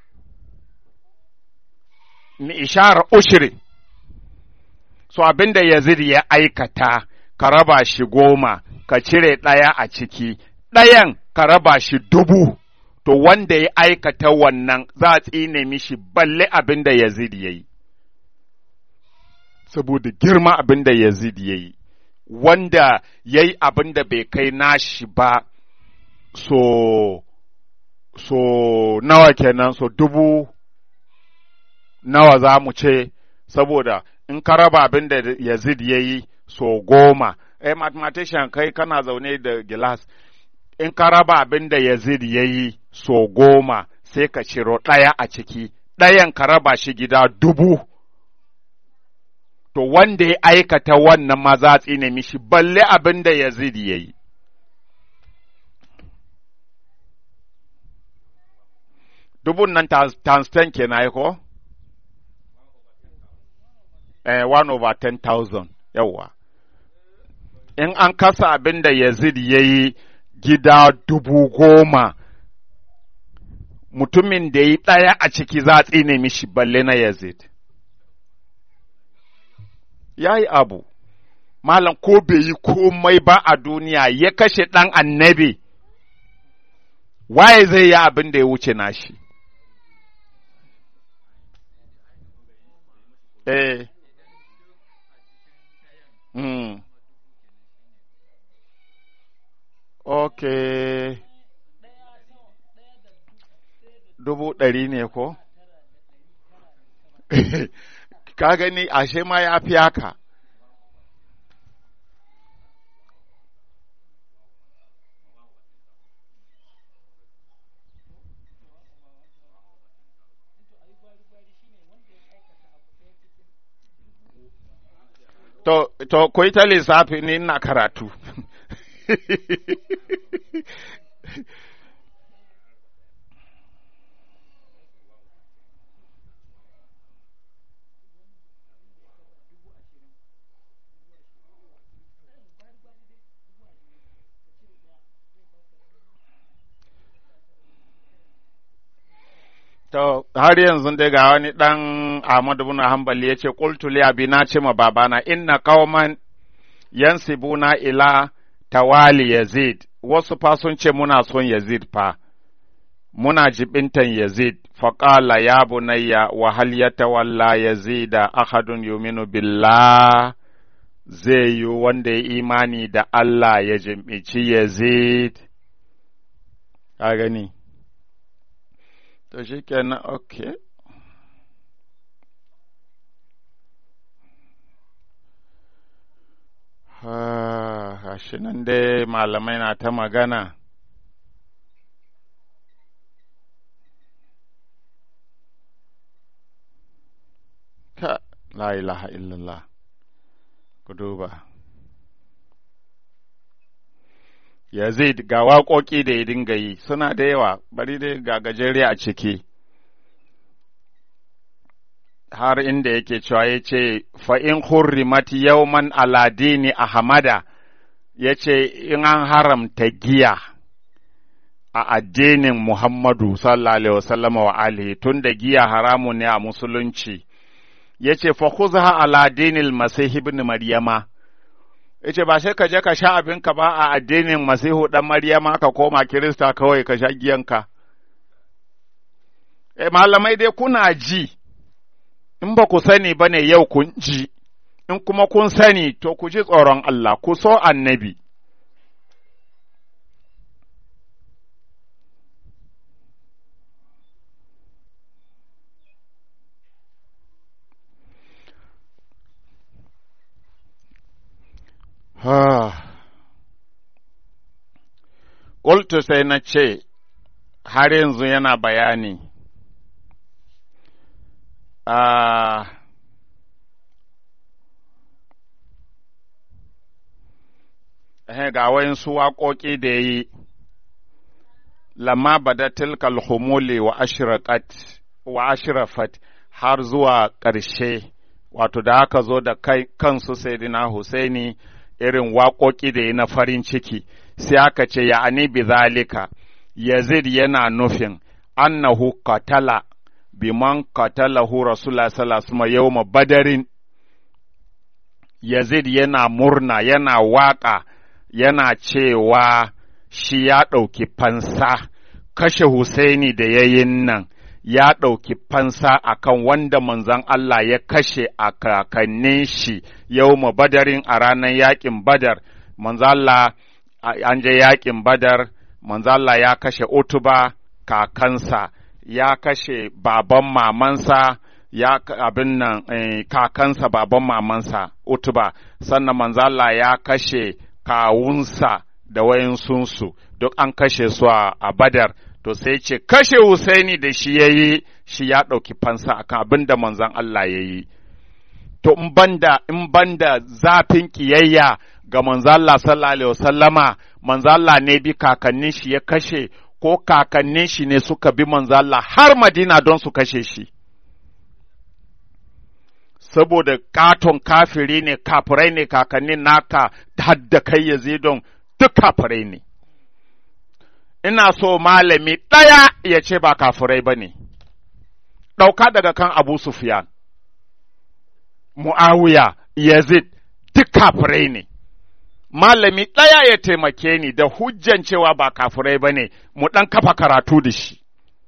A: Ni ishara ushiri, so abin da Yazid ya aikata, ka raba shi goma, ka cire ɗaya a ciki, ɗayan ka raba shi dubu, to wanda ya aikata wannan za a tsine mishi balle abin da Yazid ya yi. Saboda girma abin da Yazid ya yi. wanda ya yi abin da bai kai nashi ba so so nawa kenan so dubu nawa za mu ce saboda in ka raba abin da yazid ya yi so goma eh mathematician kai kana zaune da gilas in ka raba abin da yazid ya yi so goma sai ka ciro ɗaya a ciki ɗayan ka raba shi gida dubu to wanda ya aikata wannan maza tsine mishi balle abin da Yazid ya yi. Dubun nan times ten kenan ko? Eh, one over ten thousand, yawwa. In an kasa abin da Yazid ya yi gida dubu goma, mutumin da ya yi ɗaya a ciki za a tsine mishi balle na Yazid. ya yi abu, malam ko bai yi komai ba a duniya ya kashe ɗan annabi, waye zai yi abin da ya wuce nashi. Eh. Mm. Okay. Dubu ɗari ne ko? ka gani ashe ma ya fi haka. To, to, ku yi ta lissafi ni ina karatu. To, har yanzu dai ga wani ɗan Ahmadu bin Hanbali ya ce, Ƙultu abi na ce ma babana, inna kauman yansibuna ila tawali Yazid, wasu fa sun ce muna son Yazid fa, muna jibintan Yazid, faƙala ya bunayya wa hal ya tawalla Yazida ahadun yuminu billah zai yi wanda ya imani da Allah ya jimbici Yazid, ka gani. To shi kenan, ok. Gashi nan dai malamai na ta magana. Ka, la ilaha illallah, ku duba. Yazid ga waƙoƙi da ya dinga yi suna da yawa, bari dai ga gajere a ciki. Har inda yake cewa ya ce, fa'in hurrimat yauman aladini a hamada, ya ce, in an haramta giya a addinin Muhammadu sallallahu Alaihi wasallama wa alihi tun da giya haramu ne a musulunci, ya ce, fa ala dinil Masih ibn Maryama. yace ba sai ka je ka sha abinka ba a addinin masihu dan maryama ka koma kirista kawai ka sha giyanka e malamai dai kuna ji in ba ku sani ba ne yau kun ji in kuma kun sani to ku ji tsoron Allah ku so annabi Ƙultu sai na ce, har yanzu yana bayani, uh, ga wayansu waƙoƙi da ya yi, lamma bada tilkal humuli wa ashraqat wa ashrafat har zuwa ƙarshe, wato da aka zo da kai kansu Sayyidina Husaini irin waƙoƙi da ya na farin ciki, sai aka ce ya ani bi zalika, Yazid yana nufin annahu qatala biman qatalahu Rasulullah sallallahu alaihi wasallam yawma badarin Yazid yana murna yana waƙa yana cewa shi ya ɗauki fansa kashe Husaini da yayin nan ya ɗauki fansa akan wanda manzon Allah ya kashe a kakannin shi yawma badarin a ranar yaƙin badar manzon Allah an je yaƙin badar manzon Allah ya kashe Utuba kakansa ya kashe baban mamansa ya abin nan eh, kakansa baban mamansa utuba sannan manzala ya kashe kawunsa da wayansunsu duk an kashe su a badar to sai ce kashe Husaini da shi ya yi shi ya ɗauki fansa akan abin da manzan Allah ya yi to in banda in banda zafin kiyayya ga manzan Allah sallallahu alaihi wasallama manzan Allah ne bi kakannin shi ya kashe ko kakannin shi ne suka bi manzo Allah har Madina don su kashe shi. Saboda katon kafiri ne, kafirai ne kakannin naka hadda kai yazidon duk kafirai ne. Ina so malami ɗaya ya ce ba kafirai ba ne, ɗauka daga kan Abu Sufyan, Mu'awiya, Yazid, duk kafirai ne. malami ɗaya ya taimake ni da hujjan cewa ba kafurai ba ne, mu ɗan kafa karatu da shi.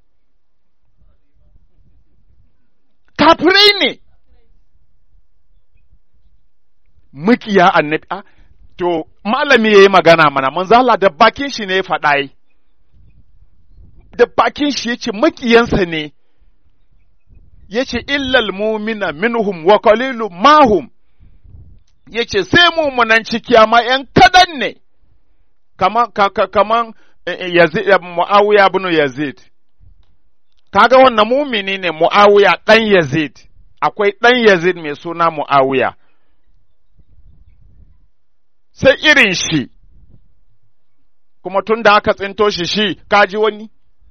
A: Kafurai ne, mukiya annabi, a, to, malami ya yi magana mana, manzala da bakin shi ne ya faɗa da bakin shi ya ce makiyansa ne, ya ce illal mumina minhum wa qalilu mahum ya ce sai mumunan ciki amma ‘yan kadan ne, kaman kaman Yazid, Mu'awiya bin Yazid, kaga wannan mumini ne Mu'awiya ɗan Yazid, akwai ɗan Yazid mai suna Mu'awiya, sai irin shi, kuma tun da aka tsinto shi shi, kaji wani?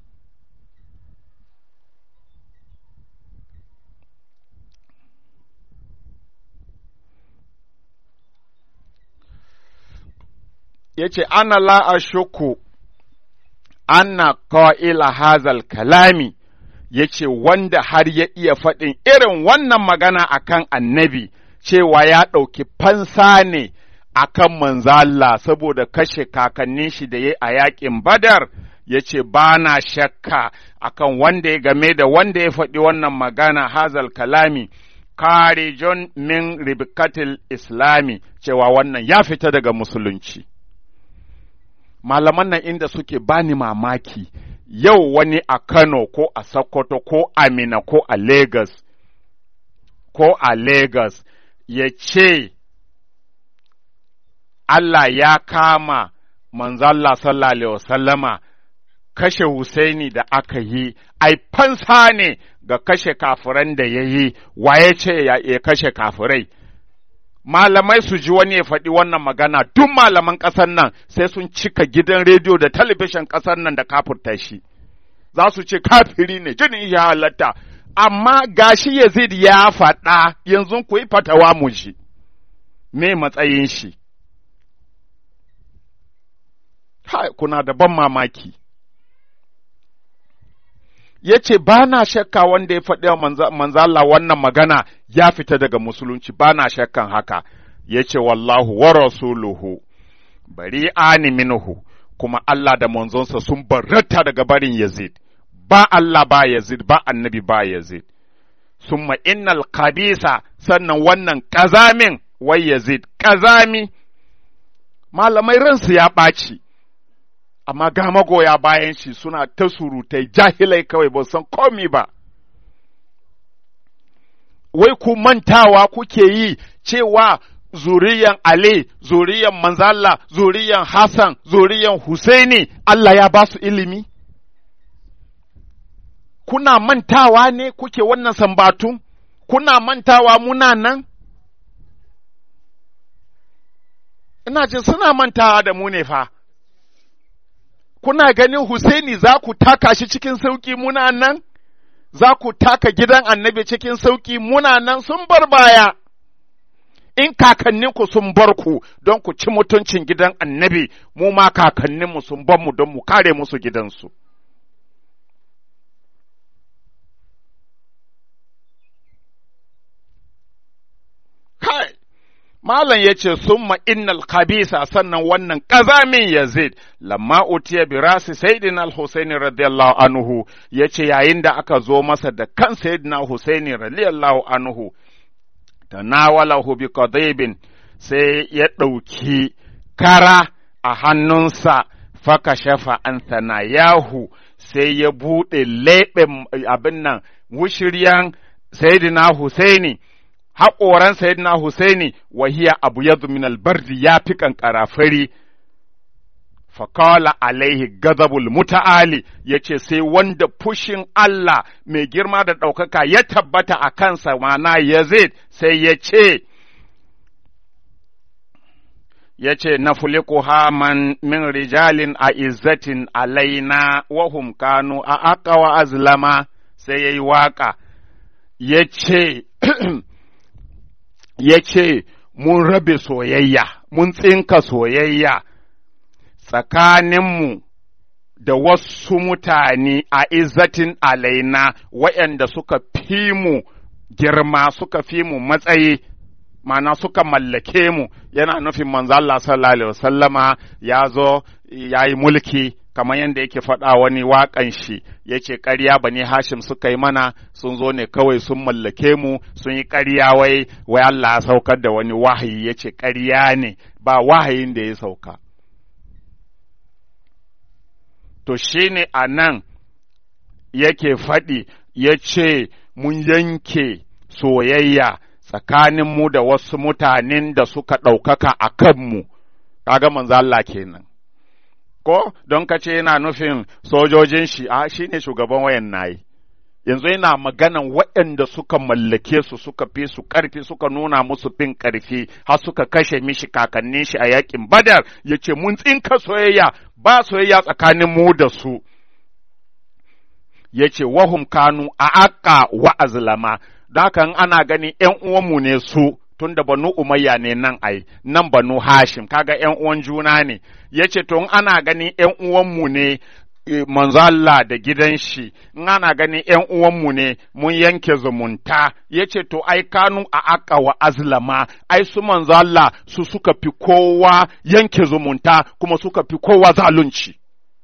A: ya ce, Ana la ashuku anna qa'ila hazal kalami, ya ce, wanda har ya iya faɗin irin wannan magana akan annabi, cewa ya ɗauki fansa ne akan manzala saboda kashe kakannin shi da ya a yaƙin badar, ya ce, Ba na shakka akan wanda ya game da wanda ya faɗi wannan magana hazal kalami. Karijon min ribkatil islami cewa wannan ya fita daga musulunci. malaman nan inda suke bani mamaki yau wani a Kano ko a Sokoto ko a Mina ko a Lagos ko a Lagos ya ce Allah ya kama manzalla sallallahu alaihi wasallama kashe Husaini da aka yi ai fansa ne ga kashe kafiran da ya yi waye ce ya kashe kafirai malamai su ji wani ya faɗi wannan magana duk malaman ƙasar nan sai sun cika gidan rediyo da talabishin ƙasar nan da kafurta shi za su ce kafiri ne jinin ya halatta amma gashi Yazid ya faɗa yanzu ku yi fatawa mu ji me matsayin shi hai kuna da ban mamaki ya ce ba na shakka wanda ya faɗi manzala wannan magana ya fita daga musulunci ba na shakkan haka ya ce wallahu wa rasuluhu bari ani minhu kuma Allah da manzonsa sun barrata daga barin Yazid ba Allah ba Yazid ba annabi ba Yazid summa innal kabisa sannan wannan ƙazamin wai Yazid ƙazami malamai ransu ya ɓaci amma ga magoya bayan shi suna ta surutai jahilai kawai ba san komi ba wai ku mantawa kuke yi cewa zuriyan Ali, zuriyan Manzala, zuriyan Hassan, zuriyan Husaini, Allah ya ba su ilimi? Kuna mantawa ne kuke wannan sambatu? Kuna mantawa muna nan? Ina jin suna mantawa da mu ne fa. Kuna ganin Husaini za ku taka shi cikin sauƙi muna nan? Za ku taka gidan annabi cikin sauƙi muna nan sun bar baya. in kakanninku sun bar ku don ku ci mutuncin gidan annabi, mu ma kakanninmu sun bar mu don mu kare musu gidansu. Kai, Malam ya ce, Summa innal kabisa sannan wannan ƙazamin Yazid, lamma utiya bi rasi Sayyidin al-Husaini radiyallahu anhu, ya ce yayin da aka zo masa da kan Sayyidina Husaini radiyallahu anhu, tanawalahu bi qadibin sai ya ɗauki kara a hannunsa faka shafa an sanayahu sai ya buɗe leɓen abin nan wushiryan Sayyidina Husaini haƙoran Sayyidina Husaini wahiya abu yadu min albardi ya fi ƙanƙara fari fakala alaihi gazabul muta'ali ya ce sai wanda fushin Allah mai girma da ɗaukaka ya tabbata a kansa mana Yazid sai ya ce, ya ce na man min rijalin a izzatin alaina wahum kanu a aqawa azlama sai ya yi waƙa ya ce ya ce mun rabe soyayya mun tsinka soyayya tsakaninmu da wasu mutane a izzatin alaina waɗanda suka fi mu girma suka fi mu matsayi mana suka mallake mu yana nufin manzo Allah sallallahu alaihi wasallama ya zo ya yi mulki kamar yadda yake faɗa wani waƙan shi ya ce ƙarya bani hashim suka yi mana sun zo ne kawai sun mallake mu sun yi ƙarya wai wai Allah ya saukar da wani wahayi ya ce ƙarya ne ba wahayin da ya sauka to shi ne a nan yake faɗi ya ce mun yanke soyayya tsakaninmu da wasu mutanen da suka ɗaukaka a kanmu, kaga manzo Allah kenan. Ko, don ka ce yana nufin sojojin shi, a shi ne shugaban wayan nayi. Yanzu yana maganan waɗanda suka mallake su suka fi su ƙarfi suka nuna musu fin ƙarfi har suka kashe mishi kakannin shi a yakin badar ya ce mun tsinka soyayya ba soyayya tsakanin mu da su. Ya ce wahum kanu a aƙa wa azlama da haka ana gani ’yan uwanmu ne su tun da banu umayya ne nan ai nan banu hashim kaga ’yan uwan juna ne ya ce to ana gani ’yan uwanmu ne manzo Allah da gidan shi in ana gani ’yan uwanmu ne mun yanke zumunta ya ce to ai kanu a aka wa azlama ai su manzo Allah su suka fi kowa yanke zumunta kuma suka fi kowa zalunci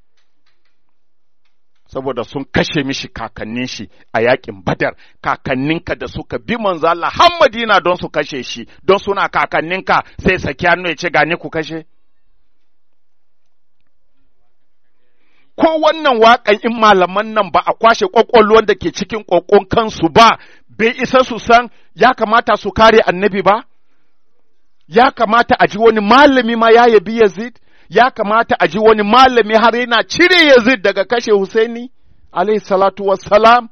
A: saboda sun kashe mishi kakannin shi a yakin badar kakanninka da suka bi manzo Allah har Madina don su kashe shi don suna kakanninka sai saki hannu ya ce gani ku kashe ko wannan waƙan in malaman nan ba a kwashe ƙwaƙwalwan da ke cikin ƙoƙon kansu ba bai isa su san ya kamata su kare annabi ba ya kamata a ji wani malami ma ya yabi Yazid ya kamata a ji wani malami har yana cire Yazid daga kashe Husaini, alaihi salatu wassalam.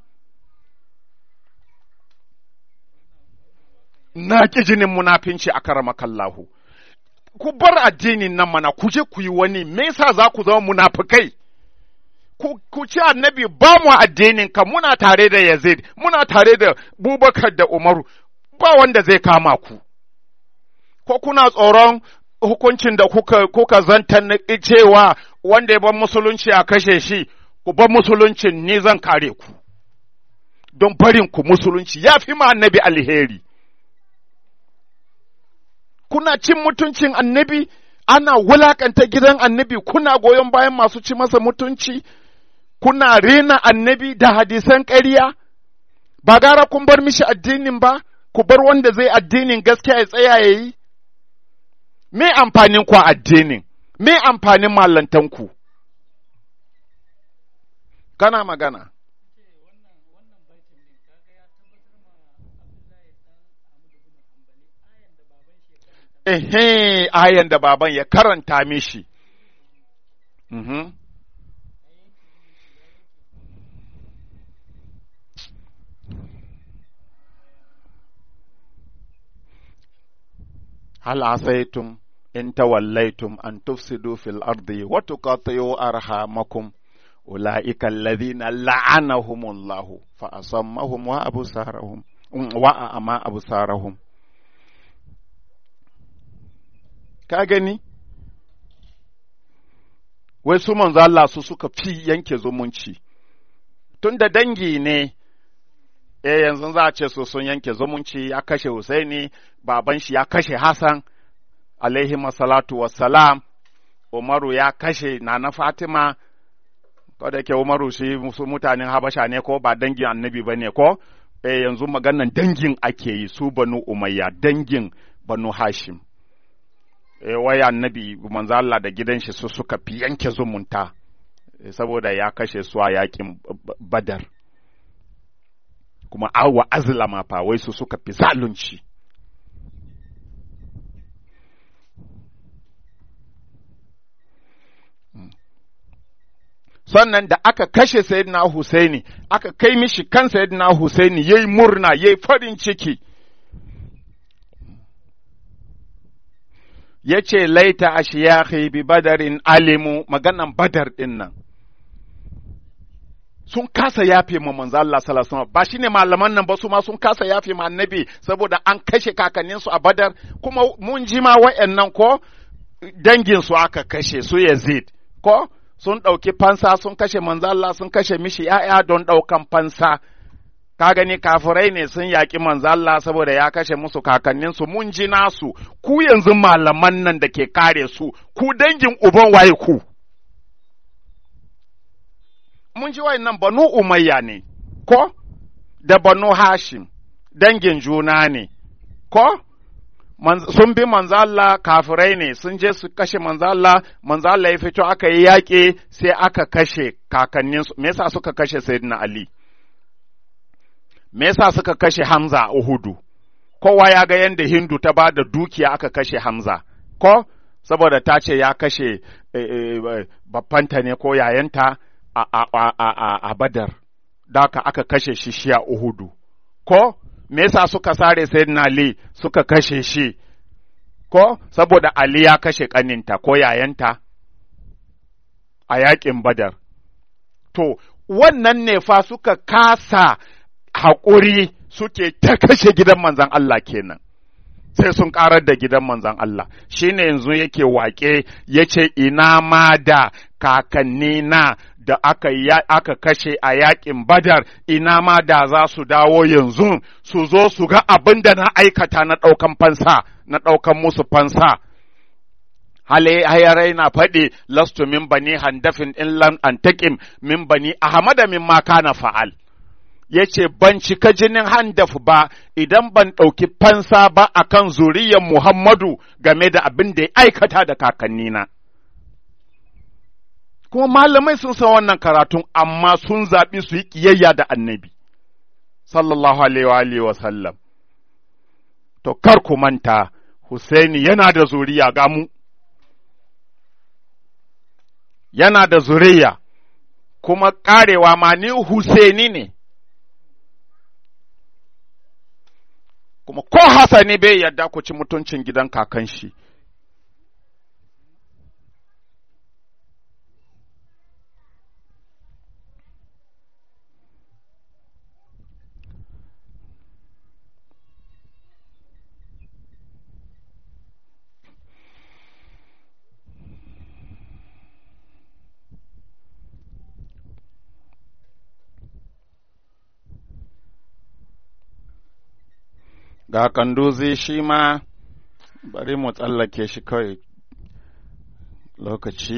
A: Na ƙi jinin munafinci a karamakallahu. Ku bar addinin nan mana ku je ku yi wani, me yasa za ku zama munafukai? Ku ci annabi ba mu addinin ka muna tare da Yazid, muna tare da Bubakar da Umaru, ba wanda zai kama ku. Ko kuna tsoron hukuncin da kuka, kuka zanta na cewa wanda ya bar musulunci a kashe shi, ku bar musuluncin ni zan kare ku, don barin ku musulunci ya fi ma annabi alheri. kuna cin mutuncin annabi ana wulakanta gidan annabi kuna goyon bayan masu ci masa mutunci kuna rena annabi da hadisan ƙarya ba gara kun bar mishi addinin ba ku bar wanda zai addinin gaskiya ya tsaya ya yi me amfanin ku addinin me amfanin mallantanku kana magana ehe ayan da baban ya karanta mishi mhm هل عصيتم إن توليتم أن تفسدوا في الأرض وتقاطعوا أرحامكم أولئك الذين لعنهم الله فأصمهم وأبصارهم وأعمى أبصارهم ka gani wai su manzo Allah su suka fi yanke zumunci tun da dangi ne eh yanzu za a ce su sun yanke zumunci ya kashe Husaini baban shi ya kashe Hassan alaihi salatu wassalam Umaru ya kashe Nana Fatima ko da ke Umaru shi su mutanen Habasha ne ko ba dangin annabi ba ne ko eh yanzu maganan dangin ake yi su banu Umayya dangin banu Hashim eh wai annabi manzo Allah da gidan shi su suka fi yanke zumunta saboda ya kashe su a yakin Badar kuma awa azlama fa wai su suka fi zalunci sannan da aka kashe sayyidina Husaini aka kai mishi kan sayyidina Husaini yayi murna yayi farin ciki yace laita ashiyahi bi badarin alimu maganan badar din nan sun kasa yafe ma manzo Allah sallallahu alaihi wasallam ba shine malaman nan ba su ma sun kasa yafe ma annabi saboda an kashe kakannin su a Badar kuma mun ji ma wayannan ko dangin su aka kashe su Yazid ko sun ɗauki fansa sun kashe manzo Allah sun kashe mishi ‘ya'ya don ɗaukan fansa ka gani kafirai ne sun yaƙi manzo Allah saboda ya kashe musu kakanninsu mun ji nasu ku yanzu malaman nan da ke kare su ku dangin uban waye ku mun ji nan banu umayya ne ko da banu hashim dangin juna ne ko sun bi manzo Allah kafirai ne sun je su kashe manzo Allah manzo Allah ya fito aka yi yaƙi sai aka kashe kakanninsu me yasa suka kashe sayyidina Ali me yasa suka kashe Hamza a Uhudu kowa ya ga yadda Hindu ta ba da dukiya aka kashe Hamza ko saboda ta ce ya kashe babbanta ne ko yayanta a, a, a, a, a Badar da aka kashe shi shi a Uhudu ko me yasa suka sare sayyidina Ali suka kashe shi ko saboda Ali ya kashe kaninta ko yayanta a yaƙin Badar to wannan ne fa suka kasa haƙuri suke ta kashe gidan manzan Allah kenan sai sun ƙarar da gidan manzan Allah shi ne yanzu yake waƙe ya ce ina ma da kakanni na da aka, aka kashe a yaƙin badar ina ma da za su dawo yanzu su zo su ga abin da na aikata na ɗaukan fansa na ɗaukan musu fansa hale hayarai na faɗi lastu min bani handafin in lam antakim min bani ahmada min ma kana fa'al ya ce, Ban cika jinin handaf ba idan ban ɗauki fansa ba a kan zuriyar Muhammadu game da abin da ya aikata da kakannina. Kuma malamai sun san wannan karatun, amma sun zaɓi su yi ƙiyayya da annabi, sallallahu Alaihi wa sallam. To, kar ku manta, Husaini yana da zuriya ga mu, yana da zuriya, kuma ƙarewa ma ni Husaini ne. kuma ko Hassani bai yarda ku ci mutuncin gidan kakan shi. ga kanduzi shi ma bari mu tsallake shi kawai lokaci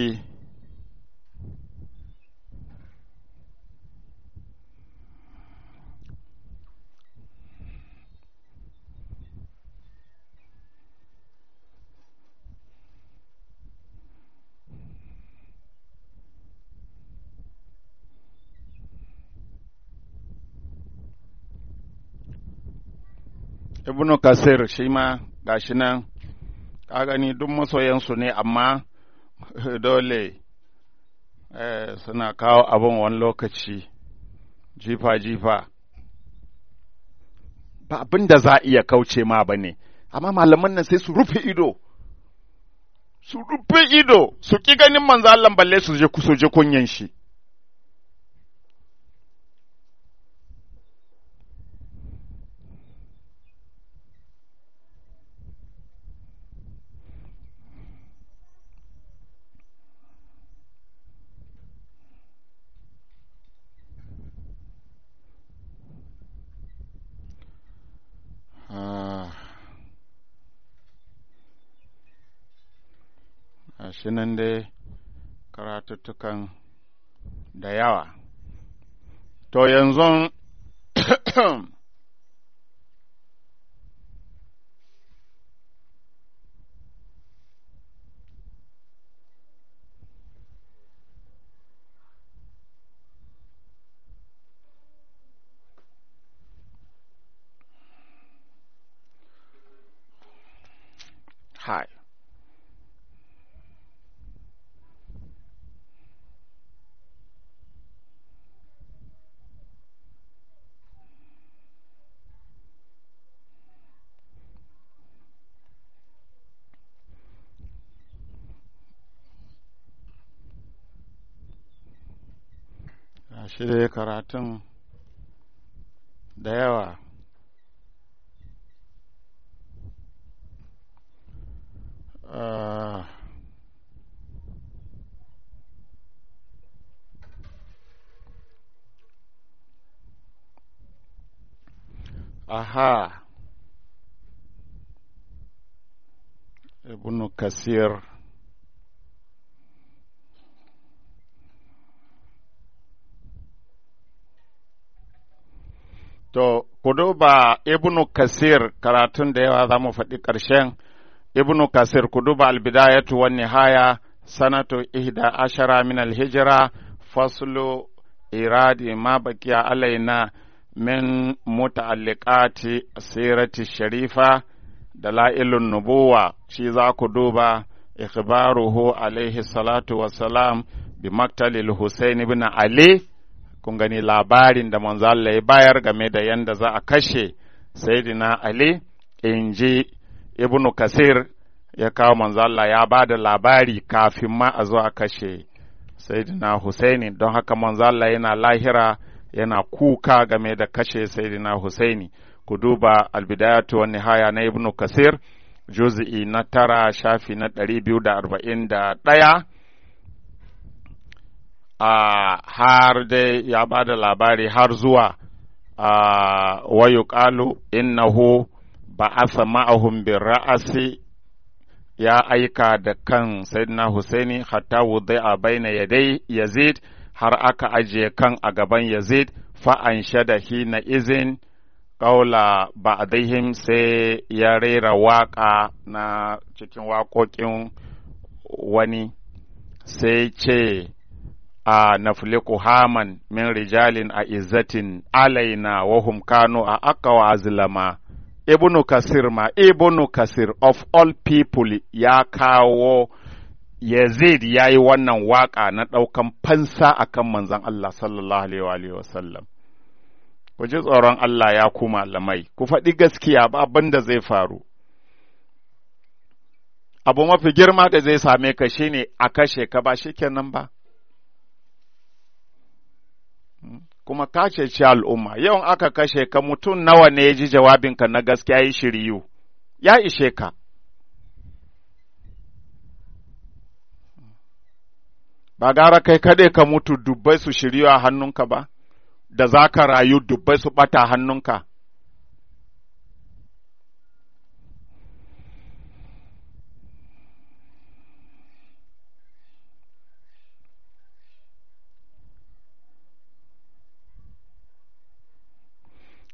A: ibnu kasir shi ma gashi nan ka gani duk masoyansu ne amma dole suna kawo abin wani lokaci jifa-jifa ba abin da za a iya kauce ma ba ne amma malaman nan sai su rufe ido su rufe ido su ƙi ganin manzo Allah balle su je su je kunyan shi shi nan dai karatuttukan da yawa. To yanzu Hi. shi dai karatun da yawa aha ibnu kasir To, ku duba Ibnu Kasir karatun da yawa za mu faɗi ƙarshen Ibnu Kasir ku duba albidayatu wa nihaya sanatu ihda ashara min alhijira faslu iradi ma bakiya alaina min muta'alliqati sirati sharifa da la'ilun nubuwa shi za ku duba ikhbaruhu alaihi salatu wassalam bi maktalil Husain ibn Ali kun gani labarin da manzo Allah ya bayar game da yanda za a kashe Sayyidina Ali in ji Ibn Kasir ya kawo manzo Allah ya ba da labari kafin ma a zo a kashe Sayyidina Husaini don haka manzo Allah yana lahira yana kuka game da kashe Sayyidina Husaini ku duba albidayatu wa nihaya na Ibn Kasir juz'i na tara shafi na ɗari biyu da arba'in da ɗaya Uh, har dai ya ba da labari har zuwa uh, wayu ƙalu innahu ba asa ma'ahum bin ra'asi ya aika da kan sayyidina Husaini hatta wudai a baina yadai Yazid har aka ajiye kan a gaban Yazid fa'an shada hina izin ƙaula ba'dihim sai ya rera waƙa na cikin waƙoƙin wani sai ce a nafliku haman min rijalin a izzatin alaina wa hum kanu a akawa azlama ibnu kasir ma ibnu kasir of all people ya kawo yazid ya yi wannan waka na ɗaukan fansa akan manzon Allah sallallahu alaihi wa sallam ku ji tsoron Allah ya ku malamai ku faɗi gaskiya ba abin da zai faru abu mafi girma da zai same ka shine a kashe ka ba shikenan ba kuma ka ceci al'umma, yawan aka kashe ka mutum nawa ne ya ji jawabinka na gaskiya yi shiriyu, ya ishe ka. Ba gara kai kaɗai ka mutu dubbai su shiryu a hannunka ba, da za ka rayu dubbai su ɓata hannunka.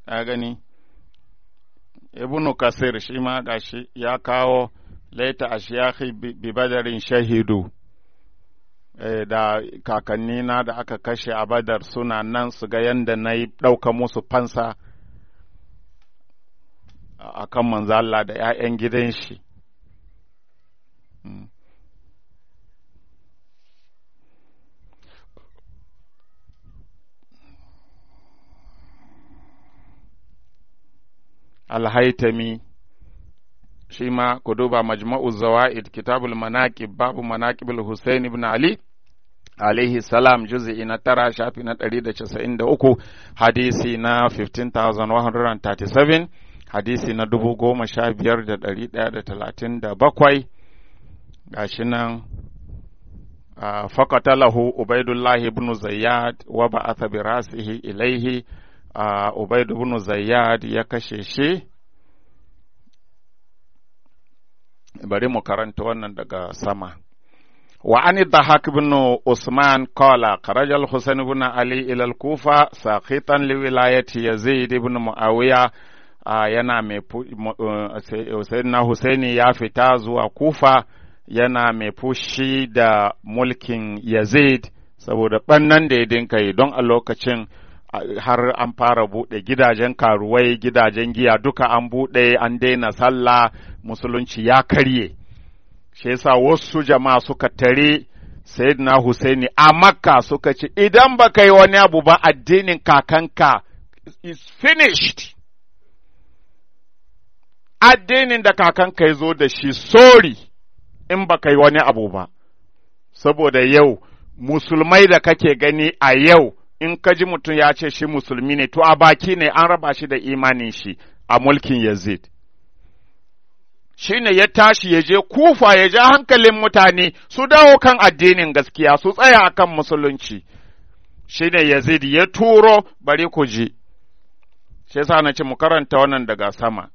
A: ka gani ibnu kasir shi ma gashi ya kawo laita ashiyakhi bi badarin shahidu da kakannina da aka kashe a badar suna nan su ga yadda na yi ɗauka musu fansa a kan manzo Allah da ‘ya'yan gidan shi. Alhaitami shi ma ku duba majma'u zawa'id kitabul manaqib babu manaqibul Hussein ibn Ali alaihi salam juz'i na tara shafi na ɗari da casa'in da uku hadisi na 15,137 hadisi na dubu goma sha biyar da ɗari ɗaya da talatin da bakwai gashi nan fakatalahu ubaidullahi ibn zayyad wa ba'atha bi rasihi ilaihi ubaid ibn zayyad ya kashe shi bari mu karanta wannan daga sama وعن الضحاك بن عثمان قال خرج الحسين بن علي إلى الكوفة ساخطا لولاية يزيد بن معاوية yana mai Sayyidina Husaini ya fita zuwa Kufa yana mai fushi da mulkin Yazid saboda ɓannan da ya dinka yi don a lokacin har an fara buɗe gidajen karuwai gidajen giya duka an buɗe an daina sallah musulunci ya karye. shi yasa wasu jama'a suka tare Sayyidina Husaini a Makka suka ce idan ba yi wani abu ba addinin kakanka is finished addinin da kakanka ya zo da shi sorry in ba yi wani abu ba saboda yau musulmai da kake gani a yau in ka ji mutum ya ce shi musulmi ne to a baki ne an raba shi da imanin shi a mulkin Yazid shi ne ya tashi ya je kufa ya ja hankalin mutane su dawo kan addinin gaskiya su tsaya akan musulunci shi ne yazid ya turo bari ku ji shi yasa na ce mu karanta wannan daga sama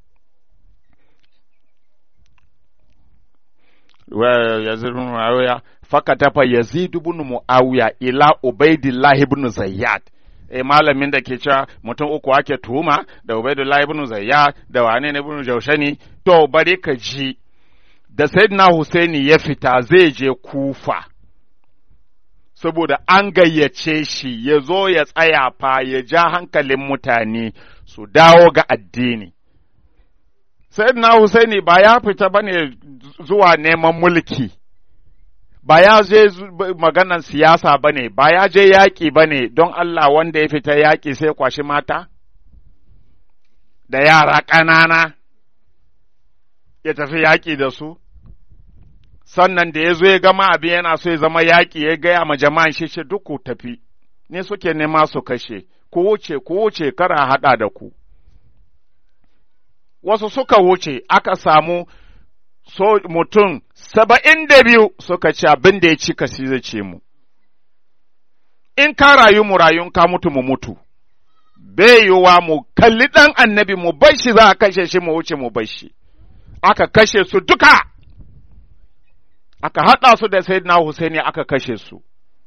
A: yazid ibn muawiya fakatafa yazid ibn muawiya ila ubaidillah ibn zayyad e malamin da ke cewa mutum uku ake tuhuma da Ubaidullah ibn Zayya da wane ne ibn Jaushani to bari ka ji da Sayyidina Husaini ya fita zai je Kufa saboda an gayyace shi ya zo ya tsaya fa ya ja hankalin mutane su dawo ga addini Sayyidina Husaini ba ya fita bane zuwa neman mulki ba ya je maganan siyasa ba ne, ba ya je yaƙi ba ne don Allah wanda ya fita yaƙi sai kwashi mata? Da yara ƙanana ya tafi yaƙi da su? Sannan da ya zo ya gama abin yana so ya zama yaƙi ya gaya ma jama'an shi ce duk ku tafi, ne suke nema su kashe, ku wuce, ku wuce kara haɗa da ku. Wasu suka wuce aka samu so mutum saba'in da biyu suka ci abin da ya ci kasi zai ce mu, in ka rayu mu rayun ka mutu mu mutu, bai yiwuwa mu kalli ɗan annabi mu bar shi za a kashe shi mu wuce mu bar shi, aka kashe su duka, aka haɗa su da Sayyidina Husaini aka kashe su.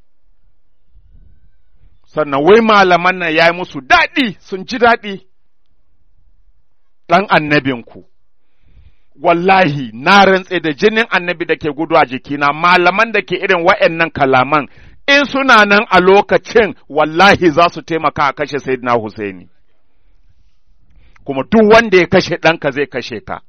A: Sannan wai malaman nan ya yi musu daɗi, sun ji daɗi, ɗan annabinku. wallahi na rantse da jinin annabi da ke gudu a jikina malaman da ke irin wa'annan kalaman in suna nan a lokacin wallahi za su taimaka a kashe Sayyidina Husaini kuma duk wanda ya kashe ɗanka zai kashe ka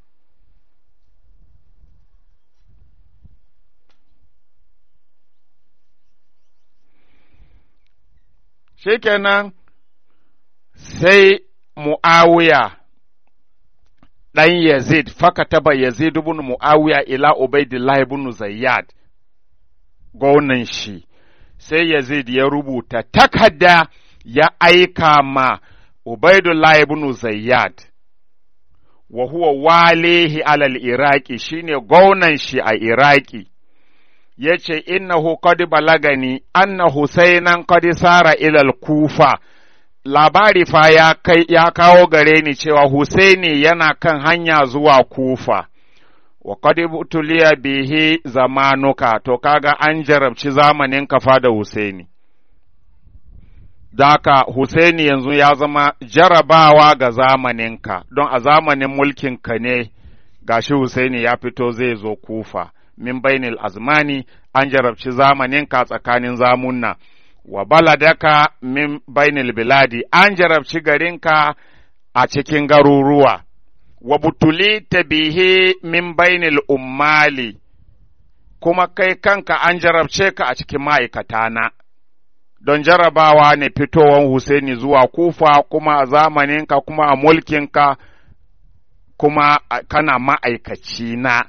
A: shikenan sai Mu'awiya ɗan Yazid, faka taba Yazid ibn Mu'awiya ila Ubaidillah ibn Zayyad, gwamnan shi, sai Yazid ya rubuta takarda ya aika ma Ubaidullah ibn Zayyad, wa huwa walihi alal Iraki shine gwamnan shi a Iraki. Ya ce, Innahu qad balagani, anna Husainan qad sara ilal kufa. labari fa ya kai ya kawo gare ni cewa Husaini yana kan hanya zuwa Kufa wa qad tuliya bihi zamanuka to kaga an jarabci zamanin kafa da Husaini Daka Husaini yanzu ya zama jarabawa ga zamaninka, don a zamanin mulkinka ne gashi Husaini ya fito zai zo kufa, min bainil azmani an jarabci zamaninka tsakanin zamunna, wa baladaka min bainil biladi an jarabci garinka a cikin garuruwa, wa butuli bihi min bainil ummali, kuma kai kanka an jarabce ka a cikin ma'aikatana. don jarabawa ne fitowan Husaini zuwa kufa kuma a zamaninka kuma a mulkinka kuma kana ma'aikaci na.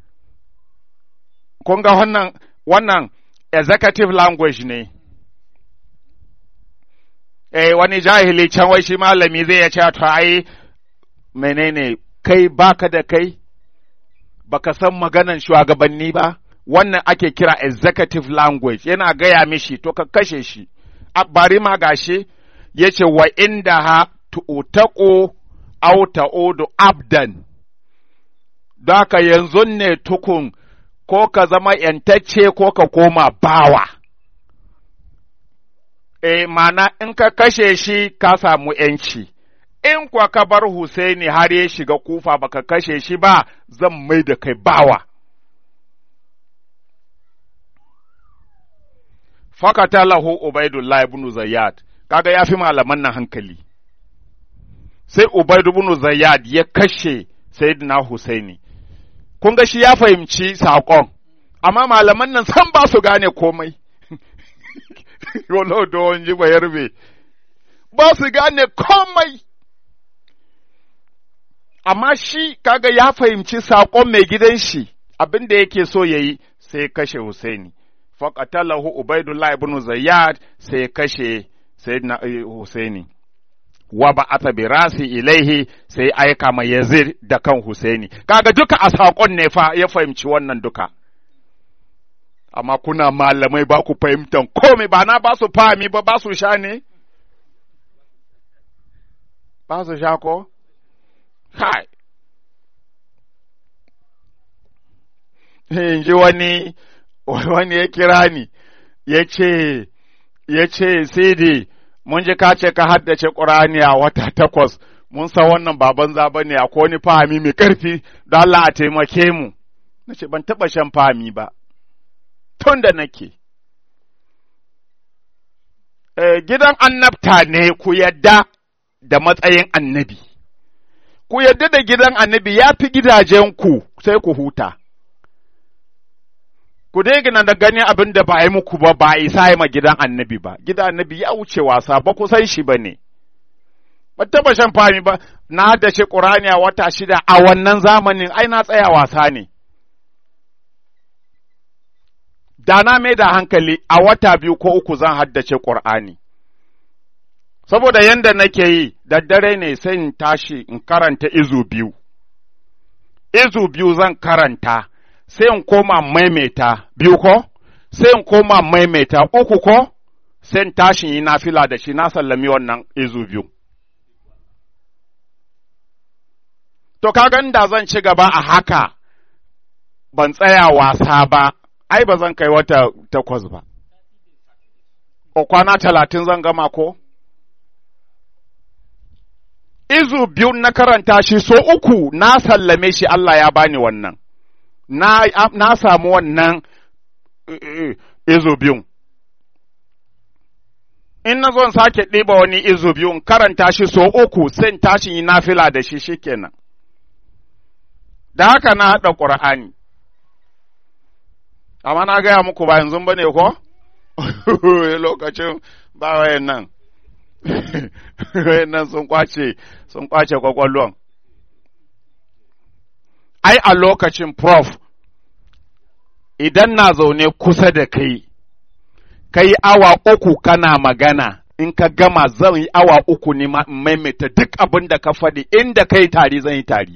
A: Kun ga wannan, wannan executive language ne. Eh, wani jahili can wai shi malami zai ya ce to ai menene kai baka da kai, baka san maganan shugabanni ba. wannan ake kira executive language yana gaya mishi to ka kashe shi bari ma gashi ya ce wa inda ha tu'utaku au ta'udu abdan Daka yanzu ne tukun ko ka zama ‘yantacce ko ka koma bawa. E, mana in ka kashe shi ka samu ‘yanci, in kuwa ka bar Husaini har ya shiga kufa baka kashe shi ba zan mai da kai bawa. fakata lahu Ubaidullah ibn Zayyad kaga ya fi malaman nan hankali sai Ubaid ibn Zayyad ya kashe Sayyidina Husaini kun ga shi ya fahimci saƙon amma malaman nan san ba su gane komai wala don ji bayarbe ba su gane komai amma shi kaga ya fahimci saƙon mai gidan shi abin da yake so ya yi sai kashe Husaini faƙatalahu Ubaidullah ibn Zayyad sai kashe Sayyidina Husaini wa ba'atha bi rasi ilaihi sai aika ma Yazid da kan Husaini kaga duka a saƙon ne fa ya fahimci wannan duka amma kuna malamai ba ku fahimtan komai ba na ba su fahimi ba ba su sha ne ba su sha ko kai in ji wani wani ya kira ni ya ce ya ce sai mun ji ka ce ka haddace ƙur'ani a wata takwas mun san wannan baban zaba ne akwai wani fahimi mai ƙarfi don Allah a taimake mu na ce ban taɓa shan fahimi ba tun da nake gidan annabta ne ku yadda da matsayin annabi ku yadda da gidan annabi ya fi gidajenku sai ku huta ku dai gina da gani abin da ba a yi muku ba ba a isa yi ma gidan annabi ba gidan annabi ya wuce wasa ba ku san shi ba ne ba taba shan fami ba na da shi ƙurani a wata shida a wannan zamanin ai na tsaya wasa ne da na mai da hankali a wata biyu ko uku zan haddace ƙur'ani saboda yanda nake yi daddare ne sai in tashi in karanta izu biyu izu biyu zan karanta sai in koma maimaita biyu ko, sai in koma maimaita uku ko, sai in tashi yi nafila da shi na sallami wannan izu biyu. To, kagan da zan ci gaba a haka, ban tsaya wasa ba, ai, ba zan kai wata takwas ba. O kwana talatin zan gama ko? Izu biyu na karanta shi so uku na sallame shi Allah ya bani wannan. na, na samu wannan izo biyun. In na zo sake ɗiba wani izo biyun karanta shi so uku sai tashi yi nafila da shi shikenan. Da haka na haɗa ƙur'ani. Amma na gaya muku ba yanzu ba ne ko? Lokacin ba wayan nan. wayan nan sun kwace, sun kwace kwakwallon. ai a lokacin prof idan na zaune kusa da kai, kai awa uku kana magana, in ka gama zan yi awa uku ne maimaita duk abin da ka faɗi inda kai tari zan yi tari.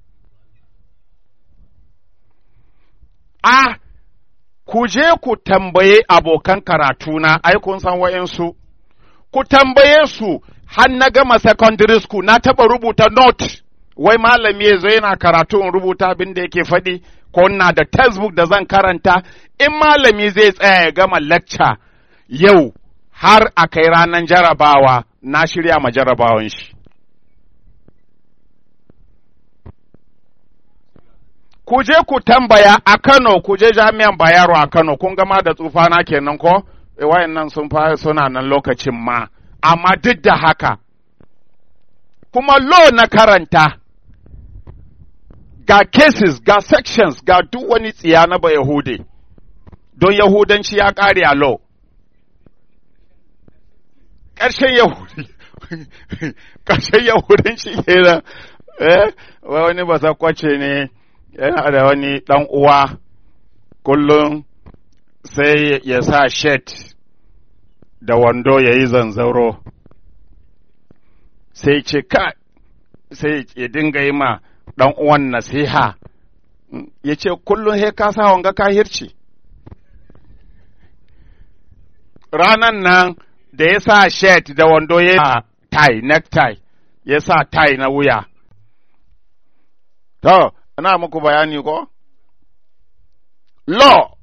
A: A, ku je ku tambaye abokan karatuna, ai kun san wa'yansu, ku tambaye su har na gama secondary school na taɓa rubuta note. wai malami ya zo yana karatu in rubuta abin da yake faɗi ko na da textbook da zan karanta in malami zai tsaya ya gama lecture yau har a kai ranar jarabawa na shirya ma jarabawan shi. Ku je ku tambaya a Kano, ku je jami'an Bayero a Kano, kun gama da tsufana kenan ko? E, wayannan sun fara suna nan lokacin ma, amma duk da haka, kuma law na karanta, ga cases, ga sections, ga duk wani tsiya na ba Yahude, don Yahudanci ya ƙare a law. ƙarshen Yahudi, ƙarshen Yahudanci kenan, eh, wani ba kwace ne yana da wani ɗan uwa kullum sai ya sa shet da wando ya yi zanzaro, sai ce ka, sai ya dinga yi ma ɗan uwan nasiha, ya ce kullum he ka sa wanga kahirci. Ranan nan da ya sa shirt da wando ya tie, necktie, ya sa tie na wuya. To, ina muku bayani ko? Law,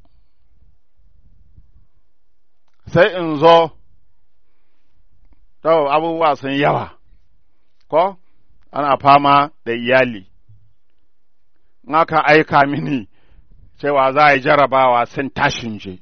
A: sai in zo, to, abubuwa sun yawa, ko? Ana fama da iyali. Aka aika mini cewa za a yi jarabawa sun tashin je.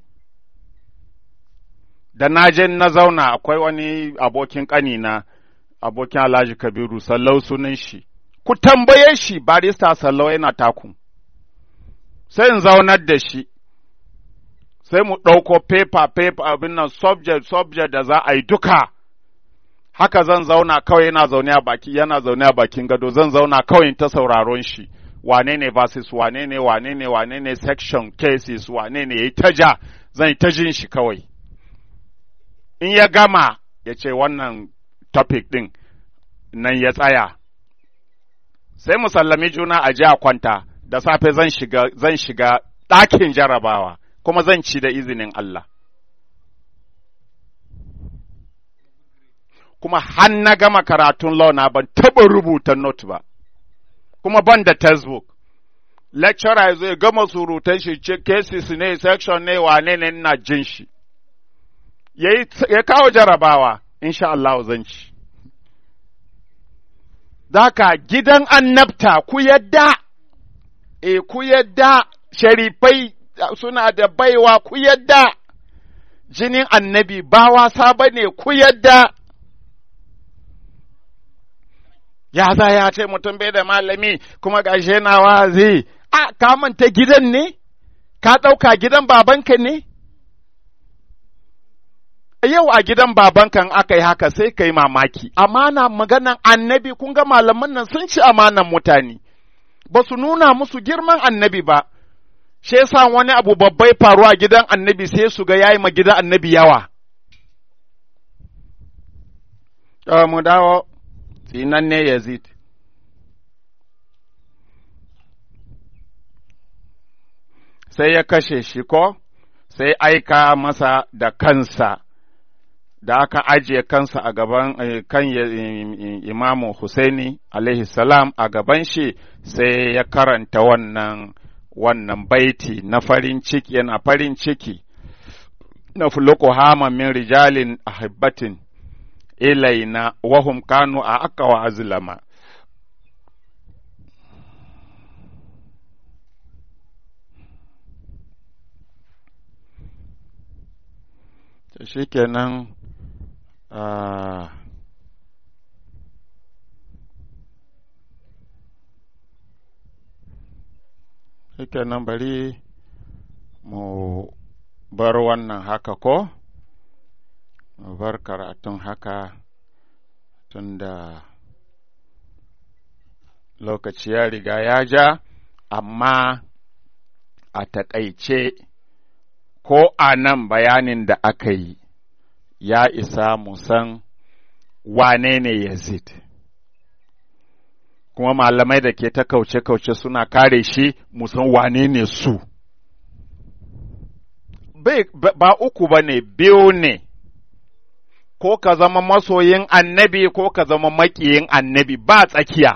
A: da na je na zauna akwai wani abokin ƙanina abokin Alhaji Kabiru sallau sunan shi ku tambaye shi barista sallau yana taku sai in zaunar da shi sai mu ɗauko paper paper abin nan subject subject da za a yi duka haka zan zauna kawai yana zaune a baki yana zaune a bakin gado zan zauna kawai ta sauraron shi wane ne versus wane ne wane ne wane ne section cases wane ne yayi ta ja zan yi ta jin shi kawai in ya gama ya ce wannan topic ɗin nan ya tsaya, sai mu sallami juna a ji a kwanta, da safe zan shiga, zan shiga ɗakin jarabawa, kuma zan ci da izinin Allah. Kuma har na gama karatun law na ban taɓa rubuta note ba, kuma ban da textbook. Lecturer ya zo ya gama surutan shi ce cases ne, section ne, wane ne ina jin shi. ya kawo jarabawa, insha Allah zan ci. Daka gidan annabta ku yadda, e ku yadda sharifai suna da baiwa ku yadda, jinin annabi ba wasa ba ne ku yadda. Ya za ya ce mutum bai da malami kuma gashe na wazi, a ka manta gidan ne? Ka ɗauka gidan babanka ne? yau a gidan babankan aka yi haka sai ka yi mamaki, amana maganan annabi kun ga malaman nan sun ci amanan mutane, ba su nuna musu girman annabi ba, shi yasa wani abu babbai faru a gidan annabi sai su ga yayi ma gidan annabi yawa. mu dawo, tsinan ne Yazid. Sai ya kashe shi ko, sai aika masa da kansa. da aka ajiye kansa a gaban kan imamu Husaini alaihi salam a gaban shi sai ya karanta wannan wannan baiti na farin ciki yana farin ciki na fuluku hama min rijalin ahibbatin ilaina wahum kanu a aka wa azlama shikenan Uh, Shike nan bari mu bar wannan haka ko? Mu bar karatun haka tunda lokaci ya riga ya ja, amma a taƙaice ko a nan bayanin da aka yi. ya isa mu san wane ne Yazid. Kuma malamai da ke ta kauce-kauce suna kare shi mu san wane ne su. Ba uku ba ne, biyu ne, ko ka zama masoyin annabi ko ka zama maƙiyin annabi ba tsakiya.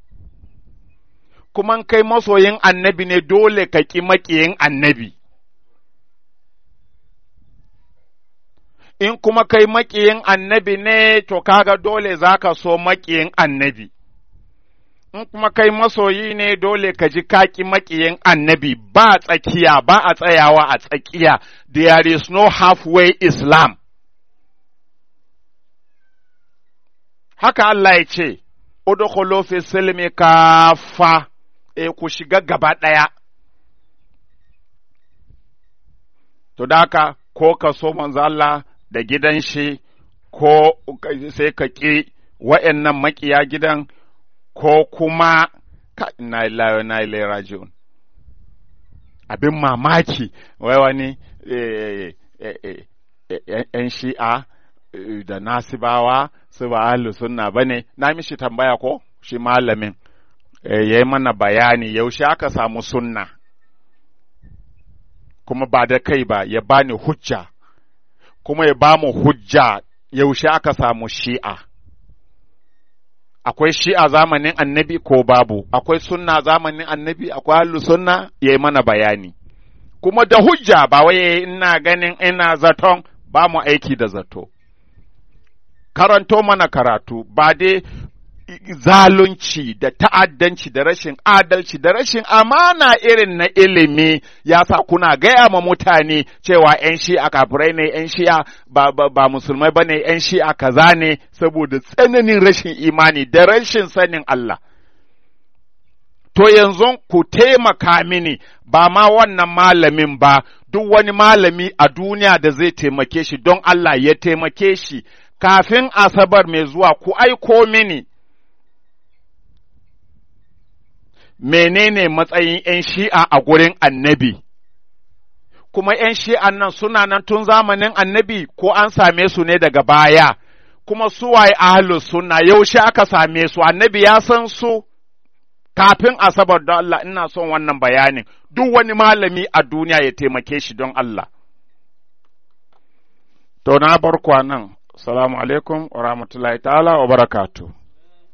A: Kuma kai masoyin annabi ne dole ka ƙi maƙiyin annabi. in kuma kai maƙiyin annabi ne to kaga dole za ka so maƙiyin annabi in kuma kai masoyi ne dole ka ji kaki maƙiyin annabi ba tsakiya ba a tsayawa a tsakiya there is no halfway islam haka Allah ya ce udkhulu fi silmi kafa e ku shiga gaba ɗaya to da haka ko ka so manzo Allah da gidan shi ko sai ka ƙi wa'annan maƙiya gidan ko kuma ka ina ilayo na ilai rajiun abin mamaki wai wani ‘yan shi'a da nasibawa su ba ahlu sunna ba ne na mishi tambaya ko shi malamin ya yi mana bayani yaushe aka samu sunna kuma ba da kai ba ya bani hujja kuma ya ba mu hujja yaushe aka samu shi'a akwai shi'a zamanin annabi ko babu akwai sunna zamanin annabi akwai hallu sunna ya yi mana bayani kuma da hujja ba wai ina ganin ina zaton ba mu aiki da zato karanto mana karatu ba dai zalunci da ta'addanci da rashin adalci da rashin amana irin na ilimi ya sa kuna gaya ma mutane cewa ‘yan shi'a kafirai ne ‘yan shi'a ba, ba, ba musulmai ba ne ‘yan shi'a kaza ne saboda tsananin rashin imani da rashin sanin Allah. To yanzu ku taimaka mini ba ma wannan malamin ba duk wani malami a duniya da zai taimake shi don Allah ya taimake shi kafin asabar mai zuwa ku aiko mini. menene matsayin ‘yan shi'a a gurin annabi, kuma ‘yan shi'an nan suna nan tun zamanin annabi ko an same su ne daga baya, kuma suwaye ahalus suna yaushe aka same su, annabi ya san su kafin asabar don Allah ina son wannan bayanin, duk wani malami a duniya ya taimake shi don Allah. To na bar nan, salamu alaikum wa rahmatullahi ta'ala wa barakatuh.